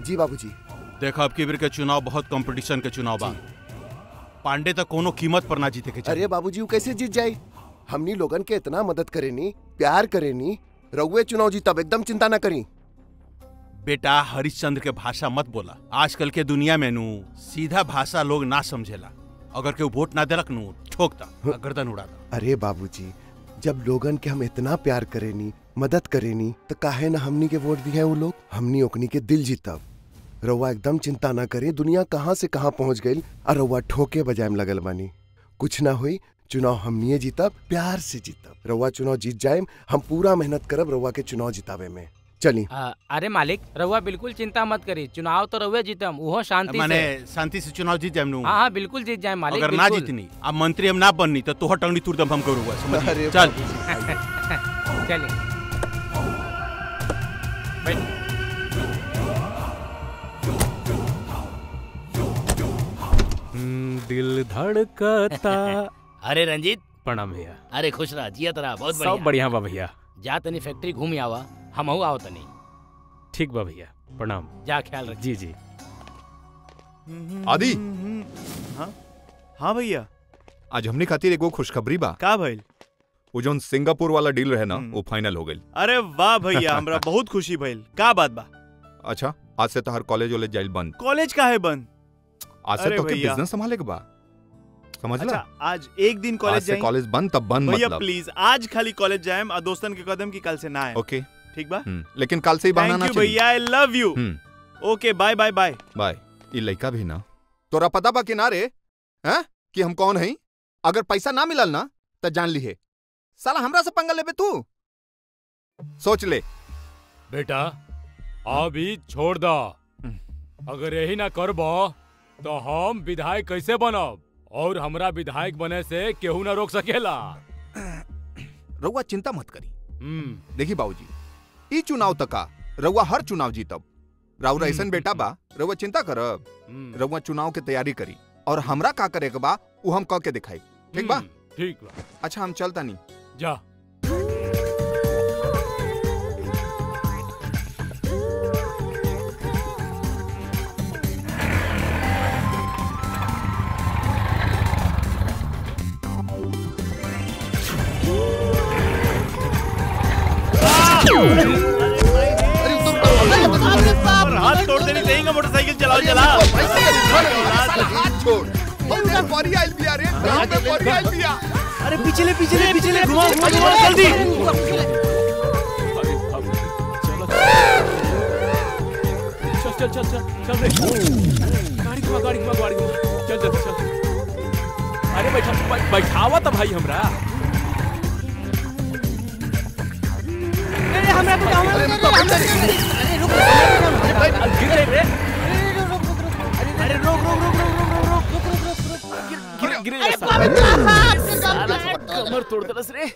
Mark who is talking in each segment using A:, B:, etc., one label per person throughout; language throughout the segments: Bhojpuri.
A: जी बाबूजी
B: देखो अब की बेर के चुनाव बहुत कंपटीशन के चुनाव बा पांडे तो कोनो कीमत पर ना जीते के चाहिए
A: अरे बाबूजी वो कैसे जीत जाए हमनी लोगन के इतना मदद करेनी प्यार करेनी रउए चुनाव जीतब एकदम चिंता न करी
B: बेटा हरिश्चंद्र के भाषा मत बोला आजकल के दुनिया में नू सीधा भाषा लोग ना समझेला अगर केहू वोट ना देलक नू ठोकता आ गर्दन उड़ाता
A: अरे बाबूजी जब लोगन के हम इतना प्यार करेनी मदद करेनी तो काहे ना हमनी के वोट दिए वो लोग हमनी ओकनी के दिल जीतब रउआ एकदम चिंता ना करी दुनिया कहाँ से कहाँ पहुँच गई और रउआ ठोके बजाय में लगल बानी कुछ ना हुई चुनाव हमनिए जीतब प्यार से जीतब रउआ चुनाव जीत जाए हम पूरा मेहनत करब रउआ के चुनाव जितावे में चली
C: आ, अरे मालिक रउआ बिल्कुल चिंता मत करी चुनाव तो रउए जीतम उहो शांति
B: माने
C: से
B: शांति से चुनाव जीत जाए नू
C: हाँ हाँ बिल्कुल जीत जाए मालिक
B: अगर ना
C: बिल्कुल।
B: जीतनी अब मंत्री हम ना बननी तो तोहर टंगड़ी तुर दम हम करूंगा समझिए
A: अरे
B: चल
C: चलिए बैठ
D: हम्म, दिल धड़कता
E: अरे रंजीत
D: प्रणाम भैया
E: अरे खुश रह जिया तरा बहुत
D: सब
E: बढ़िया
D: बढ़िया बा भैया
E: जा तनी फैक्ट्री घूम आवा हमहू आओ तनी
D: ठीक बा भैया प्रणाम
E: जा ख्याल रख
D: जी जी
F: आदि
G: हाँ हाँ भैया
F: आज हमने खातिर एगो खुशखबरी बा
G: का भइल
F: वो जोन सिंगापुर वाला डील रहे ना
G: हम्म।
F: वो फाइनल हो गई
G: अरे वाह भैया हमरा बहुत खुशी भइल का बात बा
F: अच्छा आज से तोहर कॉलेज वॉलेज जाइल बंद
G: कॉलेज का है बंद
F: आज से
G: अरे
F: तो के
G: भैया।
F: बिजनेस संभाले के बा समझ
G: अच्छा
F: ला
G: आज एक दिन
F: आज
G: कॉलेज
F: से
G: जाए
F: कॉलेज बंद तब बंद
G: भैया
F: मतलब
G: प्लीज आज खाली कॉलेज जाएम और दोस्तन के कदम की कल से ना आए
F: ओके
G: ठीक बा
F: हम्म, लेकिन कल से ही बहाना
G: थैंक
F: ना
G: यू
F: चाहिए
G: भैया I love you
F: hmm,
G: okay bye bye bye
F: bye ये लड़का भी ना तोरा पता बा किनारे हैं कि हम कौन हई अगर पैसा ना मिलल ना तो जान ली है साला हमरा से पंगा लेबे तू सोच ले
D: बेटा अभी छोड़ दो अगर यही ना करबो तो हम विधायक कैसे बनब और हमरा विधायक बने से केहू ना रोक सकेला
F: रउआ चिंता मत करी
D: हम्म
F: देखी बाबूजी ई चुनाव तका रउआ हर चुनाव जीतब राउर ऐसन बेटा बा रउआ चिंता करब
D: हम्म,
F: रउआ चुनाव के तैयारी करी और हमरा का करे के बा उ हम कह के दिखाई ठीक बा
D: हम्म, ठीक बा
F: अच्छा हम चलता नहीं
D: जा
G: और हाथ तोड़ देनी चाहिए मोटरसाइकिल चलाओ चला
F: हाथ छोड़ हमने बड़ी आइल बिया रे हमने बड़ी आइल बिया
G: अरे पीछे ले पीछे ले पीछे ले घुमाओ घुमाओ घुमाओ जल्दी
D: चल चल चल चल चल रे गाड़ी घुमा गाड़ी घुमा गाड़ी घुमा चल चल चल अरे बैठा बै- बैठावा तो भाई हमरा गिर गए रे गिर गिर गिर साला कमर तोड़ दलस रे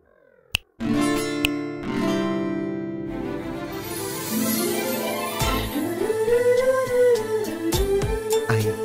A: आई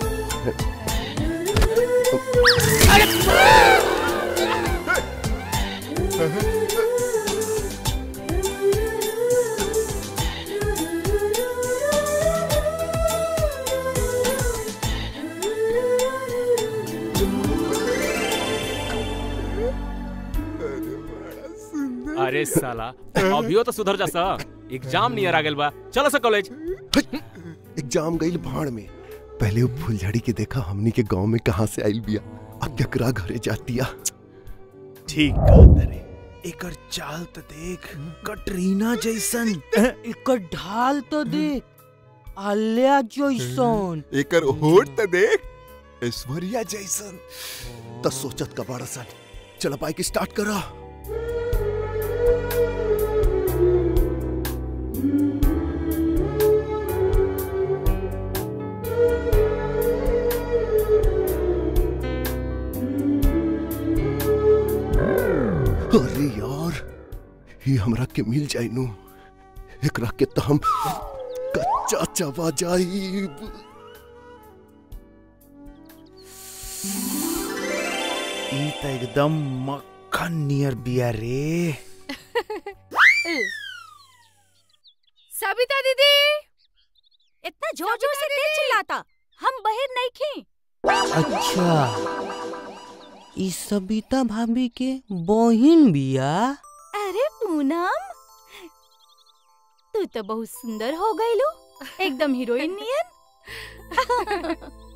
D: अरे साला अभियो तो सुधर जा सा एग्जाम नियर आ गेल बा चलो सा कॉलेज
A: एग्जाम गई भाड़ में पहले वो फुलझड़ी के देखा हमनी के गांव में कहाँ से आइल बिया अब केकरा घरे जातिया
G: ठीक कहत रे एकर चाल तो देख कटरीना जैसन
H: एकर ढाल तो देख आलिया जैसन
A: एकर होठ त देख ऐश्वर्या जैसन त सोचत का बड़ा सन चल बाइक स्टार्ट करा अरे यार ये हमरा के मिल जाई नु एकरा के त हम कच्चा चबा जाईब
G: ई त एकदम मक्खन नियर बिया रे
I: सबिता दीदी इतना जोर जोर से तेज चिल्लाता हम बहिर नहीं खी
H: अच्छा ई सबिता भाभी के बहिन बिया
I: अरे पूनम तू तो बहुत सुंदर हो गई लो एकदम हीरोइन नियन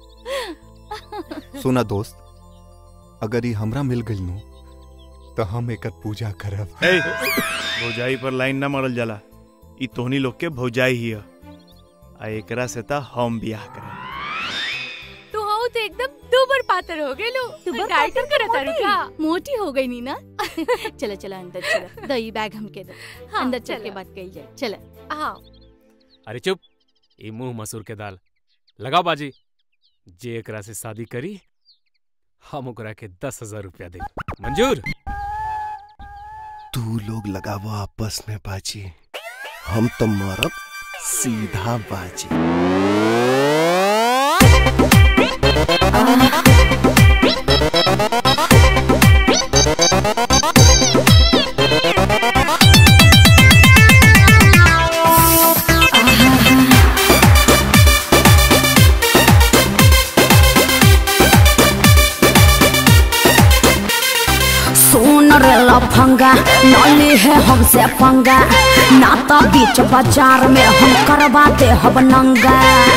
F: सुना दोस्त अगर ये हमरा मिल गई नु तो हम एकर पूजा करब
G: ए भौजाई पर लाइन ना मारल जाला ई तोहनी लोग के भौजाई ही ह आ एकरा से त हम बियाह करब
I: तू हो तो एकदम दुबर पातर हो गई लो तू डाइटर करत तारू का मोटी हो गई नी ना चलो चलो अंदर चलो दही बैग हमके दो अंदर चल के बात कही जाए चलो आओ
D: अरे चुप ई मुंह मसूर के दाल लगाओ बाजी जे एकरा से शादी करी हम ओकरा के दस हजार रुपया दे मंजूर
A: तू लोग लगावो आपस में बाजी हम तो मारब सीधा बाजी
J: सुन रे लफंगा नली है हमसे पंगा नाता बीच बाजार में हम करवाते हब नंगा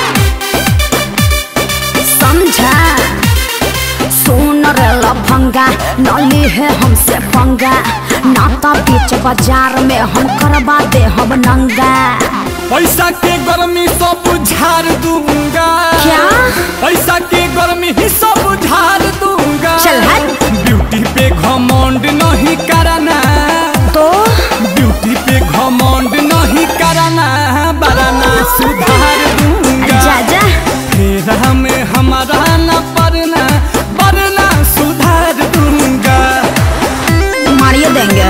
J: समझा सुन रे लफंगा नली है हमसे पंगा नाता बीच बाजार में हम करवाते हब नंगा
K: पैसा के गर्मी सब झाड़ दूंगा
J: क्या?
K: पैसा के गर्मी ही सब झाड़ दूंगा
J: चल हट।
K: ब्यूटी पे घमंड नहीं करना
J: तो
K: ब्यूटी पे घमंड नहीं करना बराना सुधार दूंगा
J: जा जा
K: फिर हमें हमारा न पड़ना वरना सुधार दूंगा
J: मारिए देंगे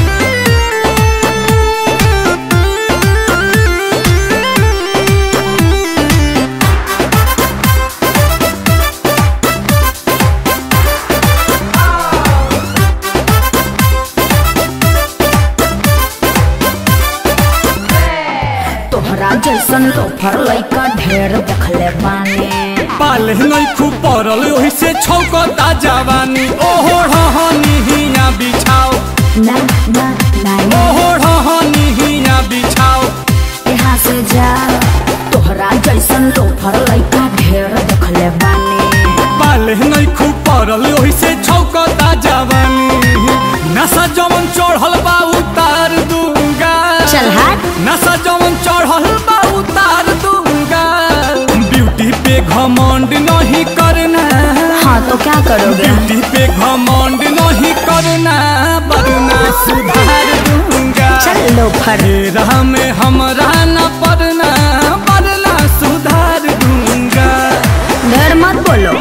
J: तोहरा जैसन लोफर लइका ढेर देखले बानी
K: पाले नहीं खूब पड़ल ओही से छौकता जवानी ओहो रहनी हिया बिछाओ
J: ना ना ना
K: ओहो रहनी हिया बिछाओ
J: यहाँ से जा तोहरा जैसन लोफर लइका ढेर देखले बानी
K: पाले नहीं खूब पड़ल ओही से छौकता जवानी नशा जवन चढ़ल बा उतार दूंगा
J: चल हट
K: नशा जवन चढ़ल बा उतार दूंगा ब्यूटी पे घमंड नहीं करना
J: हाँ तो क्या करोगे
K: ब्यूटी पे घमंड नहीं करना वरना सुधार दूंगा
J: चल लोफर
K: राह में हमरा न पड़ना वरना सुधार दूंगा
J: ढेर मत बोलो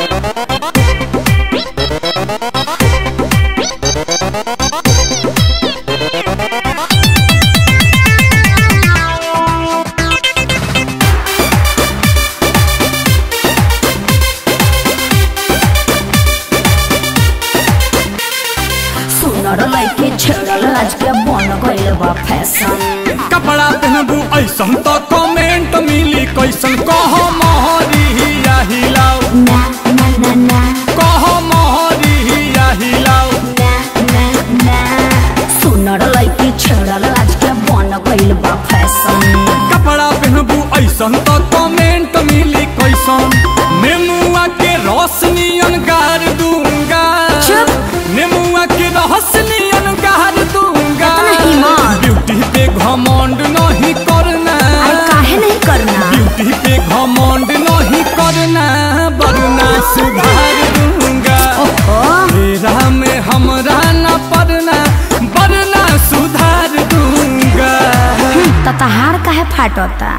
J: सुनर लइके छेड़ल आज के बन गइल बा फैशन
K: कपड़ा पहनबू ऐसन तो कमेंट मिली कैसन कह महरिया हिलाओ
J: ना ना ना ना
K: कह महरिया हिलाओ
J: ना ना ना सुनर लइके छेड़ल आज के बन गइल बा फैशन
K: कपड़ा पहनबू ऐसन तो कमेंट मिली कैसन नेमुआ के रोशनियन गार दूंगा
J: चुप।
K: नेमुआ के रोशनियन गार दूंगा
J: इतना हिम्मत।
K: ब्यूटी पे घमंड नहीं करना
J: अरे काहे नहीं करना
K: ब्यूटी पे घमंड नहीं करना वरना सुधार दूंगा
J: ओहो
K: तेरा में हमरा न पड़ना वरना सुधार दूंगा
J: ततहार काहे फाटता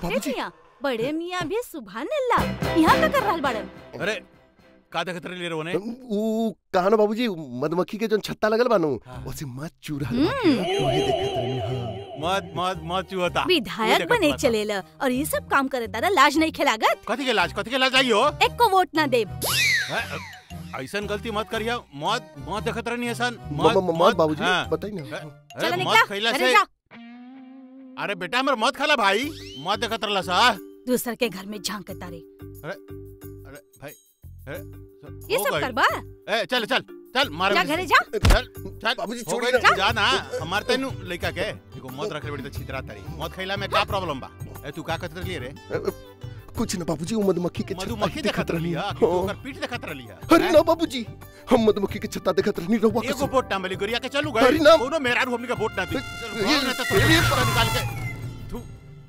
A: बाबूजी।
I: मियाँ बड़े मियाँ भी सुबहान अल्लाह यहाँ का कर रहल बाड़न
B: अरे का देखत रही रे ओने
A: ऊ कहानो बाबूजी मधुमक्खी के जोन छत्ता लगल बानू ओसे मत चुरहल बाटे ओहे देखत रहनी हाँ
B: मत मत मत चुहता
I: विधायक बने चलेला और ये सब काम करे तारा लाज नहीं खिलागत
B: कथी के लाज कथी के लाज आइयो
I: एक को वोट ना देब
B: ऐसन गलती मत करिया मत मत देखत रहनी ऐसन
A: म- म- म- मत बाबूजी
B: हाँ।
A: बताई ना
B: अरे
I: चला
B: मत
I: निकला
B: खइला
I: घरे
B: से
I: जा
B: अरे बेटा हमर मत खाला भाई मत देखत रहला सा
I: दूसर के घर में झांक के तारे
B: अरे अरे भाई अरे
I: ये
B: हो
I: सब
B: गइल।
I: करबा
B: ए चल चल चल मार
I: जा घरे जा
B: चल चल
A: बाबूजी,
B: हो
A: छोड़िए
B: गइल,
A: ना।
B: जा ना हमार तैनु लइका के देखो मत रखे बेटी तो छितरा तारी मत खइला में का प्रॉब्लम बा ए तू का कहत रहली रे
A: कुछ ना बाबूजी वो मधुमक्खी के छत्ता
B: मधुमक्खी
A: ही
B: देखत रहली
A: हाँ।
B: हा कि तू ओकर पीठ देखत रहली हा
A: अरे ना बाबूजी हम मधुमक्खी के छत्ता देखत रहनी रहुआ
B: एगो
A: कसम
B: वोट टांबली गरिया के चलू
A: अरे
B: गए
A: ना।
B: कोनो मेहरारू हमनी का वोट ना दी चल
A: ये-
B: भाग ना तो तोरा
A: ये-
B: पूरा निकाल के थू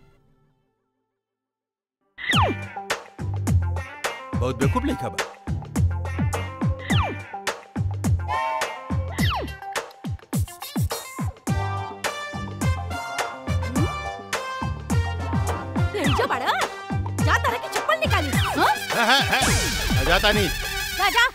B: बहुत बेवकूफ लइका बा
I: यही जा बड़ा जा तारा की चप्पल निकाली हाँ
B: है है है जाता नहीं
I: जा जा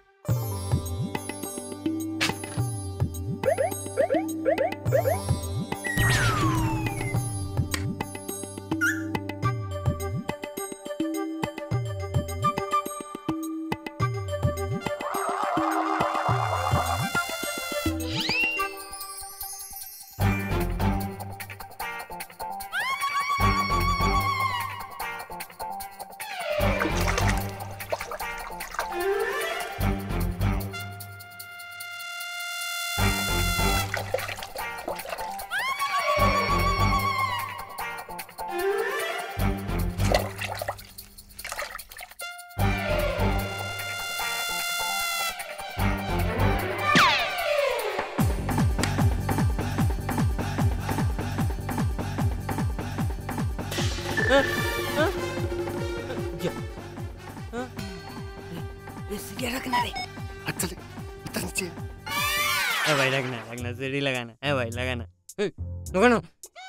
H: ये रखना रे
A: अच्छा ले इधर नीचे
H: ए भाई लगना लगना सीढ़ी लगाना ए भाई लगाना ए, लगाना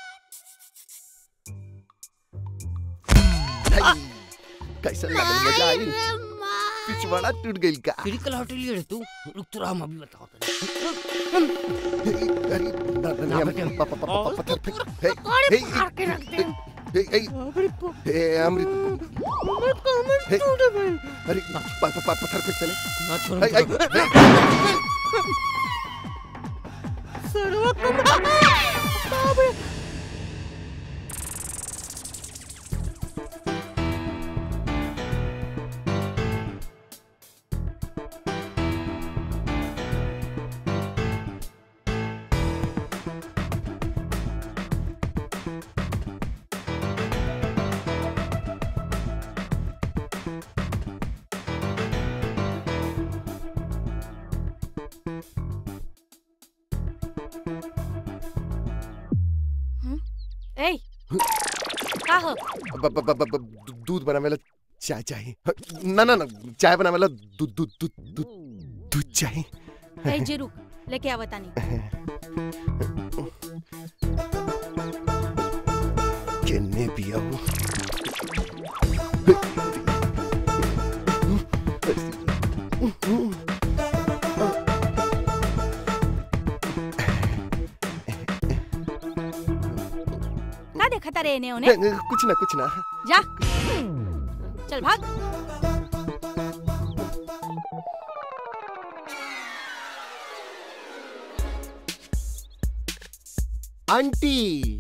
A: कैसा लगल मजा आई पिछवाड़ा टूट गई का
H: सीढ़ी कल हट लिए रे तू रुक तो रहा हम अभी बताओ
A: अरे ना ना ना हम पापा पापा पत्थर फेंक हे हे हे हे हे अमृत हे अरे पापा पापा पत्थर फेंक चले
H: ना छोड़
A: हे हे
I: ए का हो
A: ब- ब- ब- ब- ब- दूध बनावेला चाय चाहिए ना ना ना चाय बनावेला दूध दूध दूध दूध दूध चाहिए
I: ए जी रुक लेके आवता नहीं
A: केने पिया वो
I: का देखता रे इन्हें उन्हें
A: कुछ ना कुछ ना
I: जा चल भाग
A: आंटी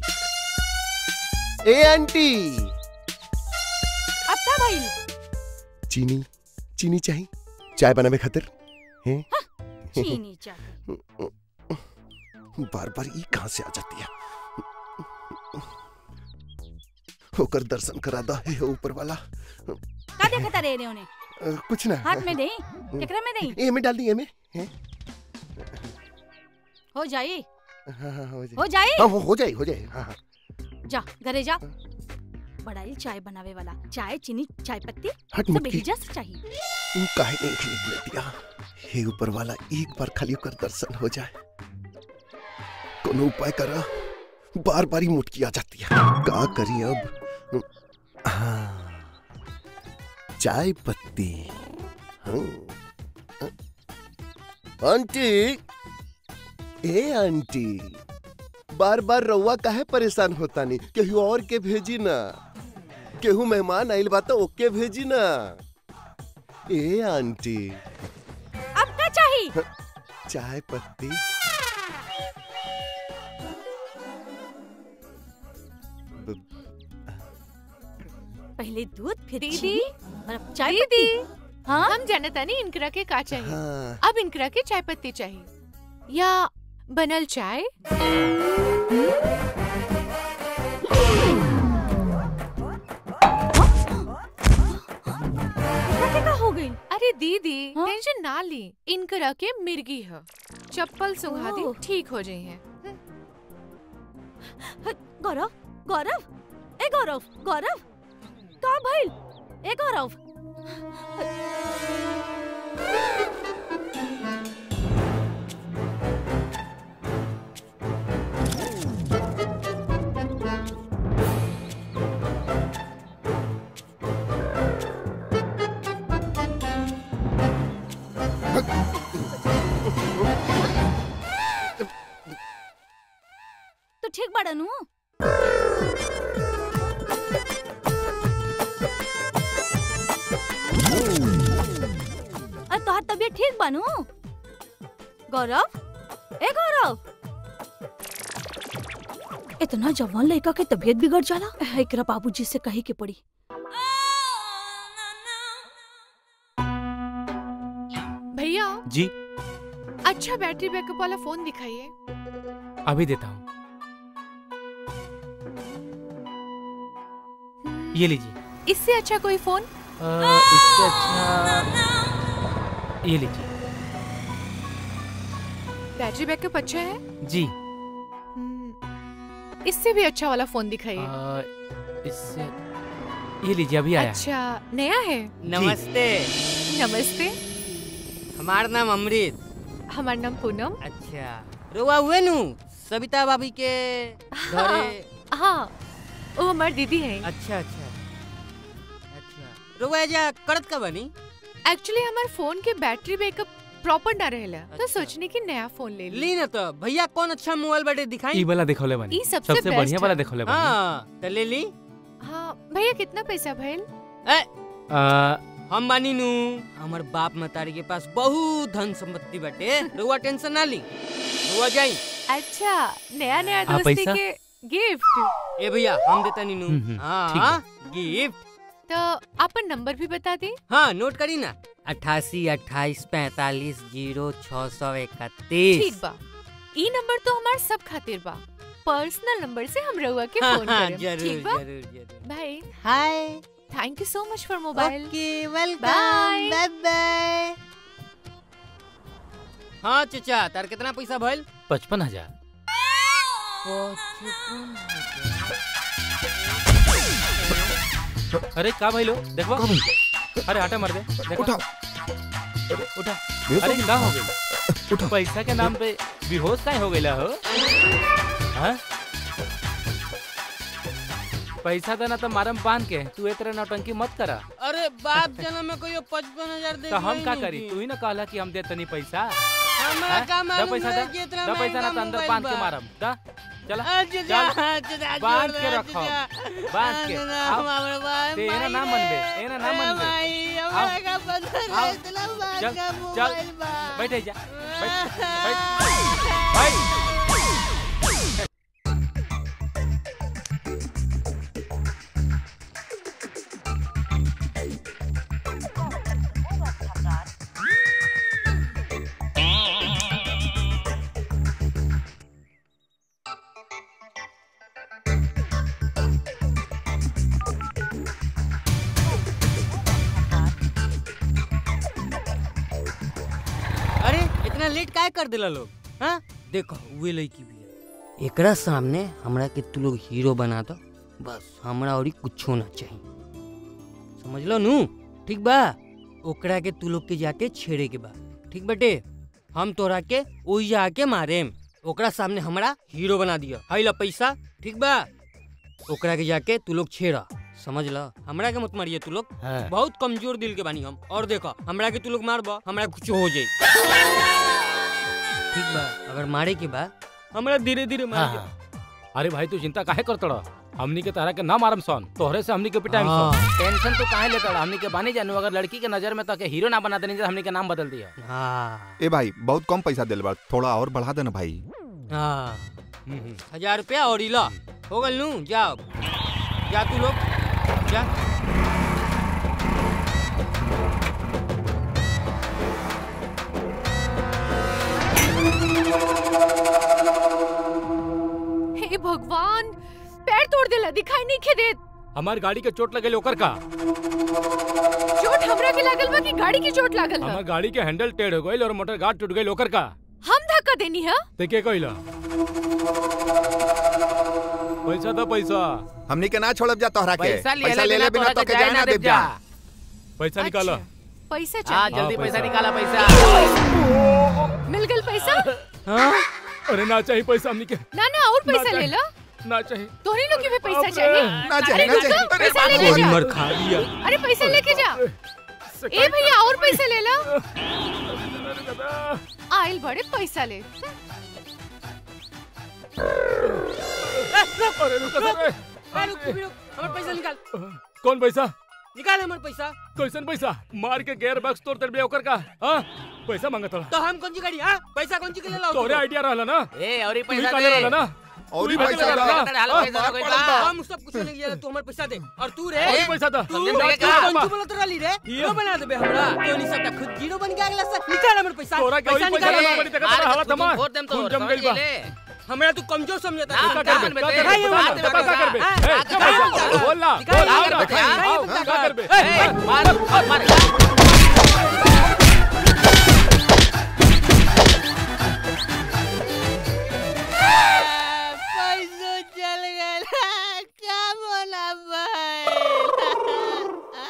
A: ए आंटी
I: अब का भइल
A: चीनी चीनी चाहिए चाय बनावे खातिर हैं
I: चीनी चाहिए
A: बार बार ई कहां से आ जाती है होकर दर्शन करा दा है ऊपर वाला
I: का देखता रे इन्हें उन्हें
A: अ, कुछ ना
I: हाथ में दे केकरा में दे
A: ए में डाल दी ए में हैं?
I: हो जाई
A: हाँ हाँ हो जाए
I: हो जाई
A: हाँ हो, हो जाए हो जाए हाँ हाँ
I: जा घरे जा बड़ाई चाय बनावे वाला चाय चीनी चाय पत्ती
A: हट
I: सब
A: मुटकी।
I: भेजा से चाहिए
A: तू काहे नहीं खरीद दिया हे ऊपर वाला एक बार खाली होकर दर्शन हो जाए कोनो उपाय करा बार बार ही मुटकी आ जाती है का करी अब हाँ चाय पत्ती हाँ। आंटी ए आंटी बार बार रउआ काहे परेशान होता नहीं केहू और के भेजी ना केहू मेहमान आइल बा तो ओके भेजी ना ए आंटी
I: अब का चाहिए
A: चाय पत्ती
I: पहले दूध फिर
L: दीदी
I: चीनी और अब चाय
L: दीदी
I: पत्ती हाँ
L: हम जानता नहीं इनकरा के का चाहिए
A: हाँ
L: अब इनकरा के चाय पत्ती चाहिए या बनल चाय
I: क्या का हो गई
L: अरे दीदी
I: हाँ?
L: टेंशन ना ली इनकरा के मिर्गी है चप्पल सुंघा दी
I: ओह।
L: ठीक हो जाई है
I: गौरव गौरव ए गौरव गौरव का भइल ए गौरव तो ठीक बाड़ा नु अरे तोहार तबीयत ठीक बानू गौरव ए गौरव इतना जवान लड़का के तबीयत बिगड़ जाला एकरा बाबूजी से कहे के पड़ी
L: भैया
C: जी
L: अच्छा बैटरी बैकअप वाला फोन दिखाइए
C: अभी देता हूँ ये लीजिए
L: इससे अच्छा कोई फोन
C: अ, इससे अच्छा ये लीजिए
L: बैटरी बैकअप अच्छा है
C: जी
L: हम्म, इससे भी अच्छा वाला फोन दिखाइए
C: अ, इससे ये लीजिए अभी आया है।
L: अच्छा नया है
H: नमस्ते
L: नमस्ते
H: हमार नाम अमृत
L: हमार नाम पूनम
H: अच्छा रुआ हुए नु सविता भाभी के घरे
L: हाँ वो हमार दीदी है
H: अच्छा अच्छा अच्छा रुआ जा करत का बनी
L: एक्चुअली हमार फोन के बैटरी बैकअप प्रॉपर ना रहेला तो
H: अच्छा।
L: सोचने की नया फोन ले ली
H: ली ना तो भैया कौन अच्छा मोबाइल बाटे दिखाई
C: ई वाला देखौले बनी
L: ई सबसे
C: सबसे
L: best
C: बढ़िया वाला
L: है।
C: देखौले बनी
H: हाँ तो ले ली
L: हाँ भैया कितना पैसा भैल
H: ए,
C: अ,
H: हम बानी नु हमर बाप मतारी के पास बहुत धन संपत्ति बाटे रुआ टेंशन ना ली रुआ जाई
L: अच्छा नया नया
C: आ,
L: दोस्ती
C: पैसा?
L: के गिफ्ट
H: ए भैया हम देता नी नु
C: हम्म, हम्म, ठीक
H: हाँ गिफ्ट
L: तो अपन नंबर भी बता दी
H: हाँ नोट करी ना अट्ठासी अट्ठाईस पैतालीस जीरो छः सौ इकतीस
L: ठीक बा ई नंबर तो हमार सब खातिर बा पर्सनल नंबर से हम रहुआ के
H: हाँ,
L: फोन
H: हाँ,
L: करें
H: जरूर
L: ठीक बा
H: जरूर जरूर
L: भाई
H: hi
L: thank you so much for mobile
H: okay welcome
L: Bye.
H: Bye bye हाँ चाचा तार कितना पैसा भइल
C: पचपन हजार अरे का भाई लो देखो अरे आटा मर दे देखो
A: उठाओ
C: उठा
A: देखो।
C: अरे का हो गई
A: उठा।
C: पैसा के नाम पे बेहोश काहे हो गईला हो हाँ? पैसा देना तो मारम बांध के तू ए तरह नौटंकी मत करा
H: अरे बाप जन्म में कोई पचपन हजार दे
C: तो हम का करी तू ही ना कहला कि हम दे तनी पैसा
H: हमरा
C: हाँ?
H: का
C: दा
H: मालूम
C: पैसा
H: है
C: दा
H: कि इतना
C: दा पैसा ना
H: महंगा
C: तो अंदर
H: मोबाइल
C: बांध के
H: बा।
C: मारम दा चला
H: अच्छा
C: चल
H: अच्छा
C: बांध के रखो बांध के आओ। ते एना ना मनबे एना ना मनबे आओ। आओ। चल चल बैठ जा बैठ बैठ बैठ
H: अरे इतना लेट काय कर दिला लोग हाँ देखो वे लड़की भी है एकरा सामने हमरा के तू लोग हीरो बना दो बस हमरा और कुछो ना चाहिए समझ लो नू ठीक बा ओकरा के तू लोग के जाके छेड़े के बा ठीक बटे हम तोरा के ओही जाके मारेम ओकरा सामने हमरा हीरो बना दिया हाई ला पैसा ठीक बा ओकरा के जाके तू लोग छेड़ा समझ ल हमरा के मत मारिए तू लोग
E: हाँ।
H: बहुत कमजोर दिल के बानी हम और देखो हमरा के तू लोग मारबा हमरा कुछ हो जाई ठीक बा अगर मारे के बा हमरा धीरे धीरे मार
C: अरे भाई तू चिंता काहे करत रह हमनी के तरह के ना मारम सन तोहरे से हमनी के पिटाइम सन टेंशन तो काहे लेता रह? हमनी के बानी जानू अगर लड़की के नजर में तो के हीरो ना बना देनी तो हमनी के नाम बदल दिया
H: हाँ
F: ए भाई बहुत कम पैसा दिल बा थोड़ा और बढ़ा देना भाई
H: हाँ हजार रुपया और इला हो गल नू जाओ जा तू लोग जा
L: हे भगवान पैर तोड़ देला दिखाई नहीं खे देत
C: हमार गाड़ी के चोट लगे ओकर का
L: चोट हमरा के लागल बा कि गाड़ी की चोट लागल
C: हमार
L: है
C: गाड़ी के हैंडल टेढ़ हो गइल और मोटर गार्ड टूट गइल ओकर का
L: हम धक्का देनी है
C: ते के कइला पैसा दो पैसा
F: हमनी के ना छोड़ब जा तोहरा के
C: पैसा ले
F: पैसा
C: ले
F: ले ले
C: बिना
F: बिना
C: तोहरा
F: तो
C: के
F: के जाए ना देब जा
C: पैसा निकालो
L: पैसा
C: हाँ,
L: चाहिए
C: जल्दी पैसा निकाला,
L: पैसा मिल गल पैसा
C: अरे ना चाहिए पैसा हमनी के
L: ना ना और
C: ना
L: पैसा
C: चाहिए।
L: ले लो
C: ना चाहिए
L: तोहनी लोग के भी पैसा
C: बाप रे।
L: चाहिए
C: ना चाहिए,
L: अरे
C: ना
L: रुको,
C: चाहिए।
L: पैसा
C: अरे
L: लेके
C: बाप रे।
L: जा
C: खा लिया।
L: अरे पैसा लेके जा ए भैया और पैसा ले लो आइल बड़े पैसा ले
C: अरे रुको सर ए।
H: रुक रुक हमर पैसा निकाल
C: कौन पैसा
H: निकाल हमर पैसा
C: कैसन पैसा मार के गेयर बक्स तोड़ तेरे ओकर का हां पैसा मांगत
H: तो हम कौन सी गाड़ी हां पैसा कौन सी के ले लो
C: तोरे आइडिया रहला ना
H: ए और ही
C: तू ही
H: पैसा
C: काले
H: दे
C: रहला ना
F: और
C: तू ही
F: पैसा
C: पैसा
F: दे।
C: रहला
H: हाल
C: हाँ,
H: पैसा
C: मार
H: कोई
C: पड़ल
H: बा
C: बा।
H: हम सब कुछ नहीं लिया तू हमर पैसा दे और तू रे
C: और ही पैसा दे।
H: तू
C: दे, दे,
H: तू
C: दे,
H: कौन
C: दे।
H: सी बोलत रहली रे हीरो बना देबे हमरा तो नहीं सकता खुद जीरो बन के अगला से निकाल हमर पैसा
C: तोरा के और ही पैसा
H: निकाल।
C: देना पड़ी तकर
H: मार
C: तोरा
H: के
C: हालत
H: खुद
C: हमार
H: फोड़ देम तो
C: खून जम गइल बा
H: हमरा तू कमजोर समझता
C: का करबे का करबे बता का करबे ए का पैसा बोल ना बोल ना का करबे
H: मार मार
M: पैसो चल गया क्या बोला भाई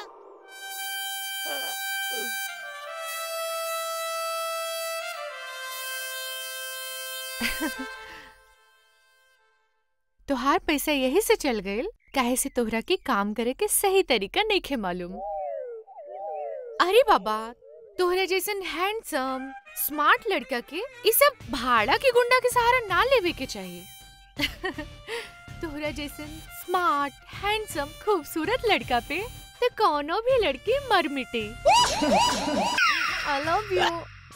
L: तोहार पैसा यही से चल गइल काहे से तोहरा के काम करे के सही तरीका नहीं खे मालूम अरे बाबा तोहरा जैसन हैंडसम स्मार्ट लड़का के ई सब भाड़ा के गुंडा के सहारा ना लेवे के चाहिए तोहरा जैसन स्मार्ट हैंडसम खूबसूरत लड़का पे तो कोनो भी लड़की मर मिटे आई लव यू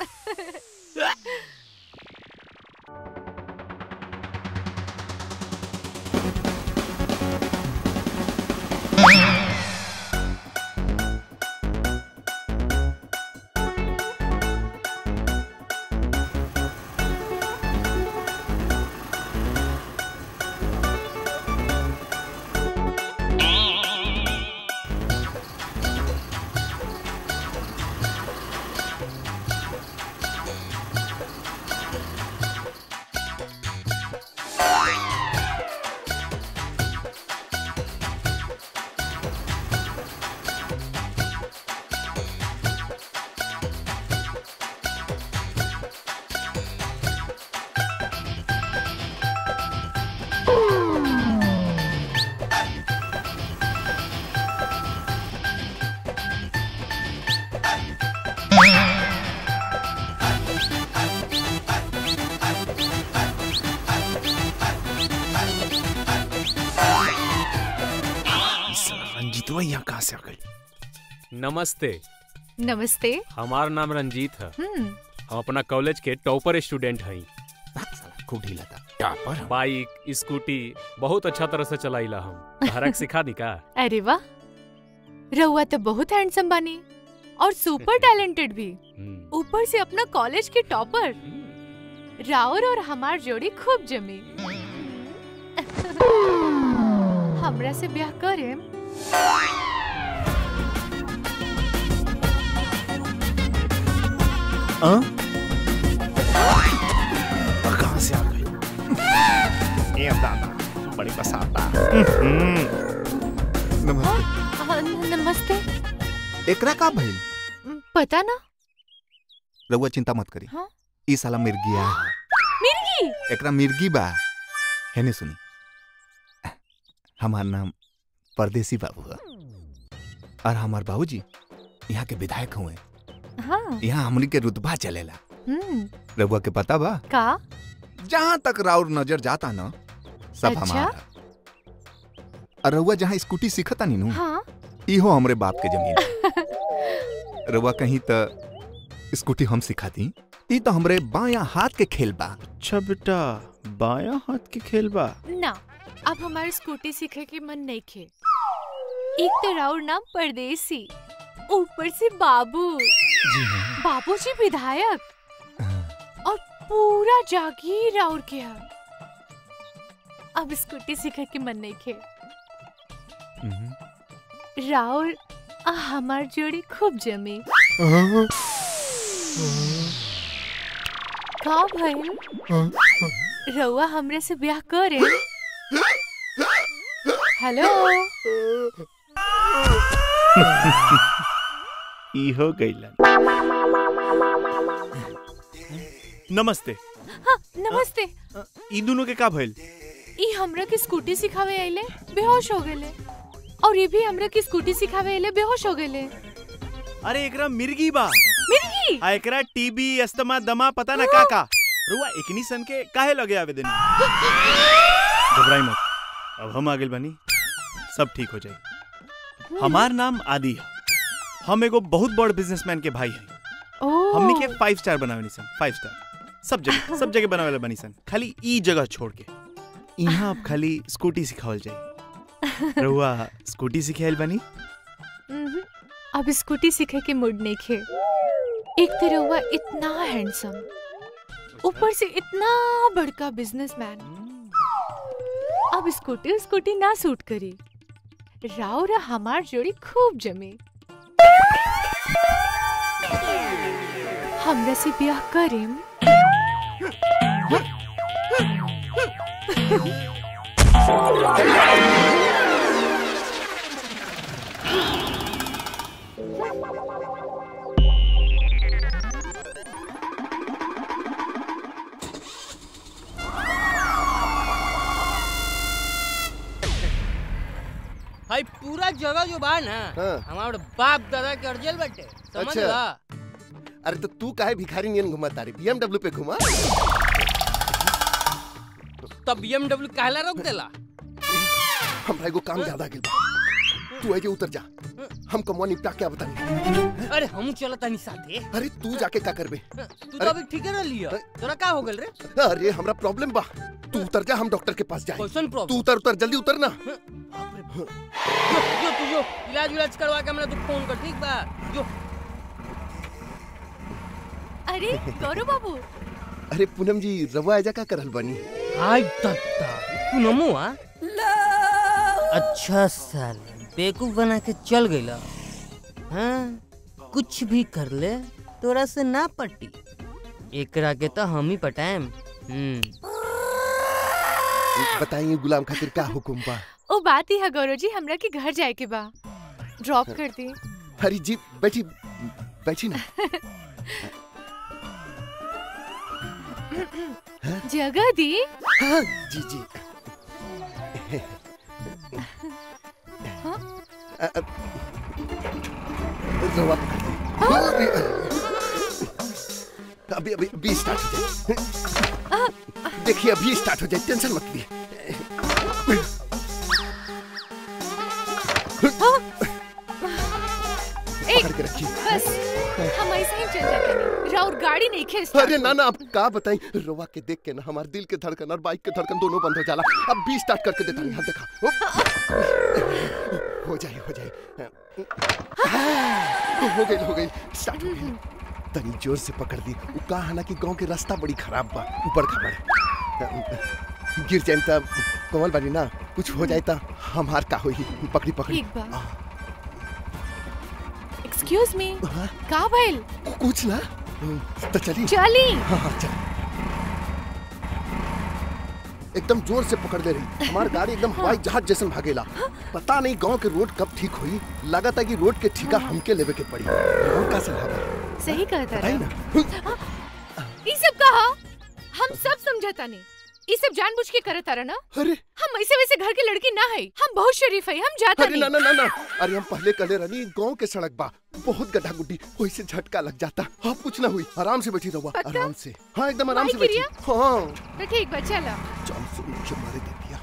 G: रंजीतवा यहाँ कहाँ से आ गई
C: नमस्ते
L: नमस्ते
C: हमार नाम रंजीत है
L: हम्म
C: हम अपना कॉलेज के टॉपर स्टूडेंट हई
F: खूब ढीला था
G: टॉपर
C: बाइक स्कूटी बहुत अच्छा तरह से चलाइला हम हरक सिखा दी का
L: अरे वाह रहुआ तो बहुत हैंडसम बनी और सुपर टैलेंटेड भी ऊपर से अपना कॉलेज के टॉपर राउर और हमार जोड़ी खूब जमी हमरा से ब्याह करे
G: कहाँ से आ गई ये दादा बड़ी पसाता
F: नमस्ते
L: हाँ, न- नमस्ते
F: एकरा का भइल
L: पता ना
F: रउआ चिंता मत करी
L: हाँ?
F: ई साला मिर्गिया है
L: मिर्गी
F: एकरा मिर्गी बा हेने सुनी हमार नाम परदेसी बाबू है और हमार बाबूजी यहाँ के विधायक हुए
L: हाँ
F: यहाँ हमनी के रुतबा चलेला
L: हम्म
F: रघुआ के पता बा
L: का
F: जहाँ तक राउर नजर जाता ना सब
L: अच्छा?
F: हमारा और रघुआ जहाँ स्कूटी सीखता नी नू
L: हाँ
F: इहो हमरे बाप के जमीन रघुआ कहीं तो स्कूटी हम सिखाती ई तो हमरे बाया हाथ के खेल बा
G: अच्छा बेटा बाया हाथ के खेल बा
L: ना अब हमारे स्कूटी सीखे के मन नहीं खे एक तो राउर नाम परदेसी ऊपर से बाबू बाबू जी विधायक और पूरा जागीर राउर के है अब स्कूटी सीखे के मन नहीं खे राउर आ हमार जोड़ी खूब जमी का भइल रउआ हमरे से ब्याह करे हेलो
G: इहो गईलन नमस्ते
L: हाँ नमस्ते
G: ई दोनों के का भइल
L: ई हमरा के स्कूटी सिखावे आइले बेहोश हो गेले और ये भी हमरा की स्कूटी सिखावे आइले बेहोश हो गेले
G: अरे एकरा मिर्गी बा
L: मिर्गी
G: आ एकरा टीबी अस्थमा दमा पता ना का का रुआ एकनी सन के काहे लगे आवेदन घबराई मत अब हम आगे बनी सब ठीक हो जाई हमार नाम आदि है हम एगो बहुत बड़ बिजनेसमैन के भाई हैं
L: ओह
G: हमनी के फाइव स्टार बनावे सन फाइव स्टार सब जगह सब जगह बनावे बनी सन खाली ई जगह छोड़ के यहाँ अब खाली स्कूटी सिखावल जाई रहुआ स्कूटी सिखाइल बनी
L: उम्हूं, अब स्कूटी सीखे के मूड नहीं खे एक तो रउआ इतना हैंडसम ऊपर से इतना बड़का बिजनेसमैन अब स्कूटी स्कूटी ना सूट करी राव रा हमार जोड़ी खूब जमी हमरा से ब्याह करेम
H: भाई पूरा जगह जो बा ना
A: हाँ।
H: हमारे बाप दादा के अर्जल बटे समझ
A: अच्छा।
H: ला
A: अरे तो तू काहे भिखारी नियन घुमा तारी बीएमडब्ल्यू पे घुमा
H: तब बीएमडब्ल्यू कहला रोक देला
A: हमरा एगो काम ज्यादा गेल बा तू आगे उतर जा हम कमवा निपटा के बतानी
H: अरे हम चलत तानी साथे
A: अरे तू जाके का करबे
H: तू तो अभी ठीक है लिया तोरा का हो गेल रे
A: अरे हमरा प्रॉब्लम बा तू उतर जा हम डॉक्टर के पास जाए
H: कैसन
A: तू
H: प्रॉब्लम
A: उतर उतर जल्दी उतर ना
H: जो जो तू जो इलाज विलाज करवा के हमरा तू फोन कर ठीक बा जो
L: अरे गौरव बाबू
A: अरे पूनम जी रवा आजा का करल बनी
H: हाय तत्ता तू नमो आ अच्छा साल बेवकूफ बना के चल गईला हाँ कुछ भी कर ले तोरा से ना पटी एकरा के तो हम ही पटाएम हम्म
A: बताइए गुलाम खातिर का हुकुम बा
L: ओ बात ही है गौरव जी हमरा के घर जाए के बा ड्रॉप कर दी
A: हरी जी बैठी बैठी ना
L: जगह दी
A: हाँ जी जी
L: हाँ?
A: अ- अ- रवा अभी अभी अभी स्टार्ट हो जाए देखिए अभी स्टार्ट हो जाए टेंशन मत लिए
L: एक
A: पकड़ के रखिए
L: बस हम ऐसे ही चल जाते हैं राउर गाड़ी नहीं खेच
A: अरे ना ना आप का बताई रोवा के देख के ना हमारे दिल के धड़कन और बाइक के धड़कन दोनों बंद हो जाला अब भी स्टार्ट करके देता नहीं हाँ देखा उप। हो जाए हो जाए हो गई हो गई स्टार्ट हो गई तनी जोर से पकड़ दी उ का है ना कि गांव के रास्ता बड़ी खराब बा ऊपर खबर गिर जाए तब कमल बानी ना कुछ हो जाए ता हमार का होई पकड़ी पकड़ी
L: ठीक बा एक्सक्यूज मी का भइल
A: कुछ ना तो चली
L: चली
A: हाँ हाँ चल एकदम जोर से पकड़ ले रही हमारी गाड़ी एकदम हवाई जहाज जैसन भागेला पता नहीं गांव के रोड कब ठीक हुई लगा था कि रोड के ठीका हमके लेवे के पड़ी रोड का सलाह बा
L: सही कहता
A: बताई
L: रहा
A: ना
L: ई सब कहा हम सब समझता नहीं ये सब जानबूझ के करत तारा ना
A: अरे
L: हम ऐसे वैसे घर के लड़की ना है हम बहुत शरीफ है हम जाता
A: अरे ना ना ना ना अरे हम पहले कले रनी गांव के सड़क बा बहुत गड्ढा गुड्डी वही से झटका लग जाता आप कुछ ना हुई आराम से बैठी रहुआ
L: पक्का?
A: आराम से हाँ एकदम आराम से
L: माई
A: बैठी
L: क्रिया?
A: हाँ
L: तो ठीक बा चला
A: चल सुन मुझे मारे दे दिया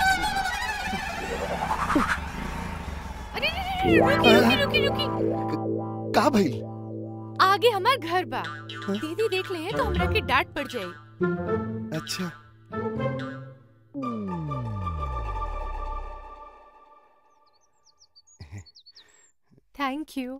L: अरे रे, रे, रे, रुकी रुकी रुकी रुकी
A: का भइल
L: आगे हमार घर बा दीदी देख ले तो हमरा के डांट पड़ जाई
A: अच्छा
L: थैंक यू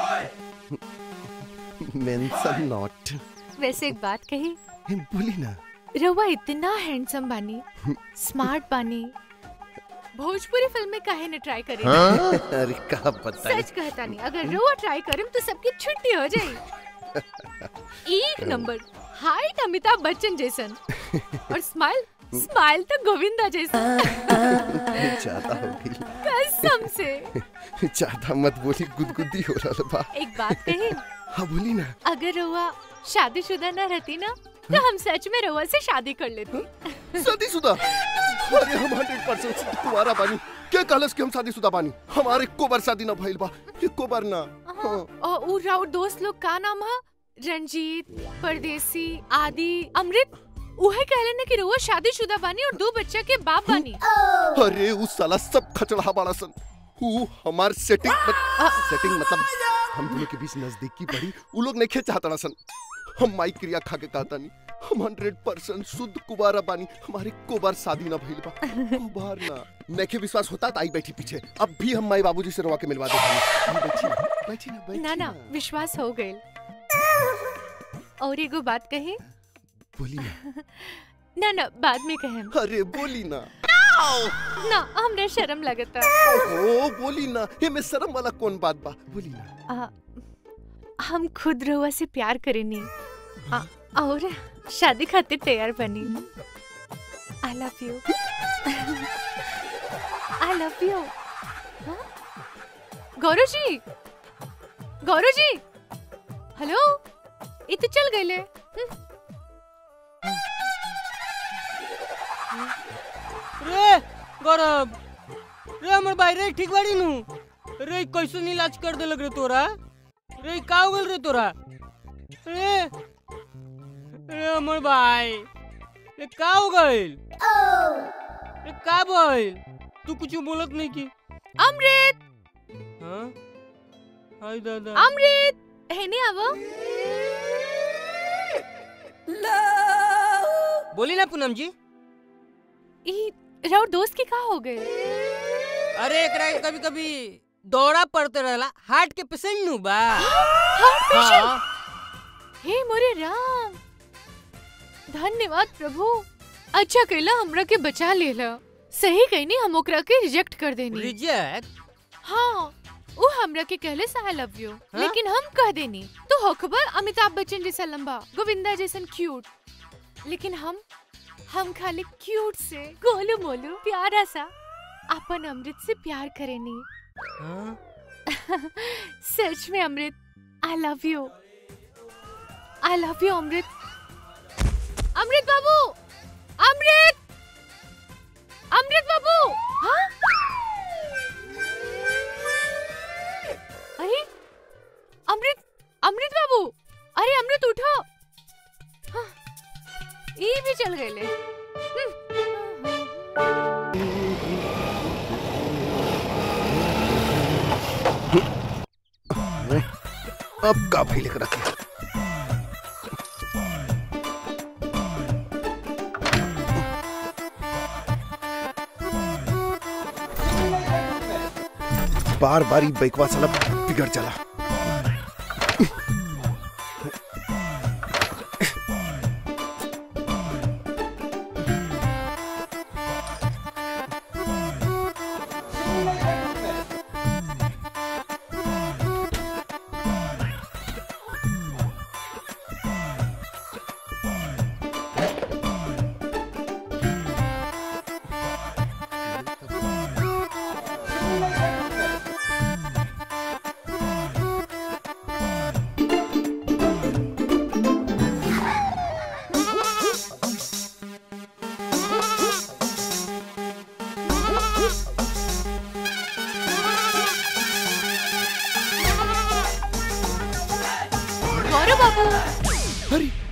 A: मेंशन नॉट
L: वैसे एक बात कही
A: बोली ना
L: रवा इतना हैंडसम बानी स्मार्ट बानी भोजपुरी फिल्म में काहे न ट्राई करे
A: हाँ? अरे का बताई
L: सच कहता नहीं अगर रवा ट्राई करें तो सबकी छुट्टी हो जाए एक नंबर हाइट अमिताभ बच्चन जैसन और स्माइल स्माइल तो गोविंदा जैसन
A: ज्यादा हो गई
L: कसम से
A: ज्यादा मत बोली गुदगुदी हो रहा बा
L: एक बात कही
A: हाँ बोली ना
L: अगर रवा शादीशुदा न रहती ना तो हम सच में रवा से शादी कर लेते
A: शादीशुदा अरे हम हंड्रेड परसेंट तुम्हारा बानी क्या कहलस कि हम शादीशुदा बानी हमारे को बार शादी ना भइल बा एको बार ना हाँ।
L: और उ राउर दोस्त लोग का नाम है रंजीत परदेसी आदि अमृत उहे कहले ने कि रउआ शादीशुदा बानी और दो बच्चा के बाप बानी
A: अरे उस साला सब खचड़ा बाड़ा सन ऊ हमार सेटिंग मत, सेटिंग मतलब हम दोनों के बीच नजदीकी बढ़ी उ लोग नहीं चाहता सन हम माई क्रिया खा के कहता नहीं हम हंड्रेड परसेंट शुद्ध कुबारा बानी हमारी कोबार शादी ना भइल बा कुबार ना नेखे विश्वास होता तो आई बैठी पीछे अब भी हम माई बाबूजी से रवा के मिलवा देते हैं बैठी ना बैठी ना बैठी
L: ना ना विश्वास हो गए और एगो बात कही
A: बोली ना
L: ना ना बाद में कहें
A: अरे बोली ना
L: ना हमरा शर्म लगता
A: ओ बोली ना ये में शर्म वाला कौन बात बा बोली ना
L: आ, हम खुद रउआ से प्यार करेनी आ, और शादी खातिर तैयार बनी I love you I love you Gaurav ji Gaurav जी हेलो ये तो चल गए
H: रे गौरव रे हमर भाई रे ठीक बाड़ी नु रे कैसे इलाज कर दे लग रे तोरा रे का हो गल रे तोरा रे रे हमर भाई रे का हो गइल रे का भइल तू कुछ बोलत नहीं की
L: अमृत
H: हां हाय दादा
L: अमृत हेने आवो
H: बोली ना पूनम जी
L: ई राउर दोस्त के का हो गए
H: अरे एकरा कभी कभी दौरा पड़ते रहला हार्ट के पेशेंट नु बा
L: हार्ट पेशेंट
H: हाँ।
L: हे मोरे राम धन्यवाद प्रभु अच्छा कैला हमरा के बचा लेला सही कहनी हम ओकरा के रिजेक्ट कर देनी
H: रिजेक्ट
L: हाँ वो हमरा के कहले से आई लव यू लेकिन हम कह देनी तो होखबर अमिताभ बच्चन जैसा लंबा गोविंदा जैसन क्यूट लेकिन हम हम खाली क्यूट से गोलू मोलू प्यारा सा अपन अमृत से प्यार करेनी सच में Amrit I love you I love you Amrit Amrit बाबू अमृत अमृत बाबू हाँ अरे अमृत अमृत बाबू अरे अमृत उठो हाँ, ये भी चल गए ले
A: अब का भाई लेकर रखे बार बार ही बैकवा साला बिगड़ चला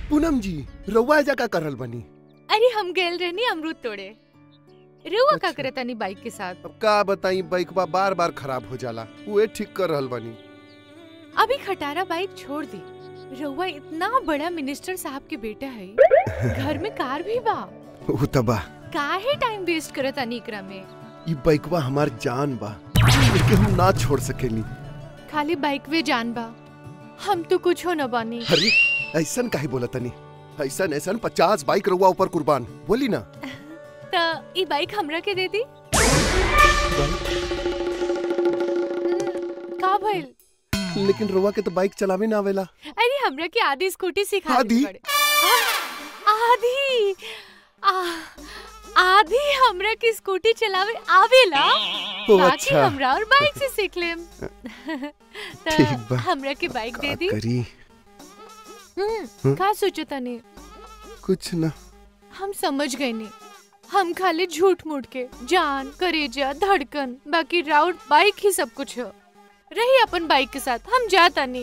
A: पूनम जी रउआ एजा का करल बनी
L: अरे हम गेल रहनी अमरूद तोड़े रुआ का करे तनी बाइक के साथ
A: अब का बताई बाइकवा बार बार खराब हो जाला उहे ठीक कर रहल बनी
L: अभी खटारा बाइक छोड़ दी रउआ इतना बड़ा मिनिस्टर साहब के बेटा है घर में कार भी बा
A: उ तबा
L: काहे टाइम वेस्ट करत तनी एकरा में
A: ई बाइकवा हमार जान बा इनके हम ना छोड़ सकेनी
L: खाली बाइक वे जान बा हम तो कुछ हो न बानी
A: अरे ऐसन काहे बोला तनी ऐसन ऐसन पचास बाइक रउआ ऊपर कुर्बान बोली ना
L: त ई बाइक हमरा के दे दी का भइल
A: लेकिन रउआ के तो बाइक चलावे ना आवेला
L: अरे हमरा के आधी स्कूटी सिखा
A: आधी?
L: दी पड़े आ- आधी आ- आधी हमरा की स्कूटी चलावे आवेला
A: ओ,
L: बाकी
A: अच्छा।
L: हमरा और बाइक से सीख लेम
A: ठीक
L: त
A: बा।
L: हमरा के बाइक दे दी
A: करी
L: हम्म,
A: हम्म?
L: का सोचो तनी
A: कुछ ना
L: हम समझ गए नहीं हम खाली झूठ मूठ के जान करेजा धड़कन बाकी राउट बाइक ही सब कुछ हो रही अपन बाइक के साथ हम जाता नहीं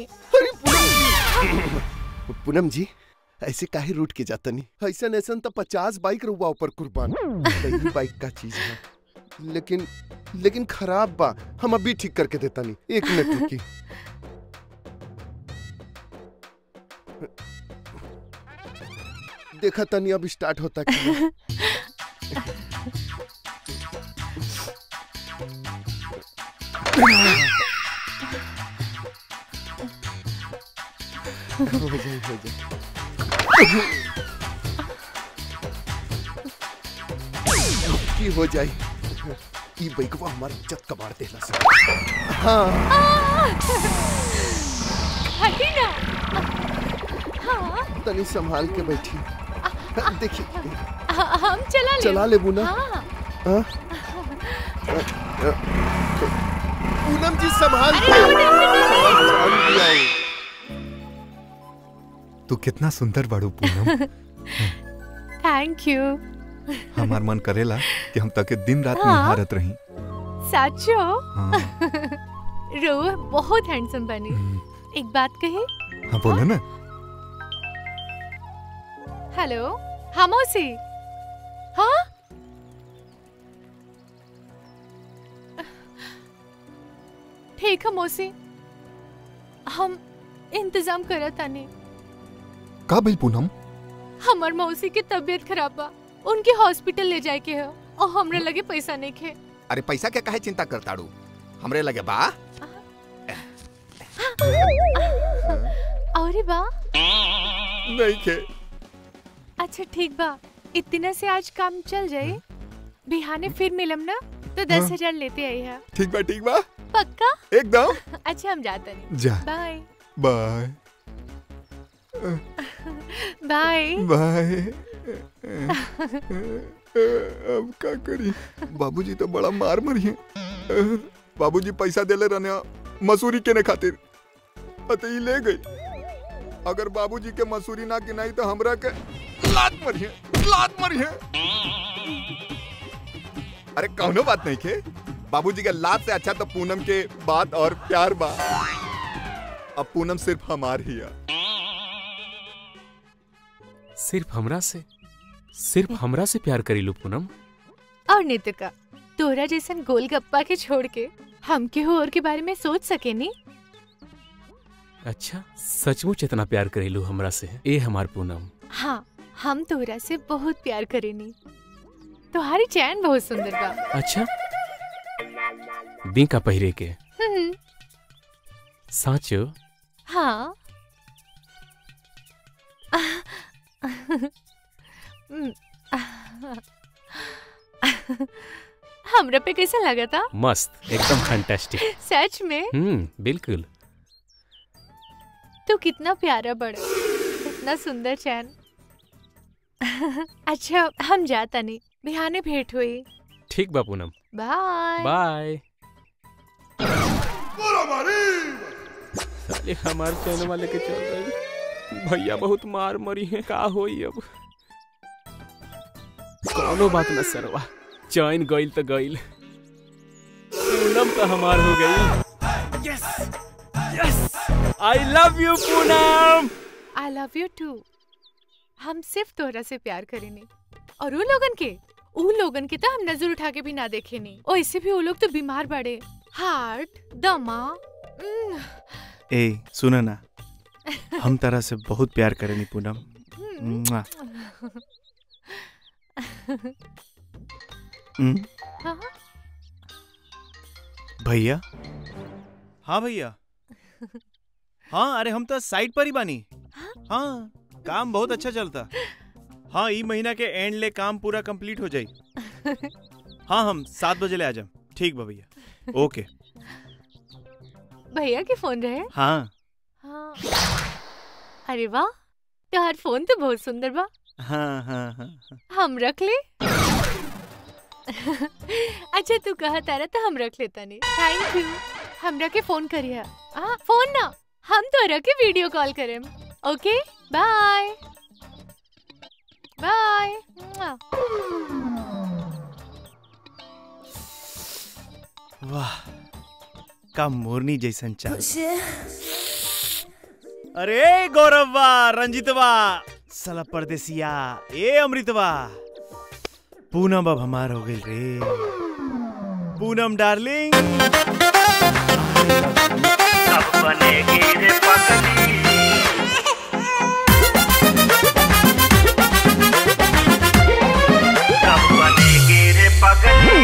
A: पूनम जी ऐसे काहे रूट के जाता नहीं ऐसन ऐसन तो पचास बाइक रउआ ऊपर कुर्बान यही बाइक का चीज है लेकिन लेकिन खराब बा हम अभी ठीक करके देता नहीं एक मिनट रुकी देखा तनी अब स्टार्ट होता क्या हो जाए हो जाए की हो जाए ई बाइकवा हमार इज्जत कबाड़ देला से हाँ
L: हटी ना हाँ
A: तनी संभाल के बैठी देखी
L: हाँ, हम चला ले
A: चला लेबू ना?
L: हाँ
A: हाँ? पूनम जी संभाल के जान भी आई।
F: तू कितना सुंदर बाड़ू पूनम
L: थैंक यू
F: हमार मन करेला कि हम तके दिन रात
L: हाँ।
F: निहारत रही
L: साचो
F: हाँ।
L: रोह बहुत हैंडसम बनी एक बात कही
F: हाँ बोलो ना
L: हेलो हाँ मौसी हाँ ठीक है मौसी हम इंतजाम करत तानी
F: का भइल पूनम
L: हमर मौसी की तबीयत खराब बा उनके हॉस्पिटल ले जाए के है और हमरा लगे पैसा नहीं खे
F: अरे पैसा के काहे चिंता करताड़ू हमरे लगे बा
L: अरे बा
F: नहीं के
L: अच्छा ठीक बा इतना से आज काम चल जाए बिहाने फिर मिलम ना तो दस
F: हाँ।
L: हजार लेते आई है
F: ठीक बा ठीक बा
L: पक्का
F: एकदम
L: अच्छा हम जाते नहीं
F: जा।
L: बाय
F: बाय
L: बाय
F: बाय अब का करी बाबूजी तो बड़ा मार मरी है बाबूजी पैसा देले रहने मसूरी केने खातिर अते ही ले गई अगर बाबूजी के मसूरी ना गिनाई तो हमरा के लात मरी है लात मरी है अरे कौनो बात नहीं के बाबूजी के लात से अच्छा तो पूनम के बात और प्यार बा अब पूनम सिर्फ हमार ही है
D: सिर्फ हमरा से सिर्फ हमरा से प्यार करीलू पूनम
L: और नितिका तोरा जैसन गोलगप्पा के छोड़ के हम के हो और के बारे में सोच सके नी
D: अच्छा सचमुच इतना प्यार करीलू हमरा से ए हमार पूनम
L: हाँ हम तोरा से बहुत प्यार करेनी तुम्हारी चैन बहुत सुंदर बा
D: अच्छा बीका पहिरे के
L: हम्म,
D: साचो
L: हाँ हम्म, हमरा पे कैसा लगा था
D: मस्त एकदम फैंटास्टिक
L: सच में
D: हम्म बिल्कुल
L: तू कितना प्यारा बड़ा कितना सुंदर चैन अच्छा हम जाता नहीं बिहाने भेंट हुई
D: ठीक बा पूनम
L: बाय
D: बाय साले हमार चैन वाले के चल रही भैया बहुत मार मरी है का होई अब कौनो बात न सरवा चैन गइल तो गइल पूनम तो हमार हो गई yes yes I love you Poonam
L: I love you too हम सिर्फ तोहरा से प्यार करेनी और उ लोगन के उ लोगन के तो हम नजर उठा के भी ना देखे नहीं और इससे भी वो लोग तो बीमार बड़े हार्ट दमा उम्म,
G: ए सुन ना हम तरह से बहुत प्यार करेनी पूनम मुआ। हम्म,
L: हाँ,
G: भैया हाँ भैया हाँ अरे हम तो साइड पर ही बानी हाँ काम बहुत अच्छा चलता हाँ ई महीना के एंड ले काम पूरा कंप्लीट हो जाई हाँ हम सात बजे ले आ जाम ठीक बा भैया ओके
L: भैया के फोन रहे
G: हाँ
L: हाँ अरे वाह तोहार फोन तो बहुत सुंदर बा
G: हाँ हाँ हाँ
L: हम रख ले अच्छा तू कहा तारा तो हम रख लेता नहीं थैंक यू हमरा के फोन करिया हाँ फोन ना हम तोरा के वीडियो कॉल करें ओके बाय बाय
G: वाह का मोरनी जैसन चाल अरे गौरववा रंजितवा साला परदेसिया ए अमृतवा पूनम अब हमार हो गई रे पूनम डार्लिंग
N: अब बनेगी रे पगली कब बनेगी रे पगली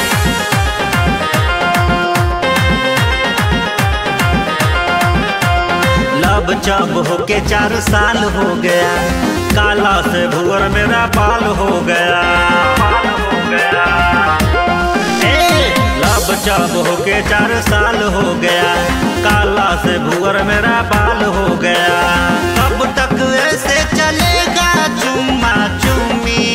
O: लब जब होके चार साल हो गया काला से भूअर मेरा बाल हो गया ए, लब जब होके चार साल हो गया काला से भूअर मेरा बाल हो गया कब तक ऐसे चलेगा चुम्मा चुम्मी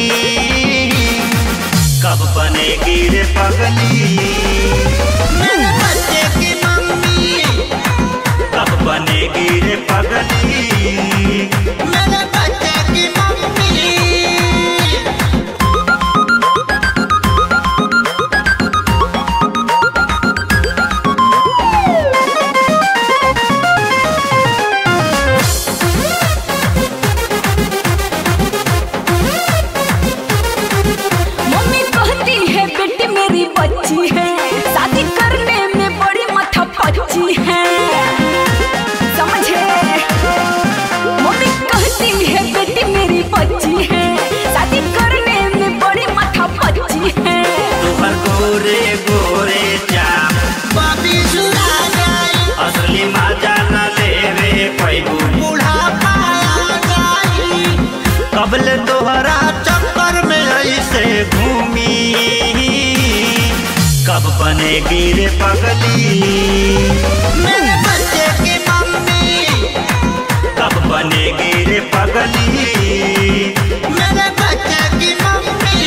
O: कब बनेगी रे पगली मेरे बच्चे की मम्मी कब बनेगी रे पगली मेरे बच्चे की मम्मी
J: मम्मी कहती है बेटी मेरी बच्ची है शादी करने में बड़ी माथा पच्ची है समझे मम्मी कहती है बेटी मेरी बच्ची है शादी करने में बड़ी माथा पच्ची है
O: तुहर गोरे गोरे चाम बाबी सुना जाई असली मजा न लेवे पैबू बुढ़ापा आ जाई कबल तोहरा चक्कर में ऐसे घूमी कब बनेगी रे पगली मेरे बच्चे की मम्मी कब बनेगी रे पगली मेरे बच्चे की मम्मी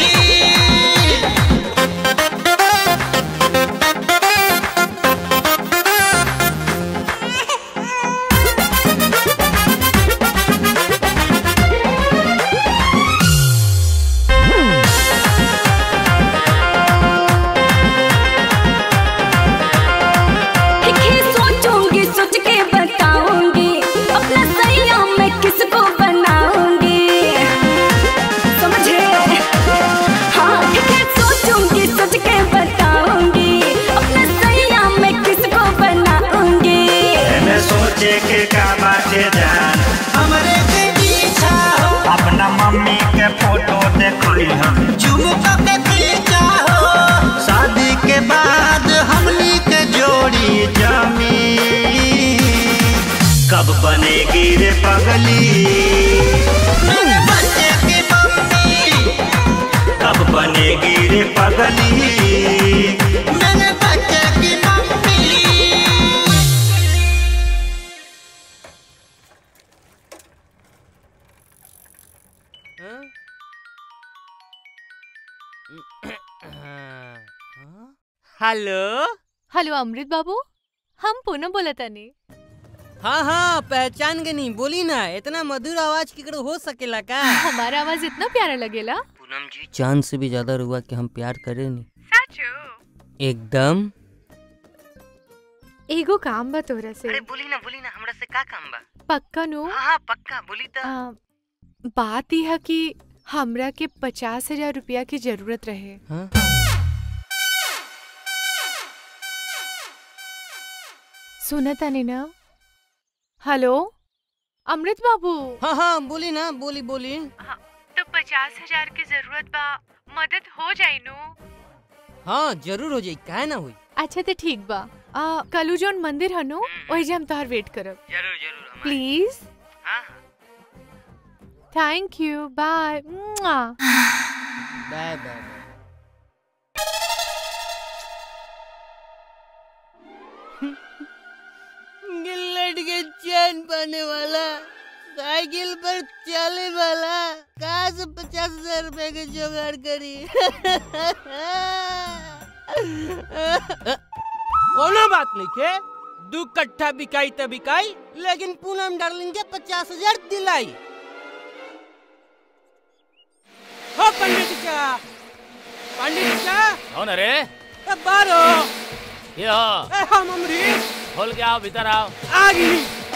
J: ठीक है सोचूंगी सोच के बताऊंगी अपना सैया मैं किसको बनाऊंगी समझे हाँ ठीक है सोचूंगी सोच के बताऊंगी अपना सैया मैं किसको बनाऊंगी
O: मैं सोचे के का बाटे जान हमरे के पीछा हो अपना मम्मी के फोटो देखली हम झुमका के पीछा हो शादी के बाद हमनी के जोड़ी जमी कब बनेगी रे पगली मेरे बच्चे की मम्मी कब बनेगी रे पगली मेरे बच्चे की मम्मी
H: हेलो
L: हेलो अमृत बाबू हम पूनम बोला तानी
H: हाँ हाँ पहचान गई नहीं बोली ना इतना मधुर आवाज केकरो हो सकेला का
L: हमारा आवाज इतना प्यारा लगेला
H: चांद से भी ज्यादा रुआ के हम प्यार करे नहीं एकदम
L: एगो काम बा तोरा से
H: बोली ना बोली ना हमरा से का काम बा
L: पक्का नो
H: हाँ हाँ पक्का बोली तो
L: आ, बात यह है कि हमरा के पचास हजार रुपया की जरूरत रहे
H: हाँ?
L: सुना तानी ना हेलो अमृत बाबू
H: हाँ हाँ बोली ना बोली बोली
L: तो पचास हजार की जरूरत बा मदद हो जाई नु
H: हाँ जरूर हो जाई काहे ना हुई
L: अच्छा तो ठीक बा आ, कलू जोन मंदिर हनु वही जे हम तोहर वेट करब
H: जरूर जरूर
L: please thank you bye
H: bye bye
M: गिल्लट के चैन पाने वाला साइकिल पर चले वाला कहाँ से पचास हजार रुपए के जुगाड़ करी
H: कोनो बात नहीं के दू कट्ठा बिकाई त बिकाई लेकिन पूनम डार्लिंग के पचास हजार दिलाई हो पंडित का पंडित का
E: कौन अरे
H: ए बारो
E: ये हो
H: ए हम अमरीश
E: खोल के आओ भीतर आओ
H: आगी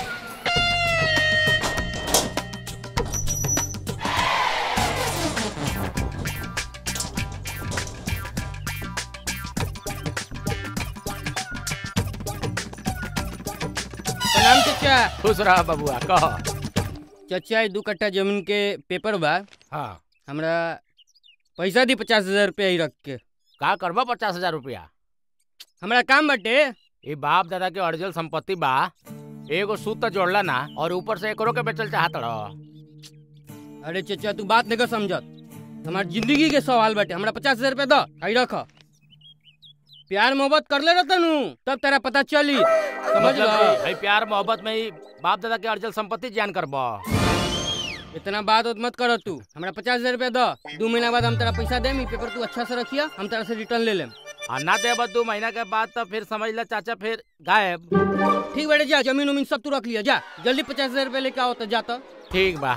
H: प्रणाम चाचा
E: खुश रहा बबुआ कहो
H: चाचा ये दू कट्ठा जमीन के पेपर बा
E: हाँ
H: हमरा पैसा दी पचास हजार रुपया ही रख के
E: का करबा पचास हजार रुपया
H: हमरा काम बटे
E: ये बाप दादा के अर्जल संपत्ति बा एगो सूत त जोड़ला ना और ऊपर से एकरो के बेचल चाहत रहो
H: अरे चाचा तू बात नहीं समझत हमार जिंदगी के सवाल बटे हमरा पचास हजार रुपया दो आई रख प्यार मोहब्बत कर ले रहता नू तब तेरा पता चली समझ लो
E: मतलब भाई प्यार मोहब्बत में ही बाप दादा के अर्जल संपत्ति जान करबो
H: इतना बात उत मत करो तू हमरा पचास हजार रुपया दो दो महीना बाद हम तेरा पैसा देम ई पेपर तू अच्छा से रखिया हम तेरा से रिटर्न ले लेम
E: आ ना दे दो महीना के बाद तो फिर समझ ला चाचा फिर गायब
H: ठीक बेटे जा जमीन उमीन सब तू रख लिया जा जल्दी पचास हजार रुपया लेके आओ तो जा तो
E: ठीक बा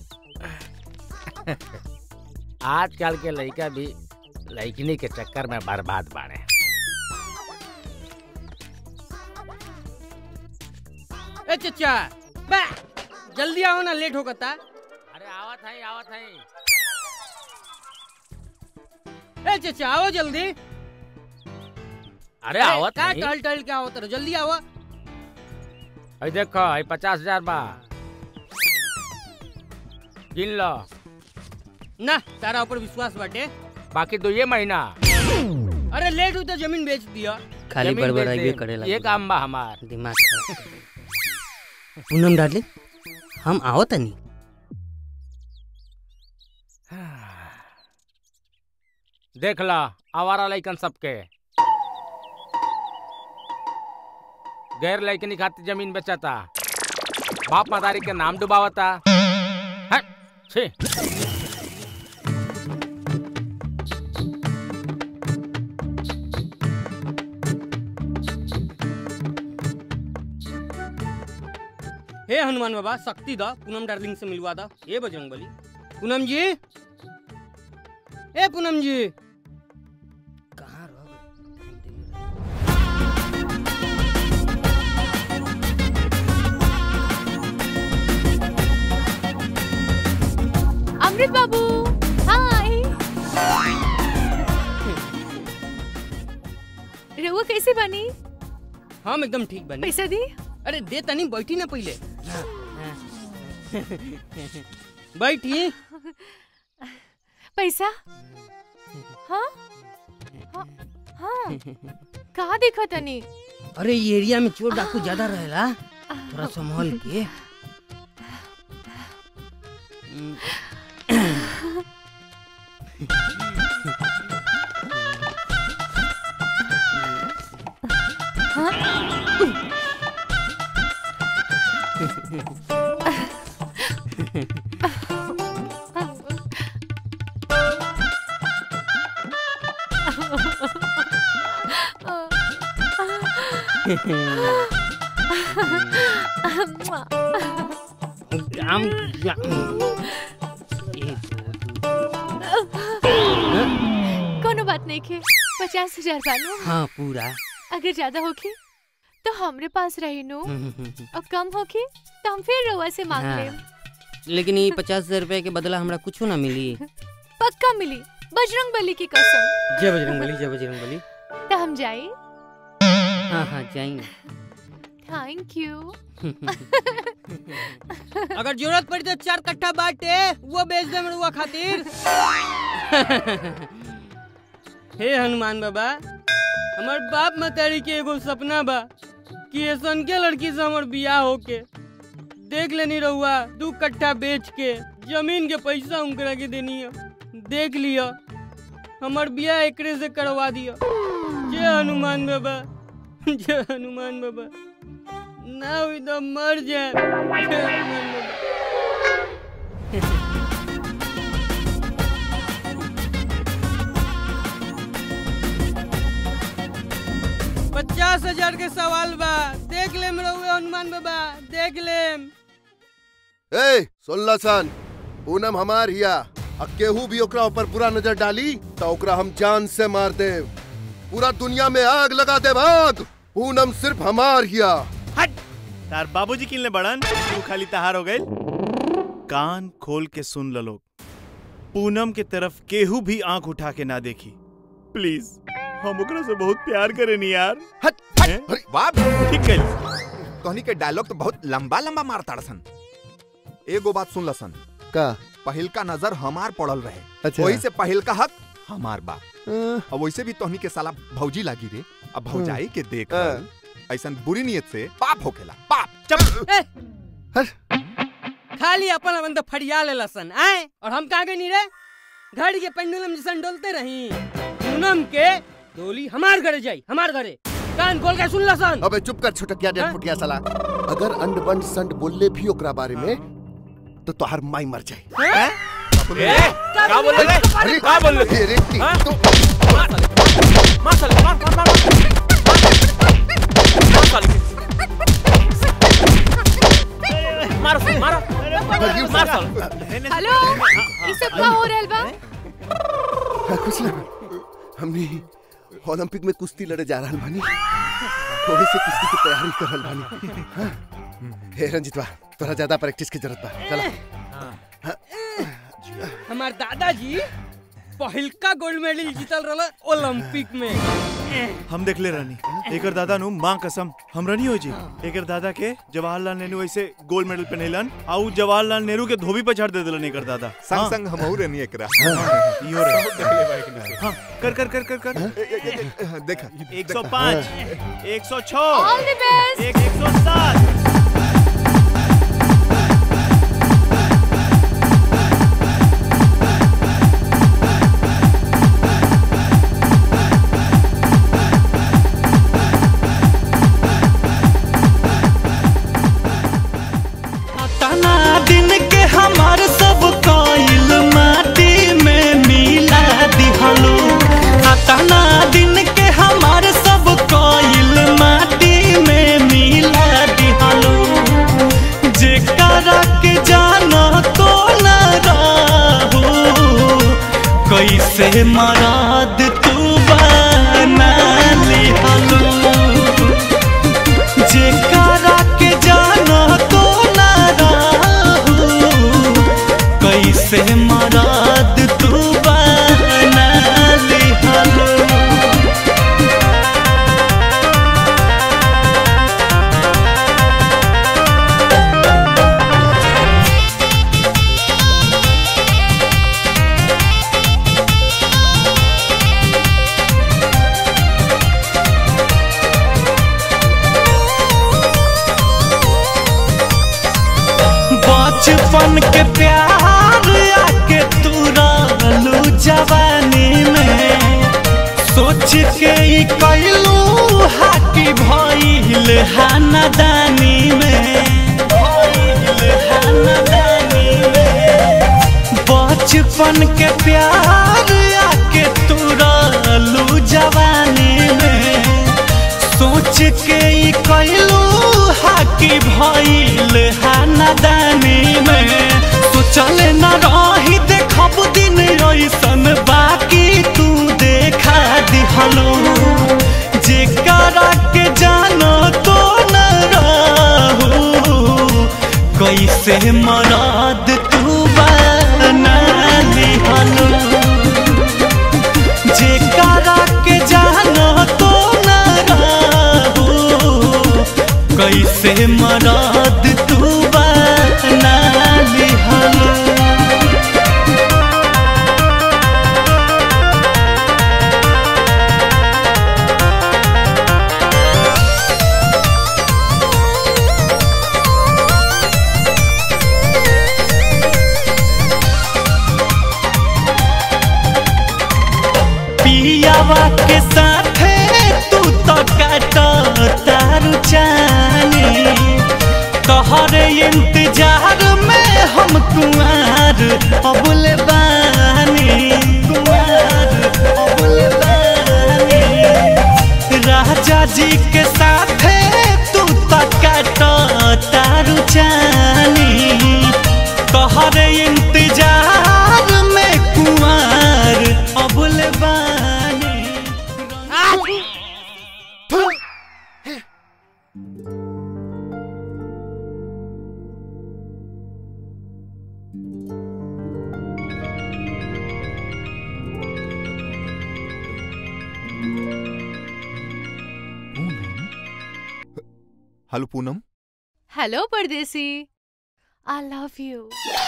E: आजकल के लड़का भी लड़किनी के चक्कर में बर्बाद बाड़े
H: ए चचा बा जल्दी आओ ना लेट होकता
E: अरे आवत है आवत है
H: ए चचा आओ जल्दी
E: अरे आवत
H: का
E: नहीं।
H: टहल टहल के आओ तेरे जल्दी आओ
E: अरे देखो ये पचास हजार बा गिन लो
H: ना तारा ऊपर विश्वास बाटे
E: बाकी दो ये महीना
H: अरे लेट हुई तो जमीन बेच दिया
E: खाली जमीन बेच बड़बड़ाइए दे। करे लगी। ये काम बा हमार
H: दिमाग पूनम डार्लिंग हम आओ तनी
E: देख ला आवारा लइकन सबके गैर लइकनी खातिर जमीन बेचता बाप मदारी के नाम डुबावता हट, छी
H: हे हनुमान बाबा शक्ति दा पूनम डार्लिंग से मिलवा दा हे बजरंग बली पूनम जी ए पूनम जी कहाँ रह
L: अमृत बाबू हाय रहुआ कैसे बनी
H: हम एकदम ठीक बनी
L: पैसा दी
H: अरे दे तनी बैठी ना पहले बैठी
L: पैसा हाँ हाँ हाँ कहाँ देखा तनी
H: अरे ये एरिया में चोर डाकू ज्यादा रहेला थोड़ा संभाल के काम
L: कोनो बात नहीं खे पचास हजार बानो
H: हाँ पूरा
L: अगर ज्यादा होके तो हमरे पास रही नो
H: हम्म, हम्म, हम्म।
L: और कम होके तो हम फिर रउआ से मांग
H: हाँ।
L: लेम
H: लेकिन ये पचास हजार रुपया के बदला हमरा कुछ ना मिली
L: पक्का मिली बजरंग बली की कसम
H: जय बजरंग बली जय बजरंग बली
L: तो हम जाए
H: हाँ हाँ जाएंगे
L: थैंक यू
M: अगर जरूरत पड़ी तो चार कट्ठा बांटे वो बेच दे मरुआ खातिर
P: हे हनुमान बाबा हमार बाप मतारी के एगो सपना बा कि ऐसन के लड़की से हमर बियाह होके देख लेनी रहुआ दू कट्ठा बेच के जमीन के पैसा उनकरा के देनी है देख लिया हमार बियाह एकरे से करवा दिया जय हनुमान बाबा जय हनुमान बाबा ना हुई तो मर जाए जय हनुमान बाबा
M: पचास हजार के सवाल बा देख ले रहुआ हनुमान बाबा देख ले
A: ए सुनला सन पूनम हमार हिया आ केहू भी ओकरा ऊपर बुरा नजर डाली तो ओकरा हम जान से मार दे पूरा दुनिया में आग लगा दे आग पूनम सिर्फ हमार हिया
G: तार बाबूजी किनले बड़न तू खाली तहार हो गइल कान खोल के सुन ल लोग पूनम के तरफ केहू भी आंख उठा के ना देखी प्लीज हम ओकरा से बहुत प्यार करेनी यार
F: वाह
G: ठीक कइल
F: कहनी के डायलॉग तो बहुत लंबा लंबा मारता सन एगो बात सुन सन
A: का
F: पहिल का नजर हमार पड़ल रहे
A: अच्छा।
F: वही से पहिल का हक हमार बा अब वैसे भी तोहनी के साला भौजी लागी रे अब भौजाई के देख ऐसा बुरी नियत से पाप होखेला पाप
P: खाली अपन अपन तो फरिया ले लसन आए और हम कहाँ गए नी रे घड़ी के पेंडुलम जैसन डोलते रही पूनम के डोली हमार घरे जाई हमार घरे कान खोल के सुन लसन
A: अबे चुप कर छोटकिया डेढ़ फुटिया साला अगर अंड बंड संड बोलले भी ओकरा बारे में तो तोहर माई मर जाए
E: क्या बोल रहे
A: अरे
E: क्या बोल रहे
A: अरे
E: हाँ?
A: तो
E: मार साले मार मार मार मार साले मारो मारो मार साले
L: हेलो ये सब का हो रहल बा
A: हाँ, कुछ ना हमने ओलंपिक में कुश्ती लड़े जा रहल बानी थोड़ी से कुश्ती की तैयारी कर रहल बानी हाँ? हे रंजितवा तोरा ज्यादा प्रैक्टिस की जरूरत बा चला
P: हमार दादाजी पहिलका गोल्ड मेडल जीतल रहल ओलंपिक में
G: हम देख ले रानी एकर दादा नु मां कसम हमरा नहीं हो जी एकर दादा के जवाहरलाल नेहरू ऐसे गोल्ड मेडल पहनेलन आ उ जवाहरलाल नेहरू के धोबी पे छाड़ दे देलन एकर दादा
F: संग
G: हाँ।
F: संग हमहू रहनी एकरा
G: इहो रे हाँ कर कर कर कर कर
F: देखा
G: 105 106
L: All the best.
G: एक 107
K: तना दिन के हमार सब कोइल माटी में मिला दिहलो तना दिन के हमार सब कोइल माटी में मिला दिहलो जेकरा के जाना तो न रहू कैसे मराद तू बना लिहलो जेकरा के जाना तो ना रहू कैसे मराद तू बना लिहलो बचपन के प्यार आके तू रहलू जवानी में सोच के ई कैलू हाकी भइल हानादानी में भइल हानादानी में बचपन के प्यार आके तू रहलू जवानी में सोच के ई कैलू हाकी भइल हानादानी में सोचल न रही देखब दिन ऐसन बाकी तू देखा दिहलो जेकरा के जानो तो न रहू कैसे मराद साथे तू तो काट तारू चानी तोहरे इंतजार में हम कुआर अबुल बानी कुआर अबुल बानी राजा जी के साथे तू तो काट तारू चानी तोहरे इंतजार में कुआर अबुल बानी
F: हेलो पूनम
L: हेलो परदेसी I love you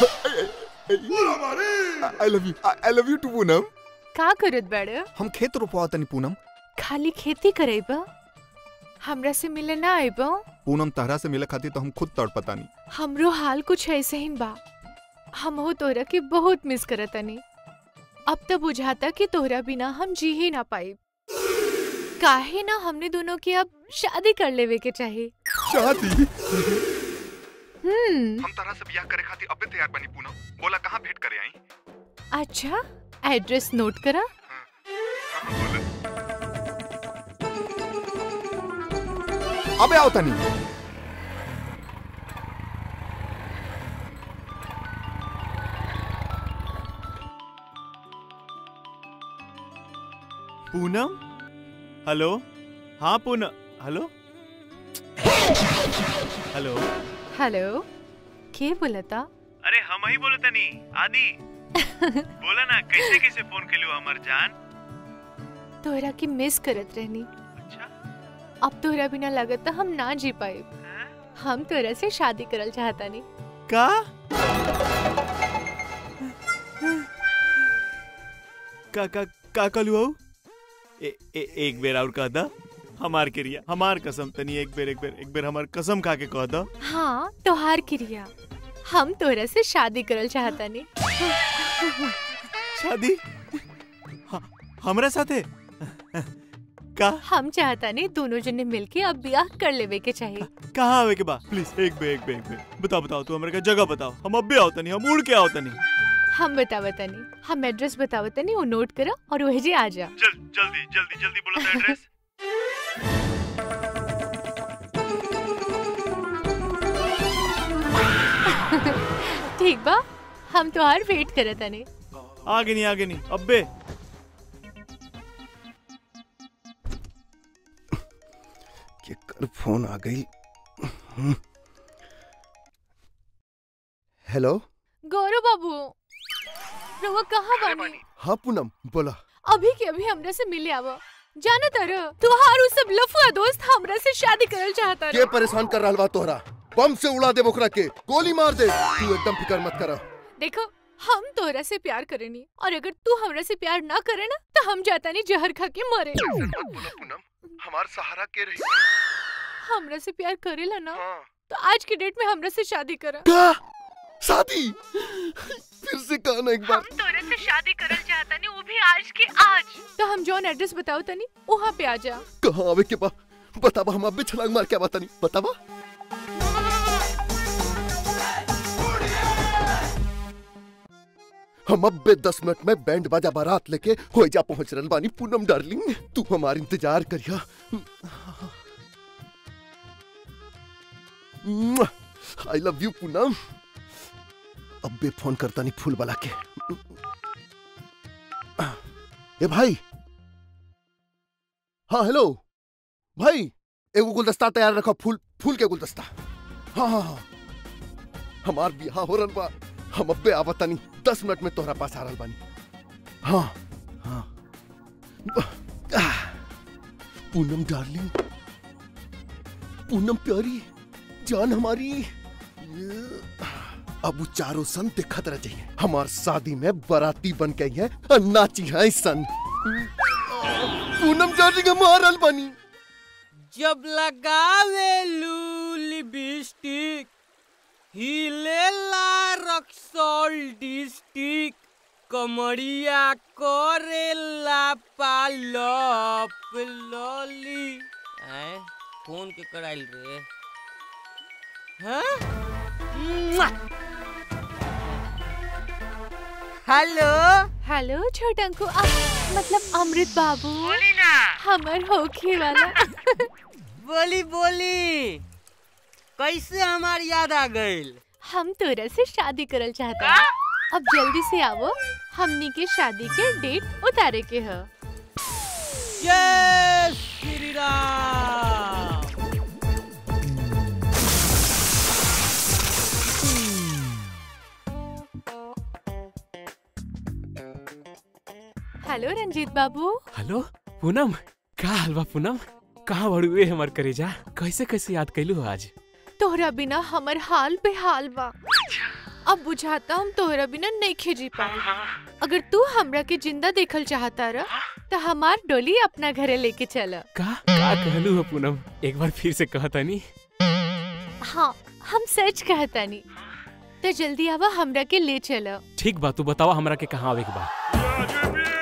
F: I love you I love you too Poonam
L: का करत बड़े
F: हम खेत रोपवा तनी पूनम
L: खाली खेती करेब हमरा से मिले ना आइब
F: पूनम तहरा से मिले खातिर तो हम खुद तड़पतानी
L: हमरो हाल कुछ ऐसे ही बा हम हो तोरा के बहुत मिस करतनी अब तो बुझाता कि तोरा बिना हम जी ही ना पाई काहे ना हमने दोनों की अब शादी कर लेवे के चाहिए
F: शादी
L: हम्म
F: हम तरह से बियाह करे खातिर अबे तैयार बनी पूनम बोला कहाँ भेंट करे आई
L: अच्छा एड्रेस नोट करा
F: अबे आओ तनी
G: पूनम हेलो हाँ पूनम हेलो हेलो
L: हेलो के बोलता
G: अरे हम ही बोलते नहीं आदि बोला ना कैसे कैसे फोन के लियो हमर जान
L: तोहरा की मिस करत रहनी अब तोहरा बिना लगत हम ना जी पाए हम तोहरा से शादी करल चाहता नहीं
G: का का का का कलू हऊ ए, ए, एक बेर और कह दा हमार क्रिया हमार कसम तनी एक बेर एक बेर एक बेर हमार कसम खा के कह दा
L: हाँ तोहार क्रिया हम तोहरा से शादी करल चाहता नहीं
G: शादी ह- हमरा साथे का
L: हम चाहता नहीं दोनों जने मिलके अब ब्याह कर लेवे के चाहिए
G: कहाँ आवे के बा प्लीज एक बेर एक बेर एक बेर बताओ बताओ तू हमरा का जगह बताओ हम अब भी आओ तनी हम उड़ के आओ तनी
L: हम बतावत नहीं हम एड्रेस बतावत नहीं वो नोट करा और वही जी आ जा
G: जल, जल्दी जल्दी जल्दी बोलो तो एड्रेस
L: ठीक बा हम तोहार वेट करत नहीं
G: आगे नहीं आगे नहीं अब्बे
A: ये कर फोन आ गई हम्म। हेलो
L: गौरव बाबू रवा कहाँ बानी
A: हाँ पूनम बोला
L: अभी के अभी हमरा से मिले आवा जाना तर तुहार उ सब लफुआ दोस्त हमरा से शादी करल चाहता
A: के परेशान कर रहा बा तोहरा बम से उड़ा दे बोकरा के गोली मार दे तू एकदम फिक्र मत करा
L: देखो हम तोहरा से प्यार करेनी और अगर तू हमरा से प्यार ना करे ना तो हम जाता नहीं जहर खा के मरे
A: हमार सहारा के रही
L: हमरा से प्यार करेला ना तो आज के डेट में हमरा से शादी करा
A: का शादी फिर से कहा ना एक बार
L: हम तोरे से शादी करल चाहता नहीं वो भी आज के आज तो हम जौन एड्रेस बताओ तनी वहाँ पे आ जा
A: कहाँ आवे के बा बताबा हम अबे छलांग मार के बता नहीं बताबा हम अब्बे दस मिनट में बैंड बाजा बारात लेके हो जा पहुंच रहे बानी पूनम डार्लिंग तू हमार इंतजार करिया आई लव यू पूनम अब्बे फोन करता नहीं फूल वाला के ए भाई हाँ हेलो भाई एगो गुलदस्ता तैयार रखो फूल फूल के गुलदस्ता हाँ हाँ हाँ हमार बियाह हो रहा बा हम अब्बे आवत नहीं दस मिनट में तोहरा पास आ रहल बानी हाँ हाँ आह, पूनम डार्लिंग पूनम प्यारी जान हमारी अब वो चारों सन दिखत रह जाइए हमार शादी में बाराती बन गई है और नाची है सन पूनम डार्लिंग हमार रहल बानी
P: जब लगावे लू लिपस्टिक हिलेला रक्सौल डिस्टिक कमरिया करेला पालप लली
H: आए फोन के कराइल रे
P: हाँ? मुआ! हेलो
L: हेलो छोटंकु आ, मतलब अमृत बाबू हमर होखे वाला
P: बोली बोली कैसे हमार याद आ गइल
L: हम तोरा से शादी करल चाहता अब जल्दी से आवो हमनी के शादी के डेट उतारे के ह
P: जय श्री राम
L: हेलो रंजीत बाबू
C: हेलो पूनम का हाल बा पूनम कहाँ बड़ुए हमर करेजा कैसे कैसे याद कैलू हो आज
L: तोहरा बिना हमर हाल बेहाल बा अब बुझाता हम तोहरा बिना नहीं खेजी पाए अगर तू हमरा के जिंदा देखल चाहता रह तो हमार डोली अपना घरे लेके चल
C: का का कहलू हो पूनम एक बार फिर से कहता नी
L: हाँ हम सच कहतानी तो जल्दी आवा हमरा के ले चल
C: ठीक बा तू बतावा हमरा के कहाँ आवे के बा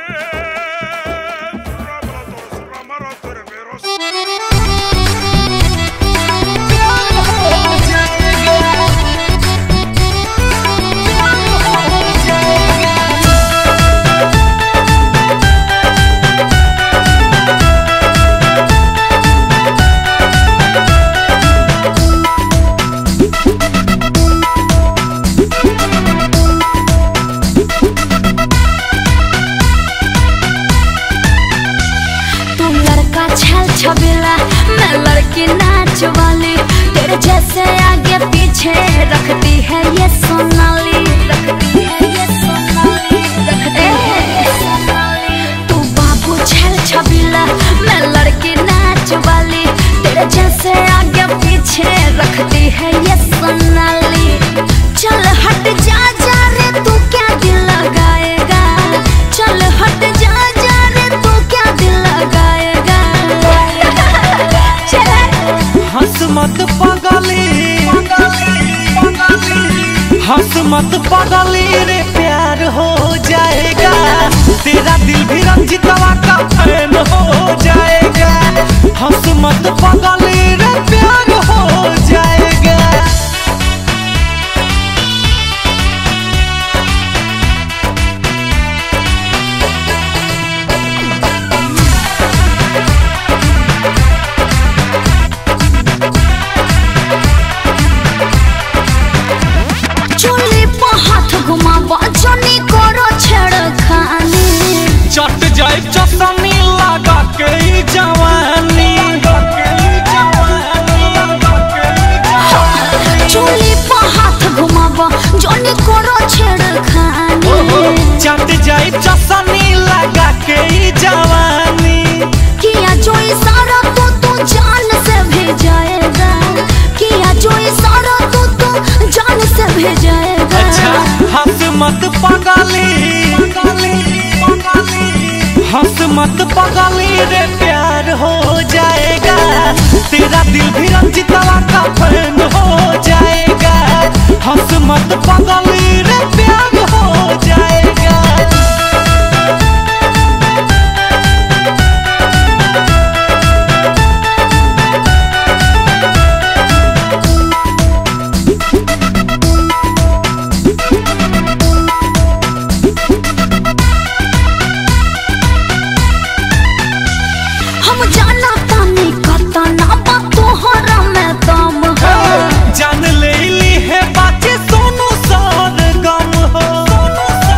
J: तू लड़का छल छबेला मैं लड़की नाच वाली तेरे जैसे आगे पीछे रखती है ये सोनाली रखती है ये सोनाली रखती है ये सोनाली तू बाबू छल छबीला मैं लड़की नाच वाली तेरे जैसे आगे पीछे रखती है ये सोनाली चल हट जा जा रे तू क्या दिल लगाएगा चल हट जा जा रे तू क्या दिल लगाएगा चल
K: हंस मत पगली हंस मत पगली रे प्यार हो जाएगा तेरा दिल भी रंजितवा का फैन हो जाएगा हंस मत पगली रे प्यार हो जाएगा
J: चोली पर हाथ घुमावा जनी करो छेड़खानी
K: चट जाए चसनी लगा के ई जवानी
J: चोली पर हाथ घुमावा जनी करो छेड़खानी
K: चट जाए चसनी लगा के ई जवानी
J: किया जो इशारा तो तू जान से भेजाएगा किया जो इशारा तो तू जान से भेजाएगा
K: अच्छा हंस मत पगली हंस मत पगली रे प्यार हो जाएगा तेरा दिल भी रंजितवा का फैन हो जाएगा हंस मत पगली रे प्यार हो जाएगा
J: हम जाना तानी कता ना बा तोहरा में दम है
K: जान ले ली है बातें सोनू सार गम हो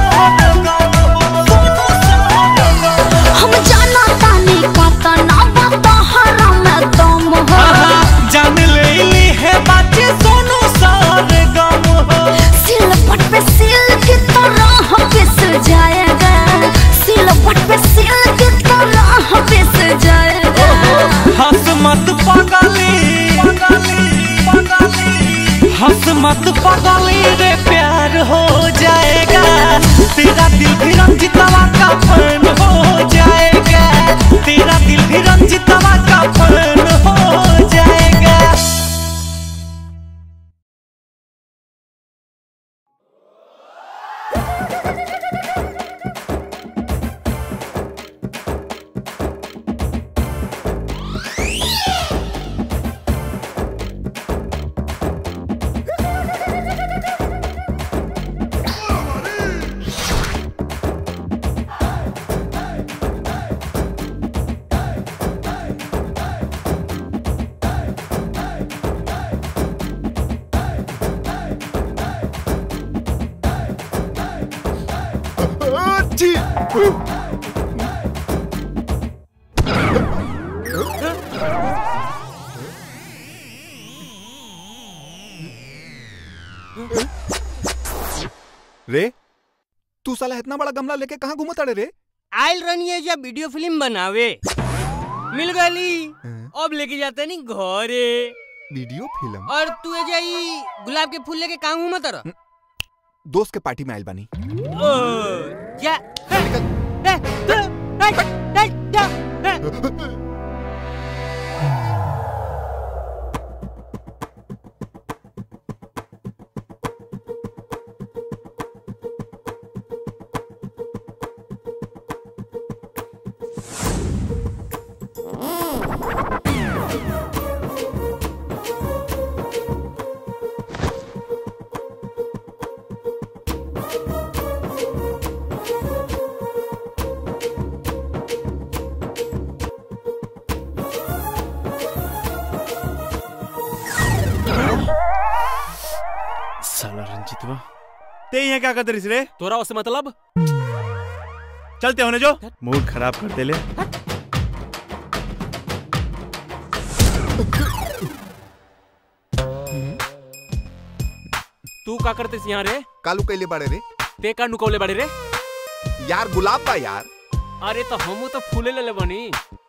F: छी रे तू साला इतना बड़ा गमला लेके कहाँ घूमता रे
P: आयल रनी है जब वीडियो फिल्म बनावे मिल गली अब लेके जाते नहीं घरे
F: वीडियो फिल्म
P: और तू ए जाई गुलाब के फूल लेके कहाँ घूमत रह
F: दोस्त के पार्टी में आयल बानी
P: ओ जा ए, ए, ए, ए, जा, ए।
G: साला रंजीतवा ते यहाँ क्या करते रे
C: तोरा उससे मतलब
G: चलते होने जो मूड खराब कर दे ले
C: तू का करते यहाँ रे
F: कालू कैले बाड़े रे
C: ते का नुकौले बाड़े रे
F: यार गुलाब बा यार
C: अरे तो हमू तो फूले ले ले बनी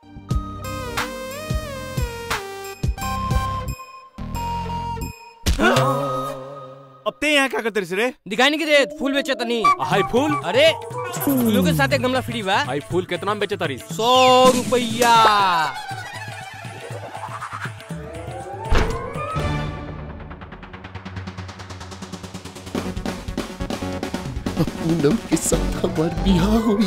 G: अब ते यहाँ क्या करते रे
P: दिखाई नहीं रे फूल बेचे तनी
C: हाई फूल
P: अरे फूलों के साथ एक गमला फ्री बा
C: हाई फूल कितना में बेचे तारी
P: सौ रुपया
A: पूनम के साथ हमार बियाह हुई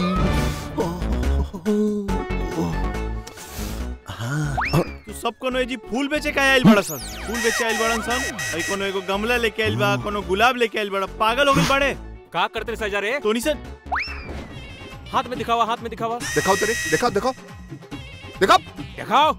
G: तू सब कोनो जी फूल बेचे का आइल बड़ा सन फूल बेचे आइल बड़न सन अई कोनो एगो गमला लेके आइल बा कोनो गुलाब लेके आइल बड़ा पागल हो गइल बड़े
C: का करते रे सजा रे
G: तोनी से
C: हाथ में दिखावा हाथ में दिखावा
F: दिखाओ तेरे दिखाओ दिखाओ दिखाओ
C: दिखाओ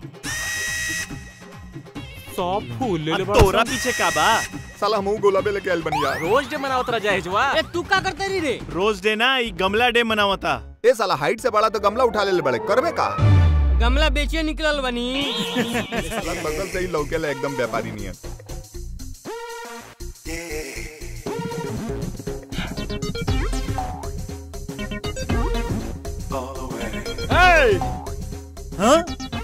C: सब फूल ले ले
G: अब
C: बड़ा
G: तोरा
C: सन।
G: पीछे का बा
F: साला हमहू गुलाबे लेके आइल बनी यार
C: रोज डे मनावत रह जाए जवा
P: ए तू का करते रही रे
G: रोज डे ना ई गमला डे मनावता
F: ए साला हाइट से बड़ा तो गमला उठा ले बड़े करबे का
P: गमला बेचे निकलल बनी
F: साला बगल से ही लौके ले एकदम व्यापारी नहीं है
G: Hey! हाँ?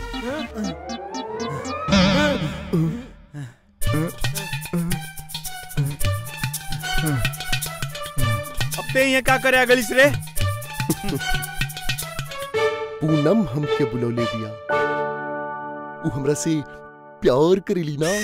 G: अब ते यहाँ क्या करे अगली से रे
A: पूनम हमके बुलौले दिया उ हमरा से प्यार करेली ना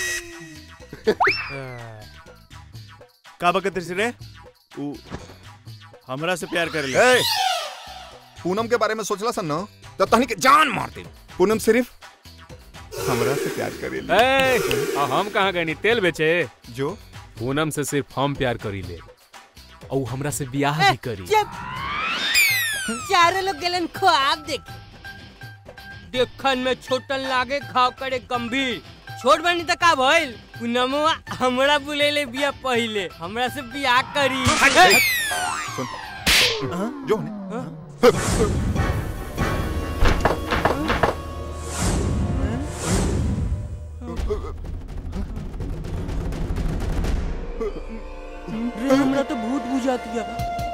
G: का बकत से रे उ हमरा से प्यार करे ले
F: ए, पूनम के बारे में सोचला सन ना तो तहनी के जान मार दे पूनम सिर्फ हमरा से प्यार करेली
C: ए, आ हम कहाँ गए नी तेल बेचे
F: जो
C: पूनम से सिर्फ हम प्यार करी ले और हमरा से ब्याह भी करी
P: जब चारों लोग गलन ख्वाब देख देखन में छोटन लागे खाव करे गंभीर छोट बनी त का भइल पूनमवा हमरा बुलेले बिया पहिले हमरा से बियाह करी
F: जो
P: रे हमरा तो भूत बुझाती है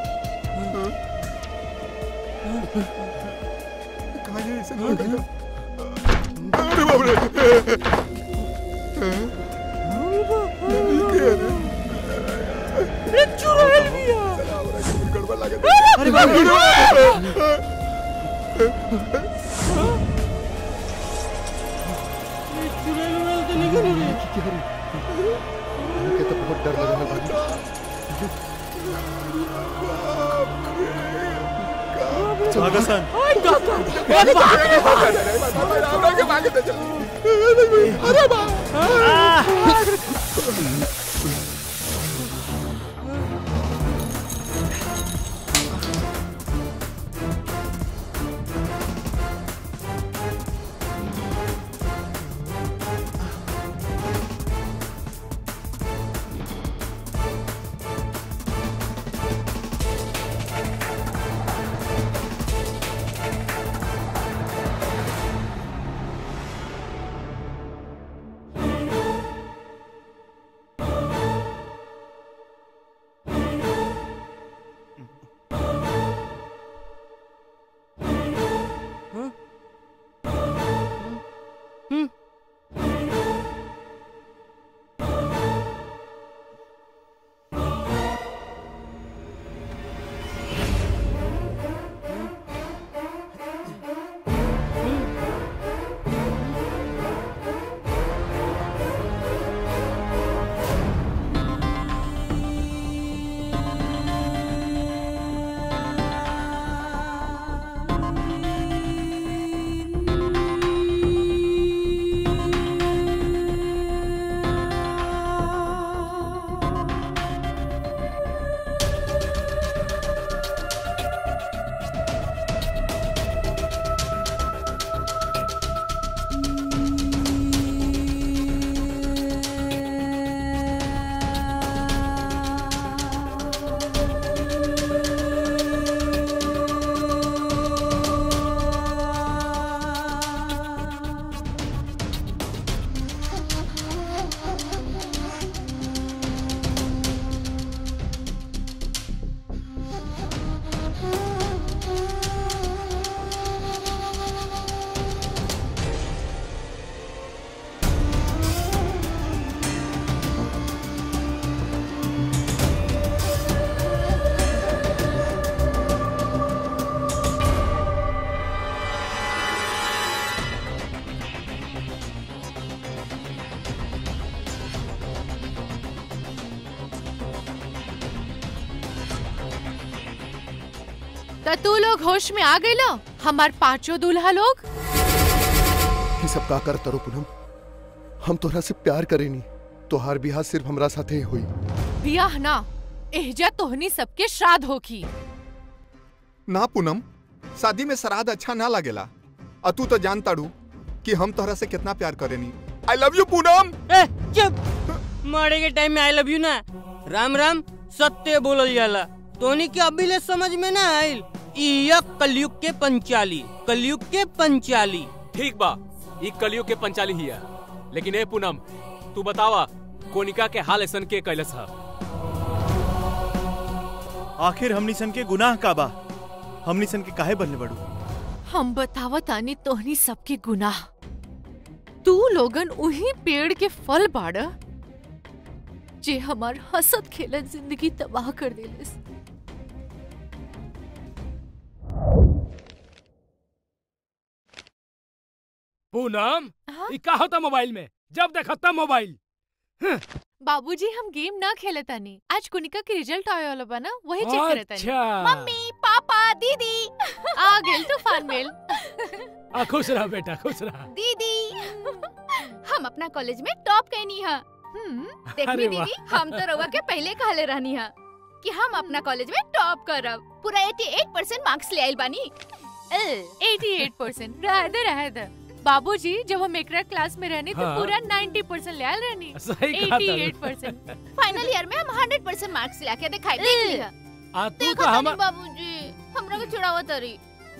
F: कहाँ है इसे अरे बाप रे
P: रे चुड़ैल बिया
F: गड़बड़ लगे
P: अरे बाप रे चुड़ैल उड़ैल तो निकल रे
A: हमके तो बहुत डर लग रहा है
G: भागसन
P: ओए काका
F: अरे भागे अरे
L: त तू लोग होश में आ गए लो हमार पांचों दूल्हा लोग
A: ये सब का कर तरो पूनम हम तोहरा से प्यार करेनी तोहार बिहार सिर्फ हमरा साथे ही हुई
L: बियाह ना एहजा तोहनी सबके श्राद्ध होखी
F: ना पूनम शादी में श्राद्ध अच्छा ना लगेला आ तू तो जानता रू कि हम तोहरा से कितना प्यार करेनी आई लव यू पूनम
P: ए चुप मरे के टाइम में आई लव यू ना राम राम सत्य बोलल जाला तोनी के अभी ले समझ में ना आइल इया कलयुग के पंचाली कलयुग के पंचाली
D: ठीक बा ई कलियुग के पंचाली हिया लेकिन ए पूनम तू बतावा कोनिका के हाल ऐसन के कैलस हा
G: आखिर हमनी सन के गुनाह का बा हमनी सन के काहे बनले बड़ू
L: हम बतावत आनी तोहनी सबके गुनाह तू लोगन उही पेड़ के फल बाड़ जे हमार हसत खेलत जिंदगी तबाह कर देलस
D: पूनम ई का होता मोबाइल में जब देखता मोबाइल
L: बाबूजी हम गेम ना खेलत आनी आज कुनिका के रिजल्ट आए वाला बा ना वही चेक करत आनी
D: अच्छा।
L: मम्मी पापा दीदी आ गेल तूफान मेल
D: आ खुश रह बेटा खुश रह
I: दीदी हम अपना कॉलेज में टॉप कैनी हा देखनी
D: अरे वाह।
I: दीदी हम तो रउआ के पहले कहले रहनी हा कि हम अपना कॉलेज में टॉप करब पूरा 88 परसेंट मार्क्स ले आइल बानी
L: 88 परसेंट रह दे रह दे बाबूजी जब हम एकरा क्लास में रहनी तो
D: हाँ।
L: पूरा 90 परसेंट ले आल रहनी
D: सही कहा तारू।
L: 88 परसेंट
I: फाइनल ईयर में हम 100 परसेंट मार्क्स ला के दिखाई देख लिया
D: आ तू
I: देखो
D: का हम
I: तनी बाबूजी हमरा के छुड़ावा तरी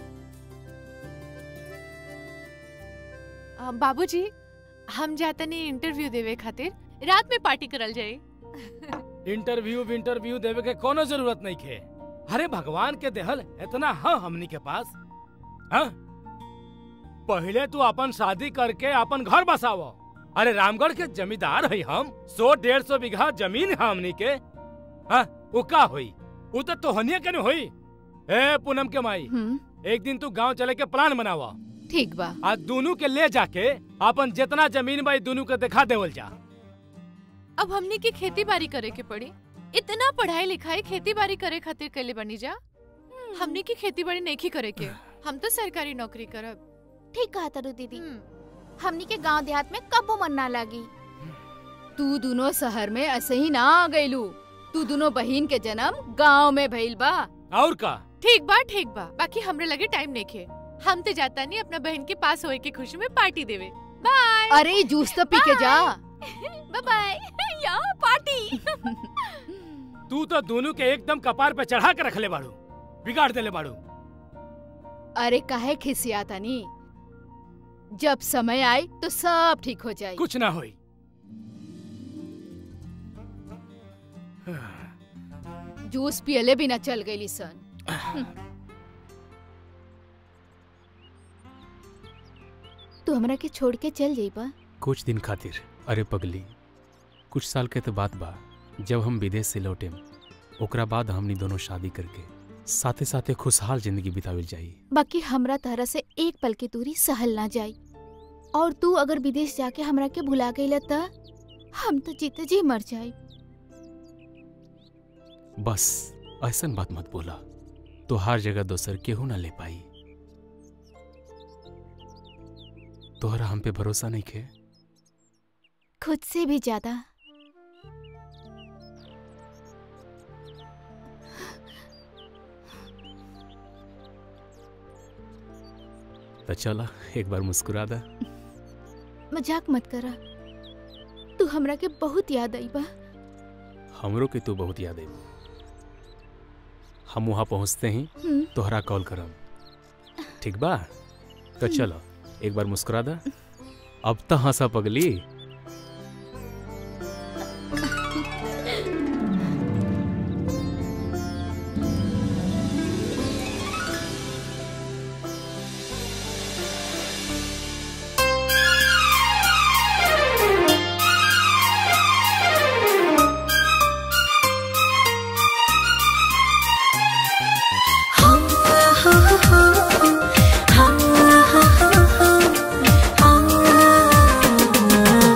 L: आ, बाबूजी हम जाता नहीं इंटरव्यू देवे खातिर रात में पार्टी करल जाए
D: इंटरव्यू इंटरव्यू देवे के कोनो जरूरत नहीं खे अरे भगवान के देहल इतना हाँ हमनी के पास हाँ पहले तू अपन शादी करके अपन घर बसावो अरे रामगढ़ के जमींदार है हम सौ डेढ़ सौ बीघा जमीन है हमनी के हाँ वो का होई वो तो तोहनिया के न होई ए पूनम के माई एक दिन तू गांव चले के प्लान बनावा
L: ठीक बा
D: आज दोनों के ले जाके अपन जितना जमीन बा दोनों के दिखा देवल जा
L: अब हमने की खेती बाड़ी करे के पड़ी इतना पढ़ाई लिखाई खेती बाड़ी करे खातिर कैले बनी जा हमने की खेती बाड़ी नहीं करे के हम तो सरकारी नौकरी करब
I: ठीक कहा तारू दीदी हमनी के गांव देहात में कबो मन ना लागी तू दोनों शहर में ऐसे ही ना आ गइलू तू दोनों बहन के जन्म गांव में भइल बा
D: और का
L: ठीक बा ठीक बा बाकी हमरे लगे टाइम नहीं खे हम तो जाता नहीं अपना बहन के पास होए के खुशी में पार्टी देवे बाय
I: अरे जूस तो पी के जा
L: बाय बाय या पार्टी
D: तू तो दोनों के एकदम कपार पे चढ़ा के रखले बाड़ू बिगाड़ देले बाड़ू
I: अरे काहे खिसियाता नी जब समय आए तो सब ठीक हो जाए
D: कुछ ना होई
I: जूस पियले बिना चल गई सन तू हमरा के छोड़ के चल जाइबा
Q: कुछ दिन खातिर अरे पगली कुछ साल के तो बात बा जब हम विदेश से लौटे ओकरा बाद हमनी दोनों शादी करके साथे साथे खुशहाल जिंदगी बितावल जाई
I: बाकी हमरा तरह से एक पल की दूरी सहल ना जाई और तू अगर विदेश जाके हमरा के भुला गई त हम तो जीते जी मर जाई
Q: बस ऐसन बात मत बोला तो हर जगह दोसर केहू ना ले पाई तोहरा हम पे भरोसा नहीं खे
I: खुद से भी ज्यादा
Q: तो चला एक बार मुस्कुरा दा
I: मजाक मत करा तू हमरा के बहुत याद आई बा
Q: हमरो के तू बहुत याद आई हम वहाँ पहुँचते ही
I: हम्म।
Q: तोहरा कॉल करम ठीक बा तो चलो एक बार मुस्कुरा दा अब तो हंसा पगली
J: हाँ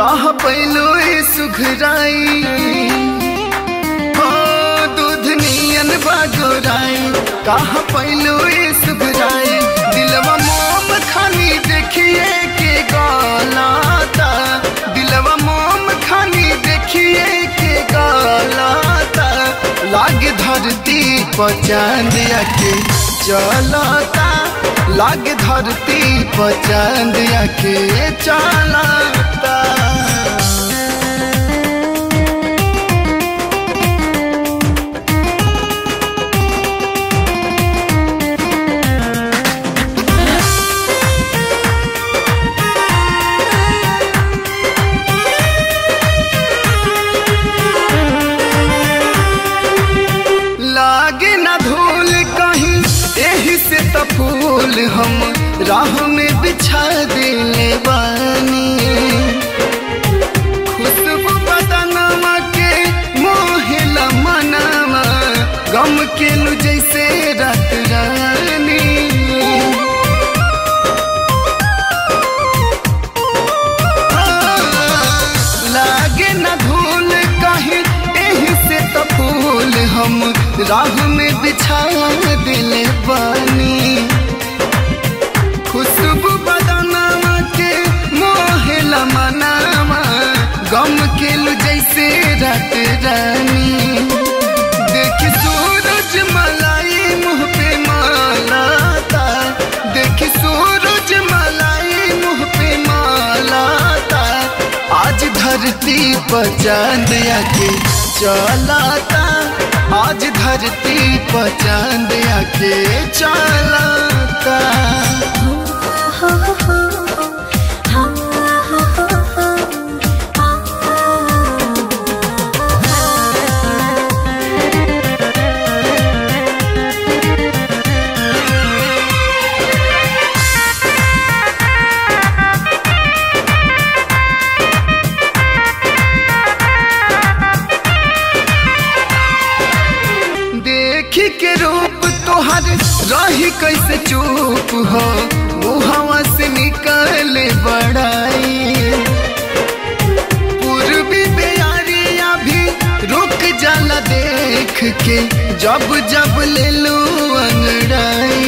R: कहा पैलो ए सुघराई हो दूध नियन बागोराई कहा पैलो ए सुघराई दिलवा मोम खानी देखिए के गलाता दिलवा मोम खानी देखिए के गलाता लाग धरती पर चांद आके चलता लाग धरती पर चांद आके चलता लागे ना धूल कहीं यही से तो फूल हम राह में बिछा दिले बानी खुशबू बदनमा के मोहिला मनामा गम के लू जैसे रात रानी लागे न धूल कहीं एही से तो फूल हम राह में बिछा दिल बानी खुशबू बदनामा के मोहला मनामा गम के लू जैसे रात रानी देखी सूरज मलाई मुंह पे मालाता देखी सूरज मलाई मुंह पे मालाता आज धरती पर चांद आके चलाता आज धरती पर चांद आके चलाता देखी के रूप तोहर रही कैसे चुप हो मुहवा से निकले बड़ाई पूर्वी बेयारिया भी रुक जाला देख के जब जब ले लू अंगड़ाई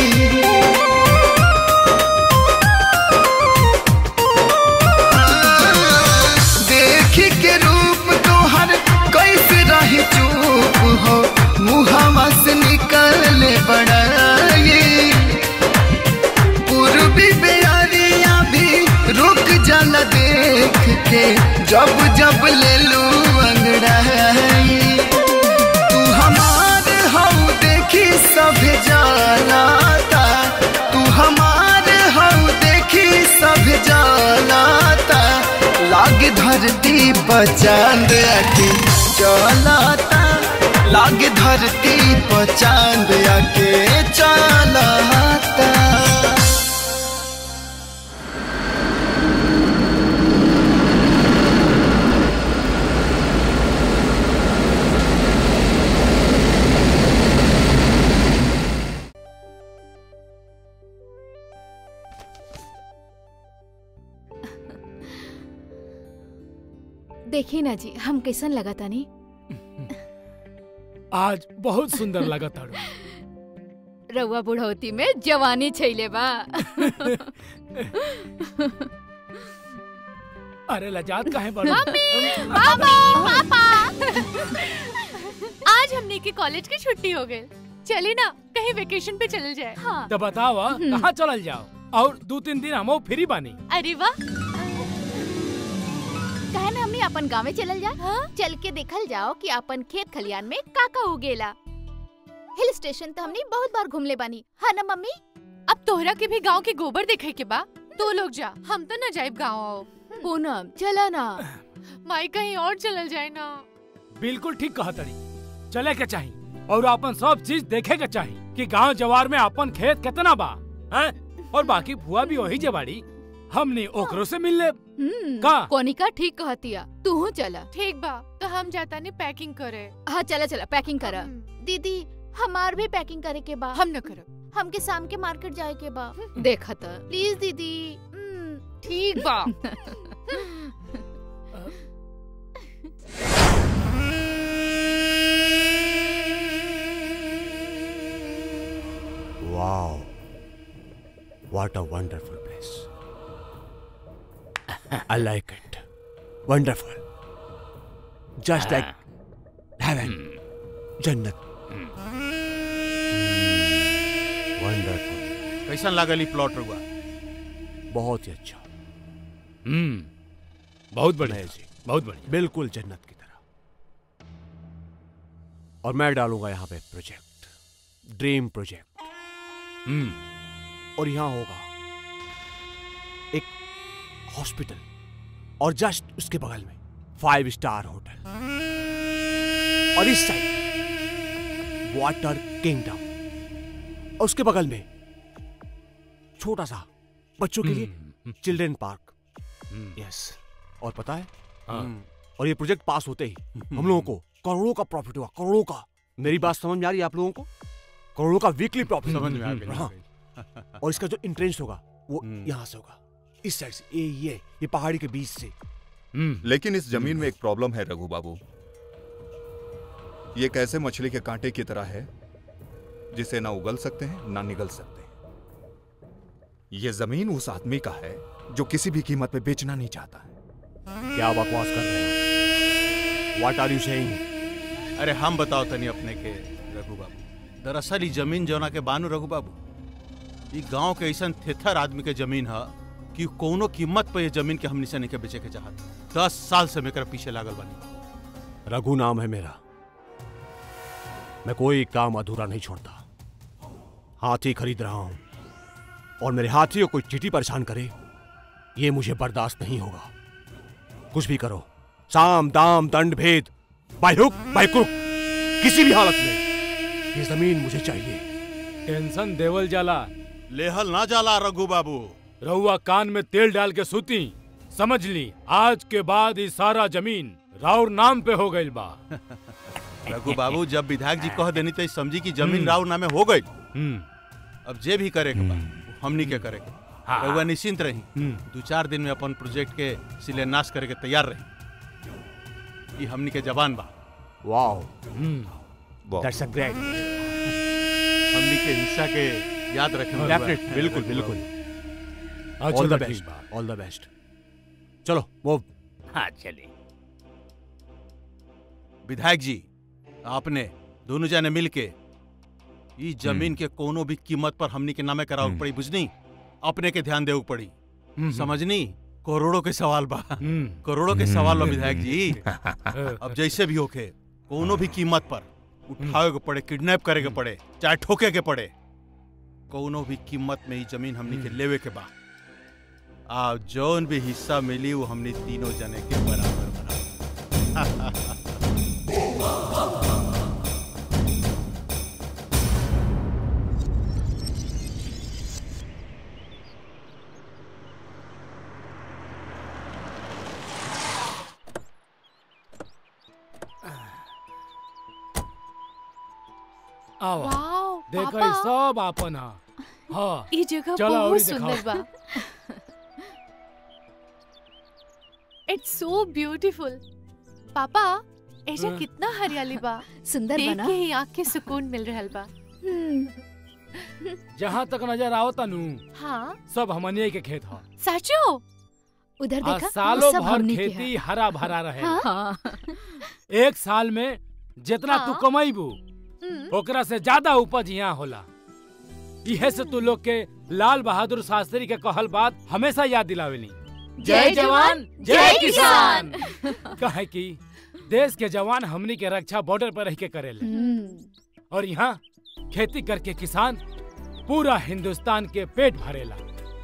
R: देखी के रूप तोहर कैसे रही चुप हो मुहवा से निकले बड़ाई पूर्वी बेयारिया भी रुक जाला देख के जब जब ले लू अंगड़ाई तू हमार हऊ देखी सब जानाता तू हमार हऊ देखी सब जानाता लाग धरती पर चांद आके चलाता लाग धरती पर चांद आके चलाता
I: देखी ना जी हम कैसन लगा तानी
D: आज बहुत सुंदर लगा तारू
I: रउआ बुढ़ौती में जवानी छैले बा
D: अरे लजात काहे बड़ो
L: मम्मी पापा पापा आज हमने के कॉलेज की छुट्टी हो गई चले ना कहीं वेकेशन पे चल जाए हाँ
D: तो बताओ आ, कहाँ चलल जाओ और दो तीन दिन हम फ्री बानी
L: अरे वाह
I: कहे ना हमने अपन गाँव में चलल जा चल के देखल जाओ कि अपन खेत खलियान में का का उगेला हिल स्टेशन तो हमने बहुत बार घूमले बानी हाँ ना मम्मी
L: अब तोहरा के भी गांव के गोबर देखे के बा तो लोग जा हम तो न जाइब गाँव आओ
I: पूनम चला ना
L: माई कहीं और चलल जाए ना
D: बिल्कुल ठीक कहा तड़ी चले के चाही और अपन सब चीज देखे के चाही कि गांव जवार में अपन खेत कितना बा हैं? और बाकी फुआ भी वही जवाड़ी हमने ओकरो से मिल ले का
I: कोनिका ठीक कहतिया तू चला
L: ठीक बा तो हम जाता ने पैकिंग करे
I: हाँ चला चला पैकिंग करा दीदी हमार भी पैकिंग करे के बा
L: हम न करब
I: हमके शाम के मार्केट जाए के बा देखा था प्लीज दीदी
L: ठीक बा
S: What a wonderful place. I like it. Wonderful. Just like heaven. जन्नत वंडरफुल
B: कैसन लागल ई प्लॉट रुआ
S: बहुत ही अच्छा
D: हम्म बहुत बढ़िया
S: नहीं जी
D: बहुत बढ़िया
S: बिल्कुल जन्नत की तरह और मैं डालूंगा यहाँ पे प्रोजेक्ट ड्रीम प्रोजेक्ट
D: हम्म
S: और यहाँ होगा एक हॉस्पिटल और जस्ट उसके बगल में फाइव स्टार होटल और इस साइड वाटर किंगडम और उसके बगल में छोटा सा बच्चों के लिए चिल्ड्रन पार्क यस और पता है
D: हाँ।
S: और ये प्रोजेक्ट पास होते ही हम लोगों को करोड़ों का प्रॉफिट हुआ करोड़ों का मेरी बात समझ में आ रही है आप लोगों को करोड़ों का वीकली प्रॉफिट
B: समझ में आ गई,
S: हाँ और इसका जो इंट्रेंस होगा वो यहाँ से होगा इस साइड से ये ये ये पहाड़ी के बीच से
F: लेकिन इस जमीन में एक प्रॉब्लम है रघु बाबू ये कैसे मछली के कांटे की तरह है जिसे ना उगल सकते हैं ना निगल सकते हैं ये जमीन उस आदमी का है जो किसी भी कीमत पे बेचना नहीं चाहता है
S: क्या बकवास कर रहे हो व्हाट आर यू सेइंग
B: अरे हम बताओ तनी अपने के रघु बाबू दरअसल ई जमीन जौना के बानू रघु बाबू ई गांव के ऐसा थेथर आदमी के जमीन है कि कोनो कीमत पे ये जमीन के हमनी से नहीं के बेचे के चाहत दस साल से मेरे पीछे लागल बनी
S: रघु नाम है मेरा मैं कोई काम अधूरा नहीं छोड़ता हाथी खरीद रहा हूं और मेरे हाथी को कोई चीटी परेशान करे ये मुझे बर्दाश्त नहीं होगा कुछ भी करो साम दाम दंड भेद बाय हुक बाय क्रुक किसी भी हालत में ये जमीन मुझे चाहिए
D: टेंशन देवल जाला
B: लेहल ना जाला रघु बाबू
D: रहुआ कान में तेल डाल के सूती समझ ली आज के बाद ये सारा जमीन राउर नाम पे हो गई बा
B: रघु बाबू जब विधायक जी कह देनी तो समझी कि जमीन राव नामे हो गई अब जे भी करे के बा वो हमनी के करे के
D: हाँ।
B: रघुआ निश्चिंत रही दो चार दिन में अपन प्रोजेक्ट के शिलान्यास करे के तैयार रही ये हमनी के जवान बा
S: वाओ
B: दैट्स अ ग्रेट हमनी के हिस्सा के याद रखें
S: Definitely, बिल्कुल बिल्कुल
D: हाँ,
S: ऑल
D: चलो,
S: द
D: ठीक
S: बेस्ट ऑल द बेस्ट चलो वो
C: हाँ चलिए
B: विधायक जी आपने दोनों जने मिल के ई जमीन के कोनो भी कीमत पर हमनी के नामे करावे पड़ी बुझनी अपने के ध्यान देवे पड़ी समझनी करोड़ों के सवाल बा करोड़ों के सवाल बा विधायक जी अब जैसे भी होके कोनो भी कीमत पर उठावे के पड़े किडनैप करे के पड़े चाहे ठोके के पड़े कोनो भी कीमत में ई जमीन हमनी के लेवे के बा आ जौन भी हिस्सा मिली वो हमनी तीनों जने के बराबर बराबर
D: आवा
L: वाओ
D: देखो
L: पापा
D: ये सब आपन हा हाँ
L: ये जगह
D: चलो
L: बहुत
D: और
L: सुंदर
D: दिखाओ।
L: बा इट्स सो ब्यूटीफुल पापा ऐसा
D: हाँ।
L: कितना हरियाली बा
I: सुंदर
L: देख
I: बना।
L: के ही आँख के सुकून मिल रहल बा
D: जहाँ तक नजर आओ तनु
L: हाँ
D: सब हमनिए के खेत हा
L: सचो
I: उधर
D: आ
I: देखा
D: सालों
I: सब
D: भर
I: हमनी के
D: खेती
I: है।
D: हरा भरा रहे
I: हाँ।
D: एक साल में जितना तू
L: हाँ।
D: कमाईबू ओकरा से ज्यादा उपज यहाँ होला इहे से तू लोग के लाल बहादुर शास्त्री के कहल बात हमेशा याद दिलावेली
L: जय जवान, जय किसान।
D: कहे कि देश के जवान हमनी के रक्षा बॉर्डर पर रह के करेले और यहाँ खेती करके किसान पूरा हिंदुस्तान के पेट भरेला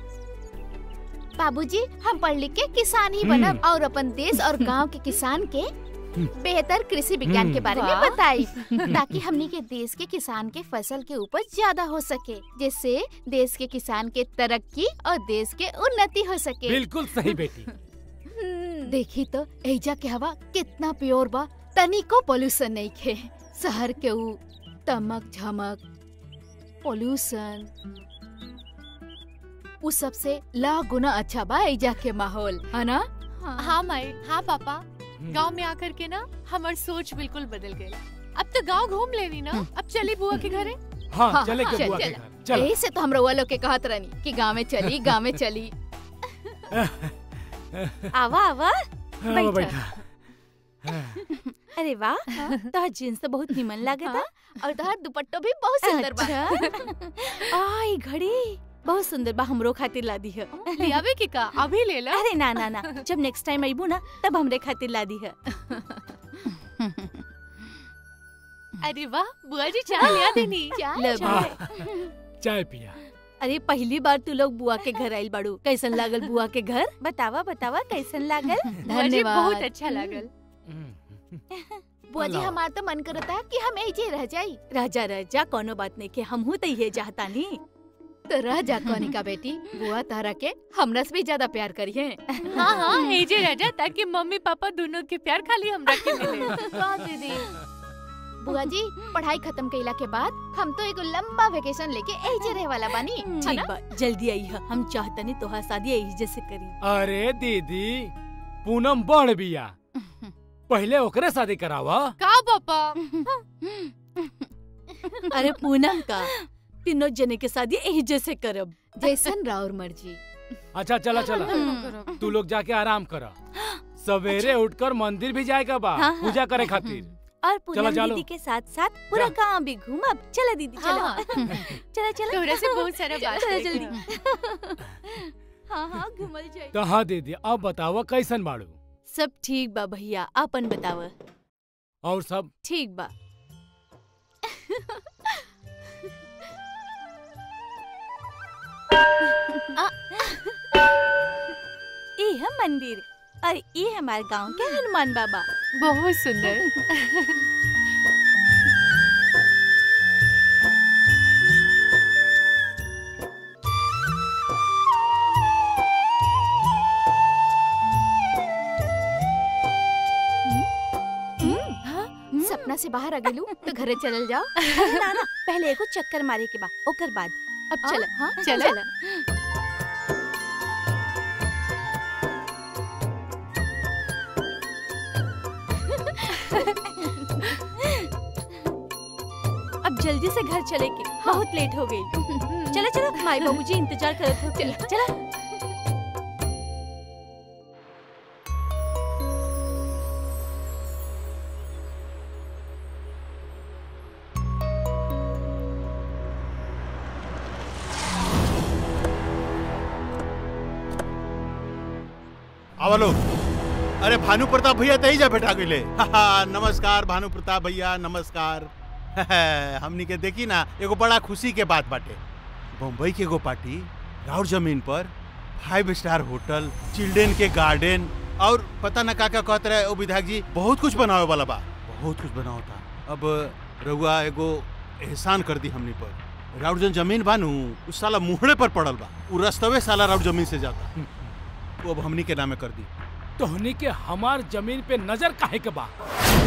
I: बाबूजी हम पढ़ लिख के किसान ही बनब और अपन देश और गांव के किसान के बेहतर कृषि विज्ञान के बारे में
L: वाह।
I: बताई ताकि हमनी के देश के किसान के फसल के उपज ज्यादा हो सके जिससे देश के किसान के तरक्की और देश के उन्नति हो सके
D: बिल्कुल सही बेटी
I: देखी तो एजा के हवा कितना प्योर बा तनिको पोल्यूशन नहीं खे शहर के ऊ तमक झमक पोल्यूशन उ सबसे लाख गुना अच्छा बा एजा के माहौल है ना
L: हाँ माई हाँ पापा गांव में आकर के ना हमार सोच बिल्कुल बदल गई अब तो गांव घूम लेनी ना अब चली बुआ के घरे
D: हाँ, चले के बुआ के घर चलो।
I: यही से तो हम रउआ लोग के कहत रहनी कि गाँव में चली गाँव में चली
T: आवा आवा
D: हाँ,
T: बैठा
D: बैठा
T: अरे वाह तोहर जीन्स तो बहुत निमन लागता
I: और तोहर दुपट्टो भी बहुत सुंदर बा
T: अच्छा आई घड़ी बहुत सुंदर बा हमरो खातिर ला दी है
L: लियावे की का अभी ले ला
T: अरे ना ना ना जब नेक्स्ट टाइम आईबू ना तब हमरे खातिर ला दी है
L: अरे वाह बुआ जी चाय लिया देनी
T: ले
D: चाय।
T: चाय।
D: चाय पिया
T: अरे पहली बार तू लोग बुआ के घर आइल बाड़ू कैसन लागल बुआ के घर बतावा बतावा कैसन लागल
L: बुआ जी बहुत अच्छा लागल
I: बुआ जी हमार तो मन करता कि हम ऐजे रह जाई
T: राजा राजा कोनो बात नहीं के हमहू तो ये चाहता नी
I: तो रह जा कोनी का बेटी बुआ तारा के हमरा से भी ज्यादा प्यार करिए
L: हाँ हाँ हेजे राजा ताकि मम्मी पापा दोनों के प्यार खाली हमरा के मिले
I: हाँ दीदी बुआ जी पढ़ाई खत्म कइला के बाद हम तो एगो लंबा वेकेशन लेके ऐजे रहे वाला बानी है
T: ठीक
I: ना?
T: बा जल्दी आई है हम चाहतनी तोहार शादी यही जैसे करी
D: अरे दीदी पूनम बड़ बिया पहले ओकरे शादी करावा
L: का पापा
T: अरे पूनम का तीनों जने के शादी यही जैसे करब
I: जैसन राउर मर्जी
D: अच्छा चला चला तू लोग जाके आराम करा सवेरे उठकर मंदिर भी जाएगा बा
T: हाँ, हाँ।
D: पूजा करे खातिर
T: और
D: चला
T: पूनम
D: जालो
T: दीदी के साथ साथ पूरा गांव भी घूमब चला दीदी चला
L: हाँ।
T: चला चला
L: तोहरा से बहुत सारा बात
T: चला
L: करेके
T: जल्दी हाँ हाँ घूमल जाए
D: तो हाँ दीदी अब बतावा कैसन बाड़ू
T: सब ठीक बा भैया अपन बताव
D: और सब
T: ठीक बा आ, ई है मंदिर और ये हमारे गांव के हनुमान बाबा
L: बहुत सुंदर
I: सपना से बाहर आ गेलू तो घरे चलल जाओ
T: ना ना पहले एगो चक्कर मारे के बा ओकर बाद
I: अब चल हाँ
L: चलो।
T: अब जल्दी से घर चले के बहुत लेट हो गई चलो चलो माई बाबूजी इंतजार करत हो चलो चलो
B: आवा लोग अरे भानु प्रताप भैया तही जा बैठा गईले नमस्कार भानु प्रताप भैया नमस्कार हमनी के देखी ना एगो बड़ा खुशी के बात बाटे बम्बई के एगो पार्टी राउर जमीन पर फाइव स्टार होटल चिल्ड्रेन के गार्डन और पता ना का का कहत रहे ओ विधायक जी बहुत कुछ बनावे वाला बा बहुत कुछ बनाओ था अब रउआ एगो एहसान कर दी हमनी पर राउर जन जमीन बानू उस साला मुहड़े पर पड़ल बा उ रस्तवे साला राउर जमीन से जाता वो अब हमनी के नामे कर दी
D: तोहनी के हमार जमीन पे नजर काहे के बा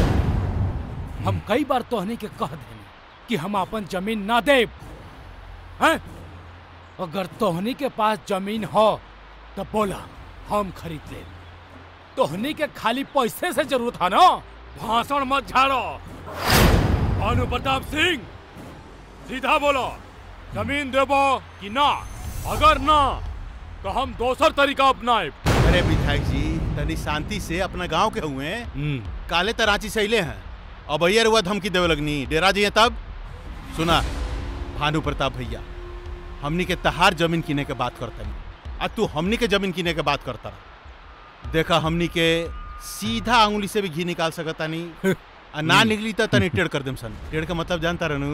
D: हम कई बार तोहनी के कह देनी कि हम अपन जमीन ना देब हैं अगर तोहनी के पास जमीन हो तो बोला हम खरीद ले तोहनी के खाली पैसे से जरूरत है ना भाषण मत झाड़ो भानु प्रताप सिंह सीधा बोलो जमीन देबो कि ना अगर ना तो हम दोसर तरीका अपनाए
B: अरे विधायक जी तनी शांति से अपना गांव के हुए काले तराची से अले हैं अब अयर हुआ धमकी देवे लगनी डेरा जी तब सुना भानु प्रताप भैया हमनी के तहार जमीन किने के बात करता नहीं आज तू हमनी के जमीन किने के बात करता रहा देखा हमनी के सीधा उंगली से भी घी निकाल सकता नहीं आ ना निकली तो तनी टेढ़ कर देम सन टेढ़ का मतलब जानता रहनू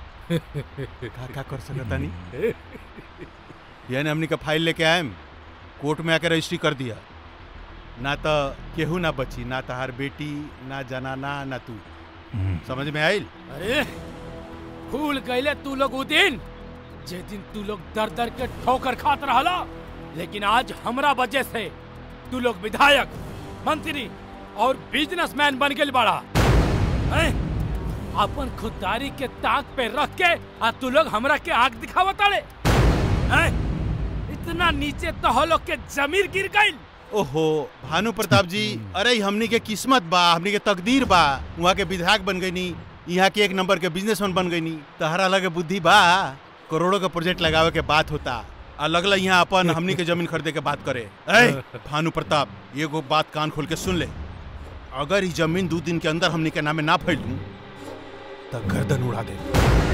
B: का का कर सकता नहीं यानी हमनी का फाइल लेके आएम कोर्ट में आके रजिस्ट्री कर दिया ना तो केहू ना बची ना तहार बेटी ना जनाना ना तू समझ में आइल
D: अरे भूल गईले तू लोग उ दिन जे दिन तू लोग दर दर के ठोकर खात रहला लेकिन आज हमरा वजह से तू लोग विधायक मंत्री और बिजनेसमैन बन गेल बड़ा हैं? अपन खुददारी के ताक पे रख के आ तू लोग हमरा के आग दिखावत आले हैं? इतना नीचे तो हो लोग के जमीर गिर गई
B: ओहो भानु प्रताप जी अरे ई हमनी के किस्मत बा हमनी के तकदीर बा वहाँ के विधायक बन गई नी यहाँ के एक नंबर के बिजनेसमैन बन गई नी तहरा लगे बुद्धि बा करोड़ों का प्रोजेक्ट लगावे के बात होता आ लगल यहाँ अपन हमनी के जमीन खरीदे के बात करे ए भानु प्रताप एगो बात कान खोल के सुन ले अगर ई जमीन दो दिन के अंदर हमनी के नामे ना फैलू तो गर्दन उड़ा दे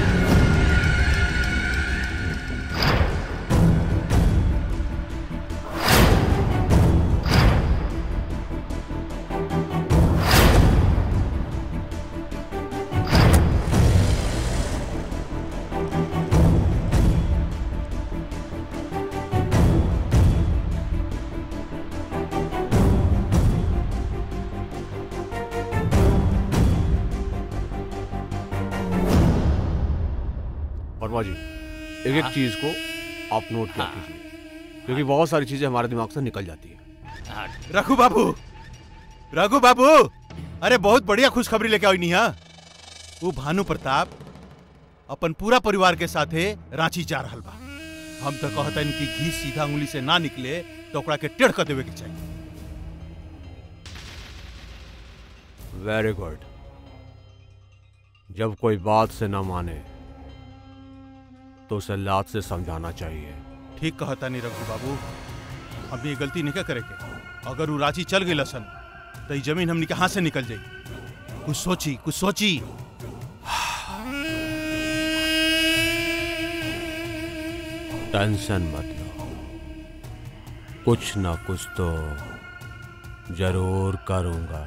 S: वर्मा जी एक एक चीज को आप नोट कर कीजिए क्योंकि बहुत सारी चीजें हमारे दिमाग से निकल जाती है
B: रघु बाबू रघु बाबू अरे बहुत बढ़िया खुशखबरी लेके आई हाँ वो भानु प्रताप अपन पूरा परिवार के साथे रांची जा रहल बा हम तो कहता कि घी सीधा उंगली से ना निकले तो ओकरा के टेढ़ कर देवे के चाहिए
S: वेरी गुड जब कोई बात से ना माने तो उसे लात से समझाना चाहिए
B: ठीक कहता नहीं रघु बाबू हम ये गलती नहीं करे के अगर वो रांची चल गई लसन तो ये जमीन हमनी के हाथ से निकल जाई कुछ सोची कुछ सोची
S: टेंशन मत लो कुछ ना कुछ तो जरूर करूंगा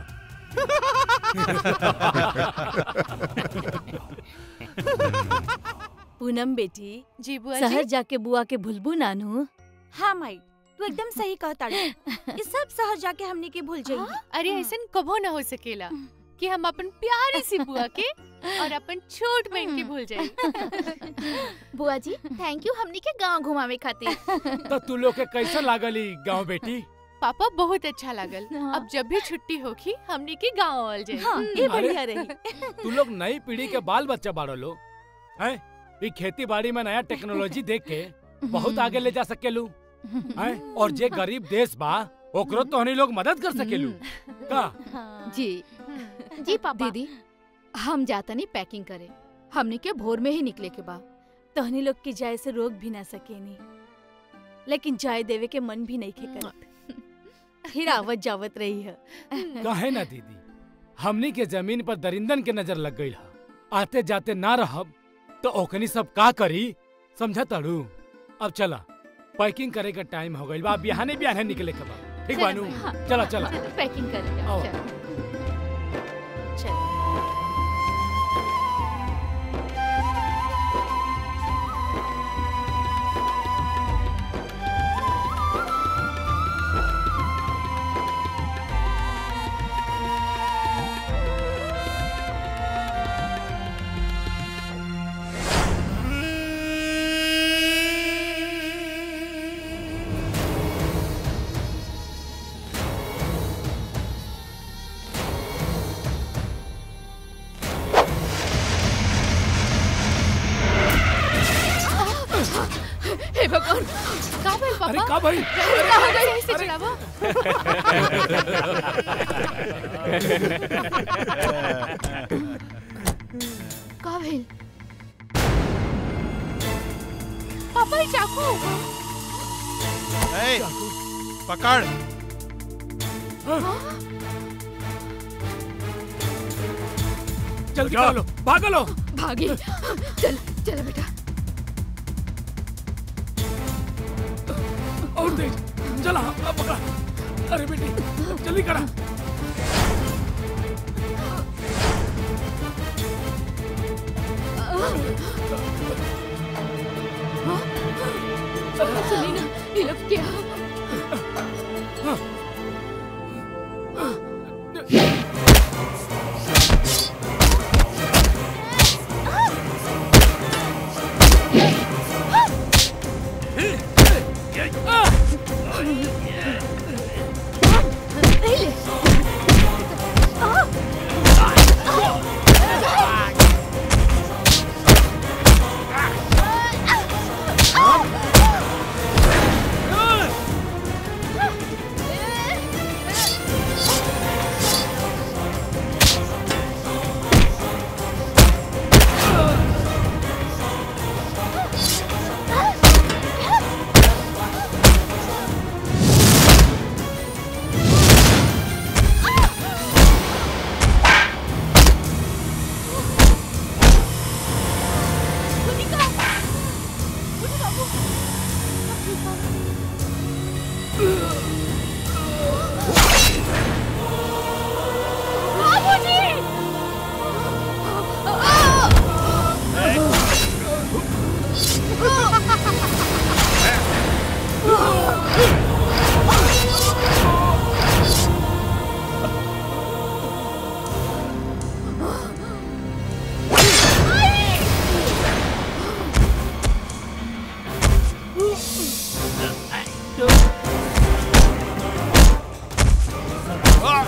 I: पूनम बेटी
L: जी बुआ
I: शहर
L: जी
I: जाके बुआ के भूलबू नानू
T: हाँ माई तू एकदम सही कहता ये सब शहर जाके हमने के भूल जाइए
L: अरे ऐसन कबो ना हो सकेला कि हम अपन प्यारी सी बुआ के और अपन छोट बहन के भूल जाए
T: बुआ जी थैंक यू हमने के गांव घुमावे खातिर
D: तो तू लोग के कैसा लागली गांव बेटी
L: पापा बहुत अच्छा लागल अब जब भी छुट्टी होगी हमने के गांव आल जाए
I: हाँ, ये
D: अरे,
I: बढ़िया रही
D: तू लोग नई पीढ़ी के बाल बच्चा बाड़ो लो हैं ये खेती बाड़ी में नया टेक्नोलॉजी देख के बहुत आगे ले जा सकेलू हैं और जे गरीब देश बा ओकरो तो हनी लोग मदद कर सकेलू का
I: जी
T: जी पापा
I: दीदी हम जाता नहीं पैकिंग करे हमने के भोर में ही निकले के बा तहनी लोग की जाए से रोक भी ना सकेनी लेकिन जाए देवे के मन भी नहीं खे करत फिर आवत जावत रही है
D: काहे ना दीदी हमनी के जमीन पर दरिंदन के नजर लग गई आते जाते ना रहब तो ओकनी सब का करी समझा तड़ू अब चला पैकिंग करे का टाइम हो गई बा अब बिहाने बिहाने निकले के बा ठीक बानू
I: हाँ।
D: चला चला
I: पैकिंग करेंगे
D: आओ।
I: चलो। चलो
L: हे भगवान का भइल पापा
D: अरे का भइल?
L: कहाँ गए ऐसे चलावा का भइल पापा ये चाकू
B: ए, पकड़
D: चल चलो भागो लो
L: भागी चल चल बेटा
D: और तेज चला अब पकड़ा अरे बेटी जल्दी करा
L: सुनी ना ये लोग क्या
I: ले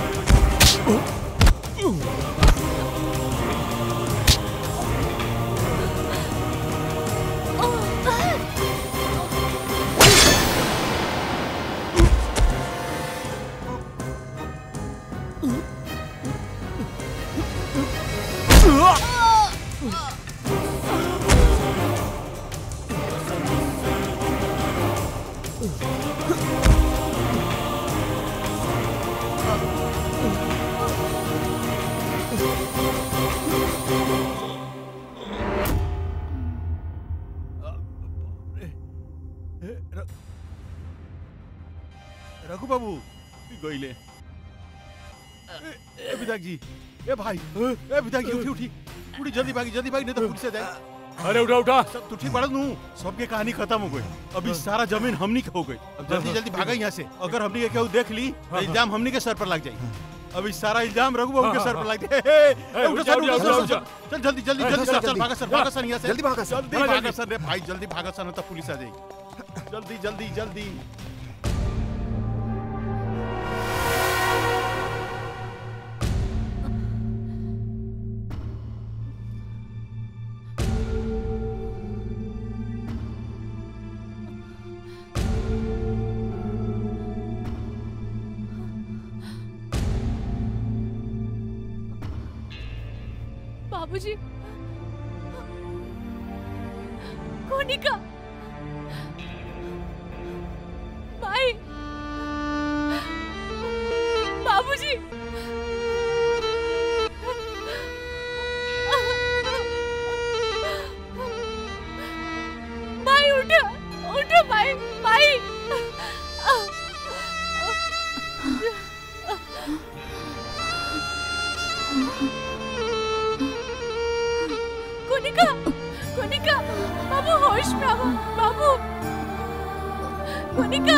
B: रघु बाबू गईले ए ए, विधायक जी ए भाई ए विधायक जी उठी उठी उठी जल्दी भागी जल्दी भागी नहीं तो पुलिस आ जाए
D: अरे उठा उठा
B: सब तू ठीक पड़ा नू सबके कहानी खत्म हो गई अभी सारा जमीन हमनी के हो गई अब जल्दी जल्दी भागा यहाँ से अगर हमनी के केहू देख ली तो इल्जाम हमनी के सर पर लग जाए अभी सारा इल्जाम रघु बाबू के सर पर लग जाए हे, हे,
D: उठ
B: उठो
D: जा,
B: सर,
D: उठ जा,
B: उठो
D: उठ
B: सर,
D: जा।
B: चल जल्दी जल्दी
F: हाँ,
B: जल्दी
F: सर,
B: सर चल
F: जल्दी।
B: भागा सर भागा सर यहाँ से
F: जल्दी भागा सर।
B: जल्दी
F: हाँ,
B: भागा
F: जल्दी।
B: सर रे भाई जल्दी भागा सर नहीं तो पुलिस आ जाएगी जल्दी जल्दी जल्दी
I: बाबूजी कोनिका भाई बाबूजी भाई उठो उठो भाई भाई कोनिका कोनिका बाबू होश में आओ बाबू कोनिका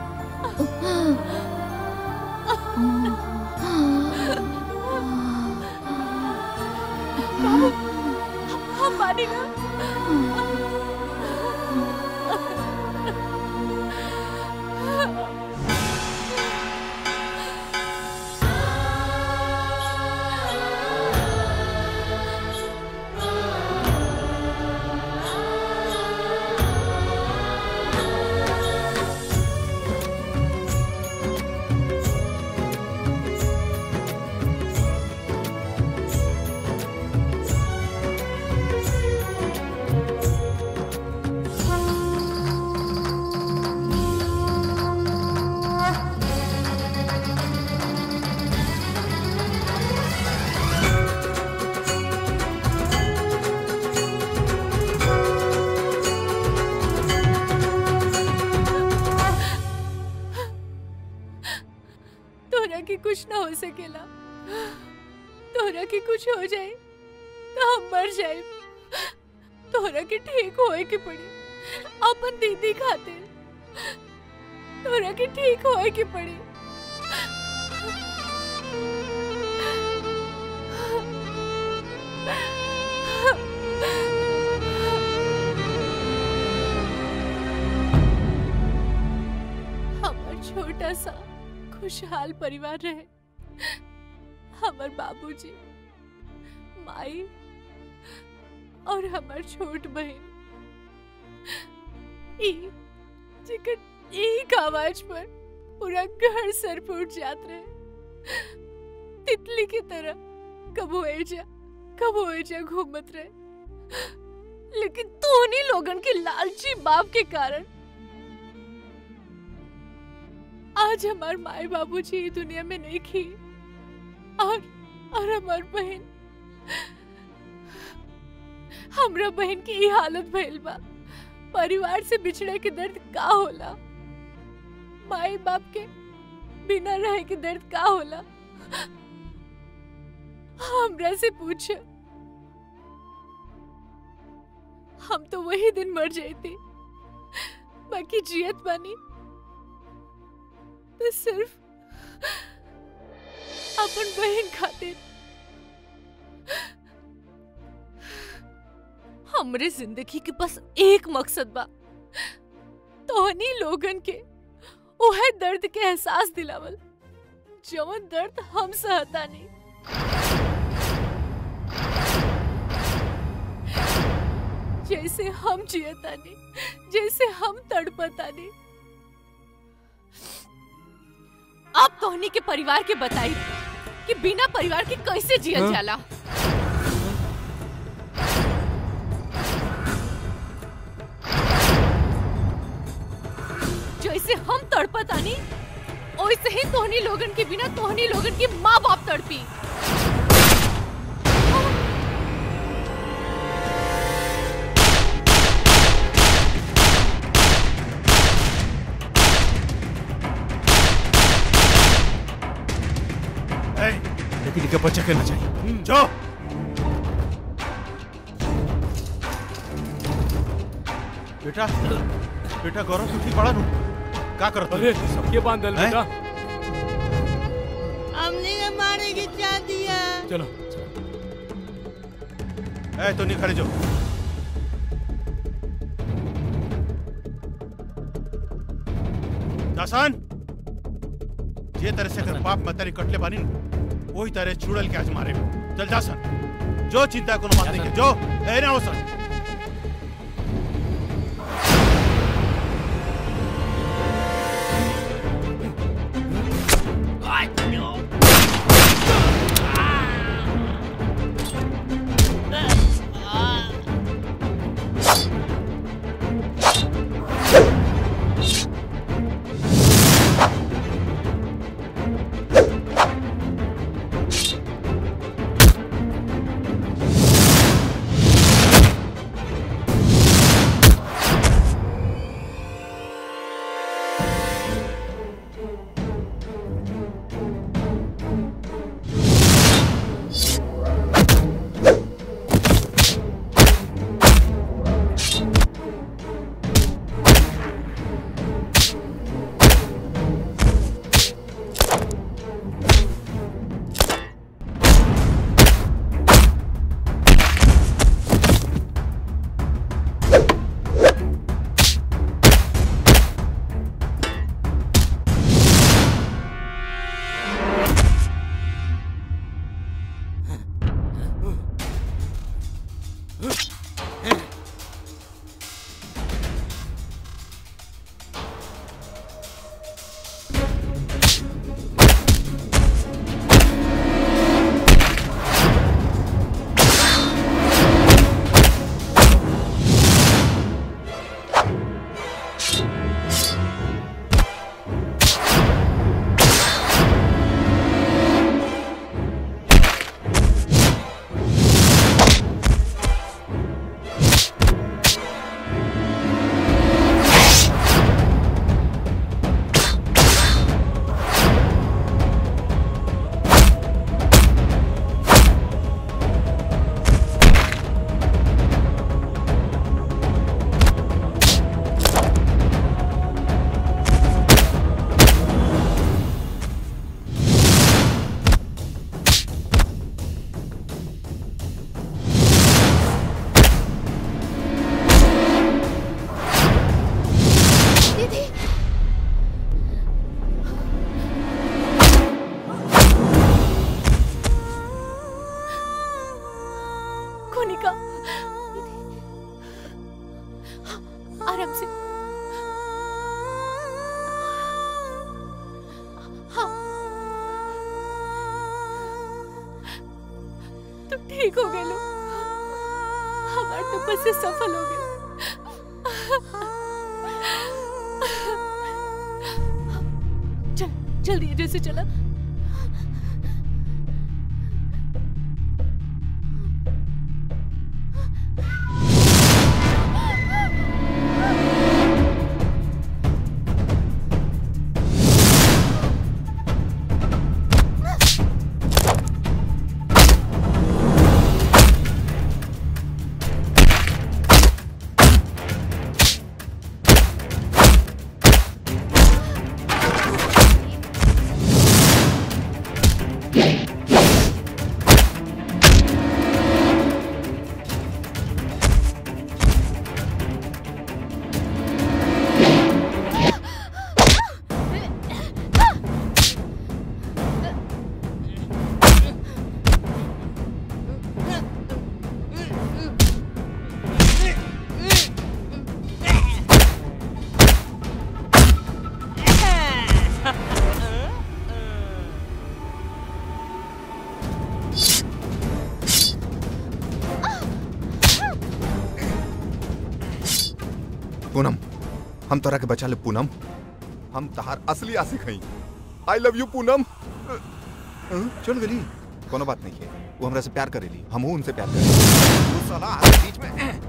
I: बाबू हम मानी ना तोरा के कुछ ना हो सकेला तोरा के कुछ हो जाए तो हम मर जाए तोरा के ठीक होए के पड़ी अपन दीदी खातिर तोरा के ठीक होए के पड़ी हमार छोटा सा खुशहाल परिवार रहे हमार बाबूजी माई और हमार छोट बहन ई जेकर एक आवाज पर पूरा घर सर पे उठ जात रहे तितली की तरह कबो एजा कबो एजा घूमत रहे लेकिन तोहनी लोगन के लालची बाप के कारण आज हमार माए बाबूजी ई दुनिया में नहीं खी और और हमार बहन हमरा बहन की ई हालत भइल बा परिवार से बिछड़े के दर्द का होला माए बाप के बिना रहे के दर्द का होला हमरा से पूछ हम तो वही दिन मर जाती बाकी जियत बानी तो सिर्फ अपन बहन खातिर हमरे जिंदगी के बस एक मकसद बा तोहनी लोगन के ओहे दर्द के एहसास दिलावल
L: जवन दर्द हम सहता नहीं जैसे हम जियता नहीं जैसे हम तड़पता नहीं आप तोहनी के परिवार के बताई कि बिना परिवार के कैसे जियल
D: हाँ?
L: जाला जैसे हम तड़पतानी वैसे ही तोहनी लोगन के बिना तोहनी लोगन की माँ बाप तड़पी
B: ए, लेकिन इनका बच्चा करना चाहिए जाओ बेटा बेटा गौरव तू ठीक पड़ा नू का करत
D: अरे सबके बांध दल बेटा
M: हमने के मारे की चाह दिया
D: चलो
B: ए तो नहीं खड़े जो दासान जे तरह से अगर बाप मतारी कटले बानी न, वही तरह चुड़ल के आज मारे चल जासन जो चिंता कोनो बात नहीं के जो ए ना हो सन
L: कोनिका आराम से हाँ तुम ठीक हो गए लो हमारे तपस्या सफल हो गई चल जल्दी जैसे चला
F: पूनम हम तोरा के बचा ले पूनम हम तहार असली आशिक हई आई लव यू पूनम अ, चल गली कोनो बात नहीं है वो हमरा से प्यार करेली हमहू उनसे प्यार करेली वो साला आके बीच में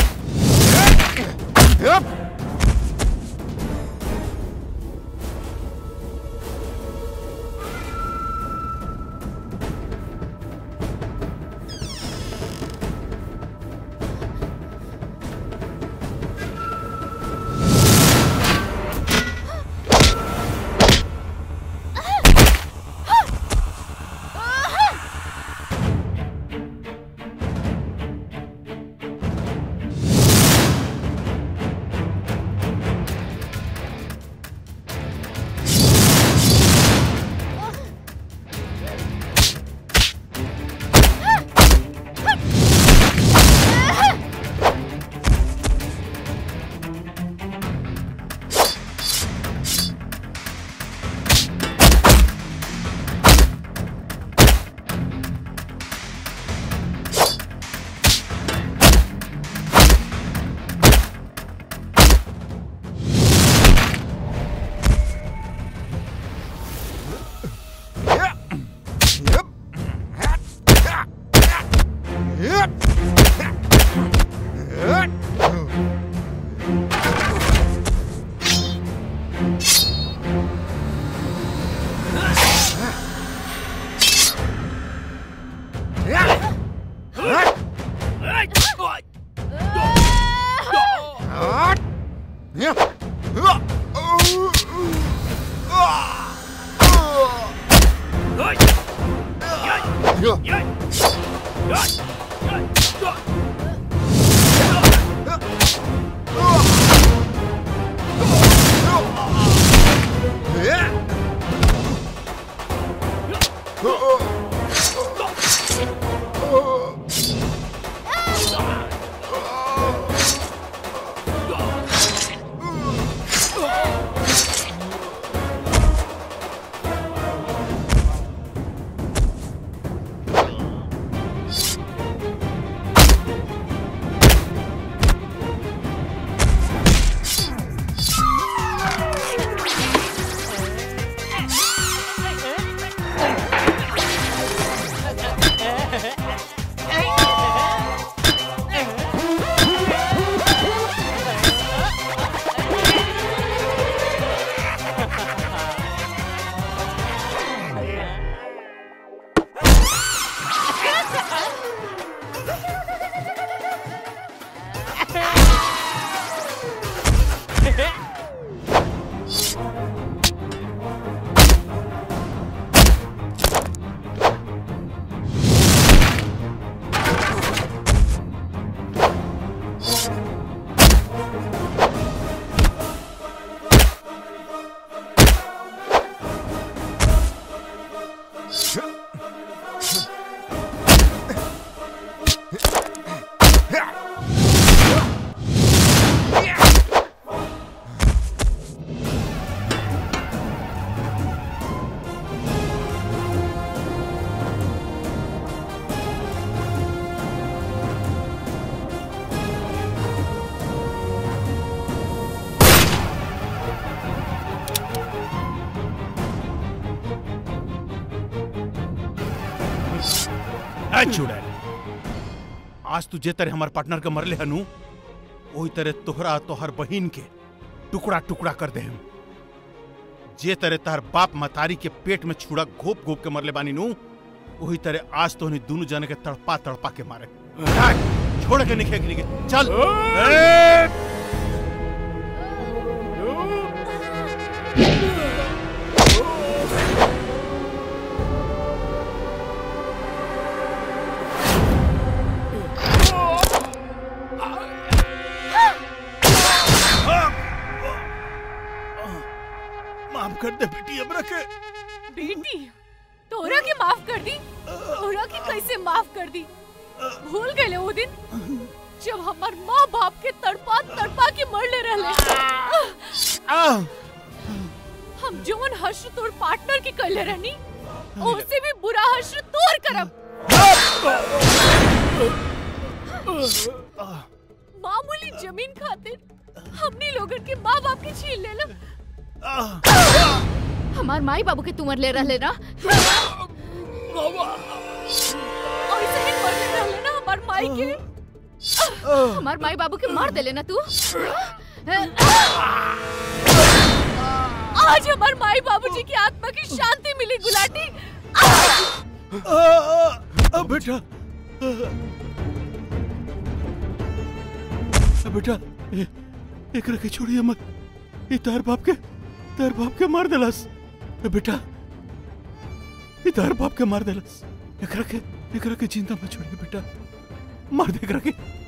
B: ए चुड़ैल आज तू जे तरह हमार पार्टनर के मरले हनु वही तरह तोहरा तोहर बहिन के टुकड़ा टुकड़ा कर दे हम जे तरह तार बाप मतारी के पेट में छुड़ा घोप घोप के मरले बानी नु वही तरह आज तो दोनों जने के तड़पा तड़पा के मारे ए, छोड़ के निखे के चल ए! माफ कर दे बेटी हमरा के
L: बेटी तोरा के माफ कर दी तोरा के कैसे माफ कर दी भूल गए वो दिन जब हमार माँ बाप के तड़पा तड़पा के मरले रहले हम जौन हश्र तोर पार्टनर के कहले रहनी उससे भी बुरा हश्र तोर करब मामूली जमीन खातिर
I: हमनी लोगन के माँ बाप के छीन ले लो हमार माई बाबू के तुमर ले रहले ना ऐसे ही मर ले रहले ना हमार माई के हमार माई बाबू के मार देले ना तू आज हमार माई बाबूजी की आत्मा की शांति मिली गुलाटी
B: बेटा बेटा ए- एकरा के छोड़िए मत ये तार बाप के तार बाप के मार देलस ए बेटा ये तार बाप के मार देलस एकरा के एकरा के जिंदा मत छोड़िए बेटा मार दे एकरा के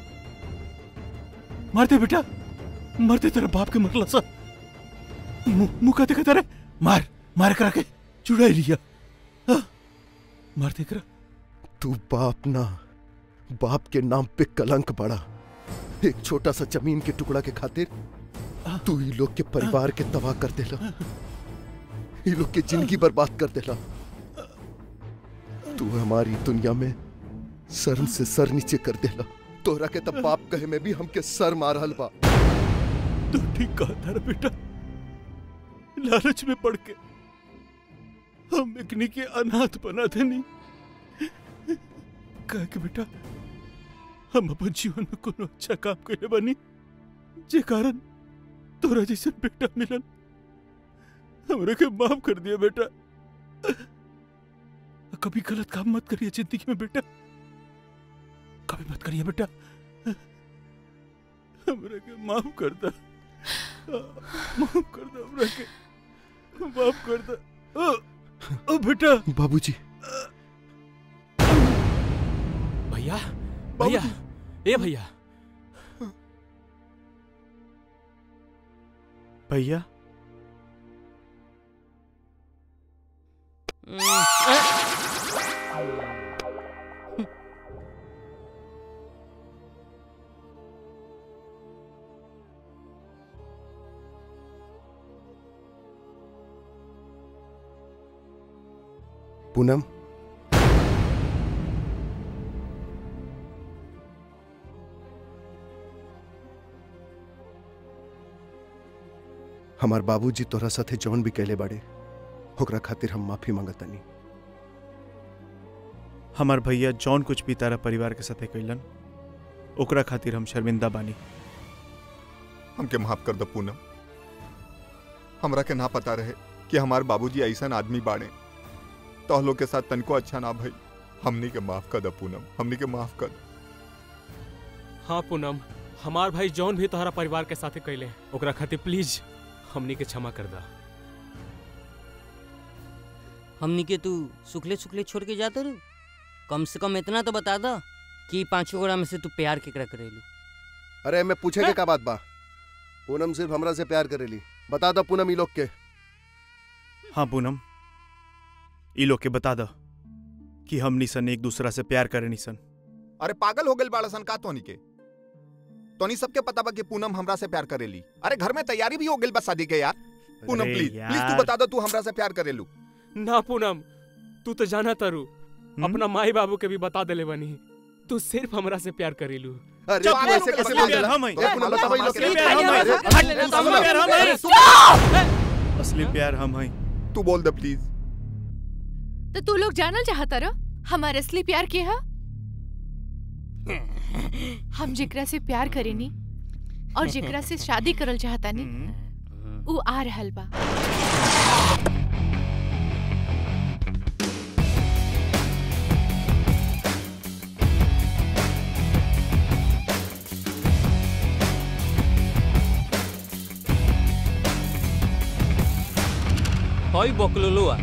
B: मार दे बेटा मार दे तेरा बाप के मरला सा मुंह मुंह का देखा तेरे मार मार एकरा के चुड़ाई लिया हाँ, मार दे एकरा
A: तू बाप ना बाप के नाम पे कलंक पड़ा एक छोटा सा जमीन के टुकड़ा के खातिर तू ये लोग के परिवार के तबाह कर देला ये लोग के जिंदगी बर्बाद कर देला तू हमारी दुनिया में शर्म से सर नीचे कर देला तोरा के तब बाप कहे में भी हमके सर मारहल बा
B: तू ठीक कहा था रे बेटा लालच में पड़ के हम एकनी के अनाथ बना देनी कहा कि बेटा हम अपन जीवन में कोनो अच्छा काम करे बनी जे कारण तोरा जैसे बेटा मिलन हमरे के माफ कर दिया बेटा कभी गलत काम मत करिए जिंदगी में बेटा कभी मत करिए बेटा हमरे के माफ कर दा माफ कर दो हमरा के माफ कर दो ओ, ओ बेटा
A: बाबूजी
Q: भैया भैया ए भैया
G: भैया
A: पूनम हमार बाबूजी तोरा साथे जौन भी कहले बाड़े ओकरा खातिर हम माफी मांगतानी
G: हमार भैया जौन कुछ भी तारा परिवार के साथे कैलन ओकरा खातिर हम शर्मिंदा बानी
F: हमके माफ कर दो पूनम हमरा के ना पता रहे कि हमार बाबूजी ऐसा आदमी बाड़े तो लोग के साथ तनको अच्छा ना भई हमनी के माफ कर दो पूनम हमनी के माफ कर दो
Q: हाँ पूनम हमार भाई जौन भी तोहरा परिवार के साथे कैले ओकरा खातिर प्लीज हमनी के क्षमा कर दा
H: हमनी के तू सुखले सुखले छोड़ के जाते रू कम से कम इतना तो बता दा कि पांचों गोड़ा में से तू प्यार केकरा करेलू
A: अरे मैं पूछे के का बात बा पूनम सिर्फ हमरा से प्यार करेली बता दो पूनम ई लोग के
G: हाँ पूनम ई लोग के बता दो कि हमनी सन एक दूसरा से प्यार करे सन
F: अरे पागल हो गए बाड़ा सन का तोनी के तोनी सबके पता बा कि पूनम हमरा से प्यार करेली अरे घर में तैयारी भी हो गई बा शादी के यार पूनम
Q: अरे
F: प्लीज प्लीज
Q: यार।
F: तू बता दो तू हमरा से प्यार करेलू
Q: ना पूनम तू तो जाना तारू अपना माई बाबू के भी बता देले बनी तू सिर्फ हमरा से प्यार करेलू
A: अरे
G: चुप,
A: तू ऐसे
G: असली
A: कैसे
G: प्यार
A: बोल देला?
G: हम हैं।
A: तो पूनम बताओ ई लोग
G: असली
A: के-
G: प्यार हम हैं।
A: अरे,
G: हट,
A: अरे,
G: असली
A: सुनो।
G: प्यार हम हैं।
A: अरे, सुनो।
G: असली प्यार हम हैं
F: तू बोल दे प्लीज
L: तो तू लोग जानल चाहता रह हमार असली प्यार के है हम जेकरा से प्यार करेनी और जेकरा से शादी करल चाहतानी उ आ रहल बा
H: হই বকললুয়া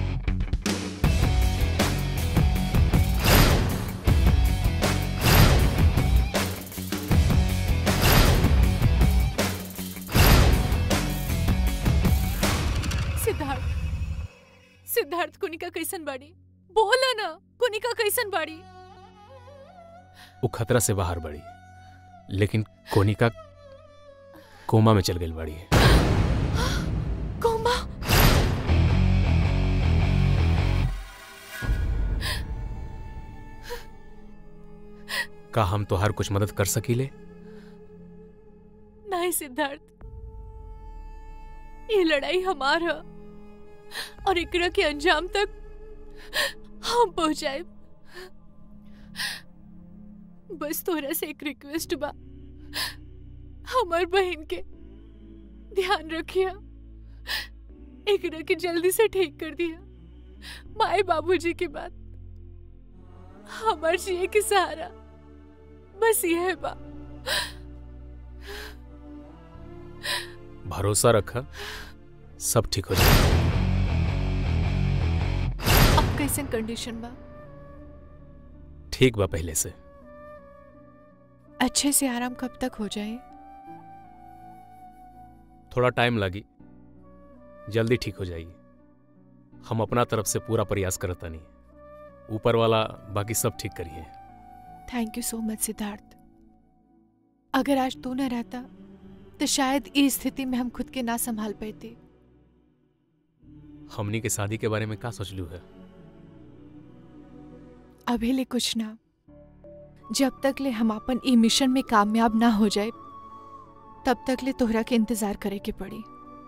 L: सिद्धार्थ सिद्धार्थ कुनिका कैसन बाड़ी बोला ना कुनिका कैसन बाड़ी
Q: वो खतरा से बाहर बढ़ी लेकिन कोनिका कोमा में चल गई बड़ी
L: कोमा
Q: का हम तो हर कुछ मदद कर सकीले
L: नहीं नहीं सिद्धार्थ ये लड़ाई हमार है और एकरा के अंजाम तक हम पहुंचाए बस तोरा से एक रिक्वेस्ट बा हमार बहन के ध्यान रखिया एकरा के जल्दी से ठीक कर दिया माए बाबूजी की बात हमार जिए के सहारा बस यह बा
Q: भरोसा रखा सब ठीक हो जाएगा
L: अब कैसन कंडीशन बा
Q: ठीक बा पहले से
L: अच्छे से आराम कब तक हो जाए
Q: थोड़ा टाइम लगी जल्दी ठीक हो जाएगी हम अपना तरफ से पूरा प्रयास करता नहीं ऊपर वाला बाकी सब ठीक करिए
L: थैंक यू सो मच सिद्धार्थ अगर आज तू न रहता तो शायद इस स्थिति में हम खुद के ना संभाल पाते
Q: हमनी के शादी के बारे में का सोचलू है
L: अभी ले कुछ ना जब तक ले हम अपन ई मिशन में कामयाब ना हो जाए तब तक ले तोहरा के इंतजार करे के पड़ी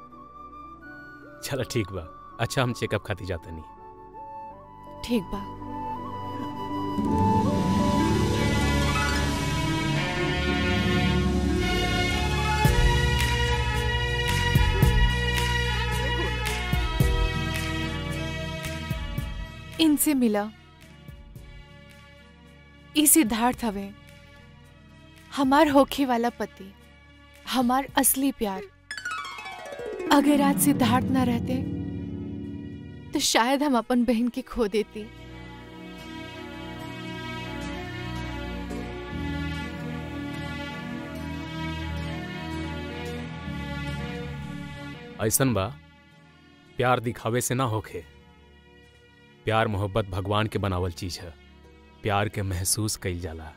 Q: चलो ठीक बा अच्छा हम चेकअप खाती जाते नहीं
L: ठीक बा इनसे मिला ई सिद्धार्थ हवे हमार होखे वाला पति हमार असली प्यार अगर आज सिद्धार्थ ना रहते तो शायद हम अपन बहन के खो देती
Q: ऐसन बा प्यार दिखावे से ना होखे प्यार मोहब्बत भगवान के बनावल चीज है प्यार के महसूस कईल जाला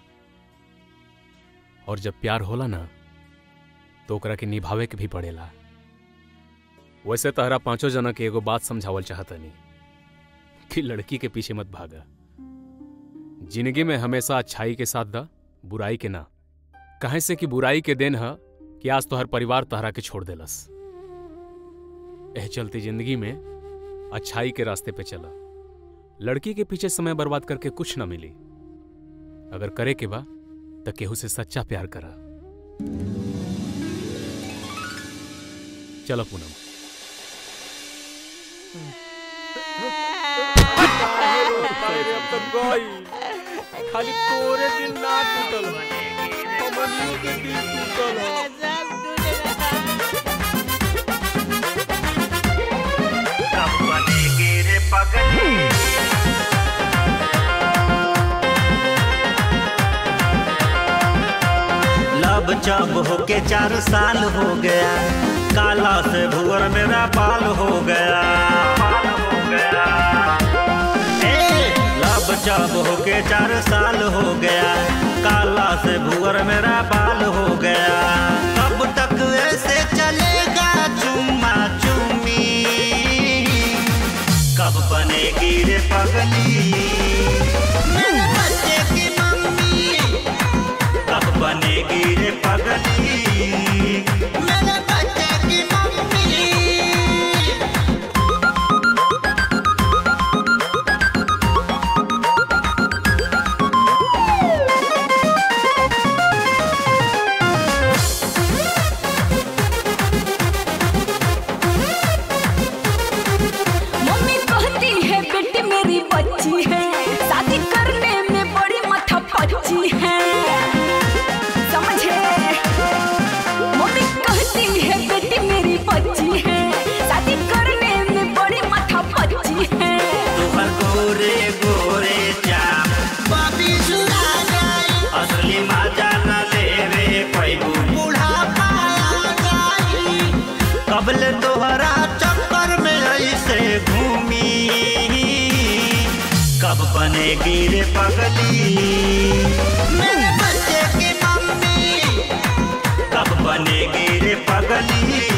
Q: और जब प्यार होला ना तो ओकरा के निभावे के भी पड़ेला वैसे तहरा पांचों जना के एगो बात समझावल चाहतनी कि लड़की के पीछे मत भागा जिंदगी में हमेशा अच्छाई के साथ दा बुराई के ना कहे से कि बुराई के दिन है कि आज तो हर परिवार तहरा के छोड़ देलस एह चलती जिंदगी में अच्छाई के रास्ते पे चला लड़की के पीछे समय बर्बाद करके कुछ ना मिली अगर करे के बा तो केहू से सच्चा प्यार करा चलो पूनम
C: खाली तोरे दिल ना टूटल हमनियों के दिल टूटल है
O: कब बनेगी रे पगली लब जब होके चार साल हो गया काला से भूर मेरा बाल हो गया बाल हो गया ए, लब जब होके चार साल हो गया काला से भूर मेरा बाल हो गया कब तक ऐसे चलेगा चुम्मा चुम्मी कब बनेगी रे पगली मेरे बच्चे की मम्मी कब बनेगी रे पगली मेरे बच्चे की मम्मी
J: मम्मी कहती है बेटी मेरी बच्ची है शादी करने में बड़ी माथा पच्ची है समझे मम्मी कहती है बेटी मेरी बच्ची है शादी करने में बड़ी माथा पच्ची है
O: तुहर गोरे गोरे चाम बाबी सुना जाई असली मजा न लेवे पैगु बूढ़ा पाया जाई कबल तोहरा चक्कर में ऐसे घूमी कब बनेगी रे पगली मेरे बच्चे की मम्मी कब बनेगी रे पगली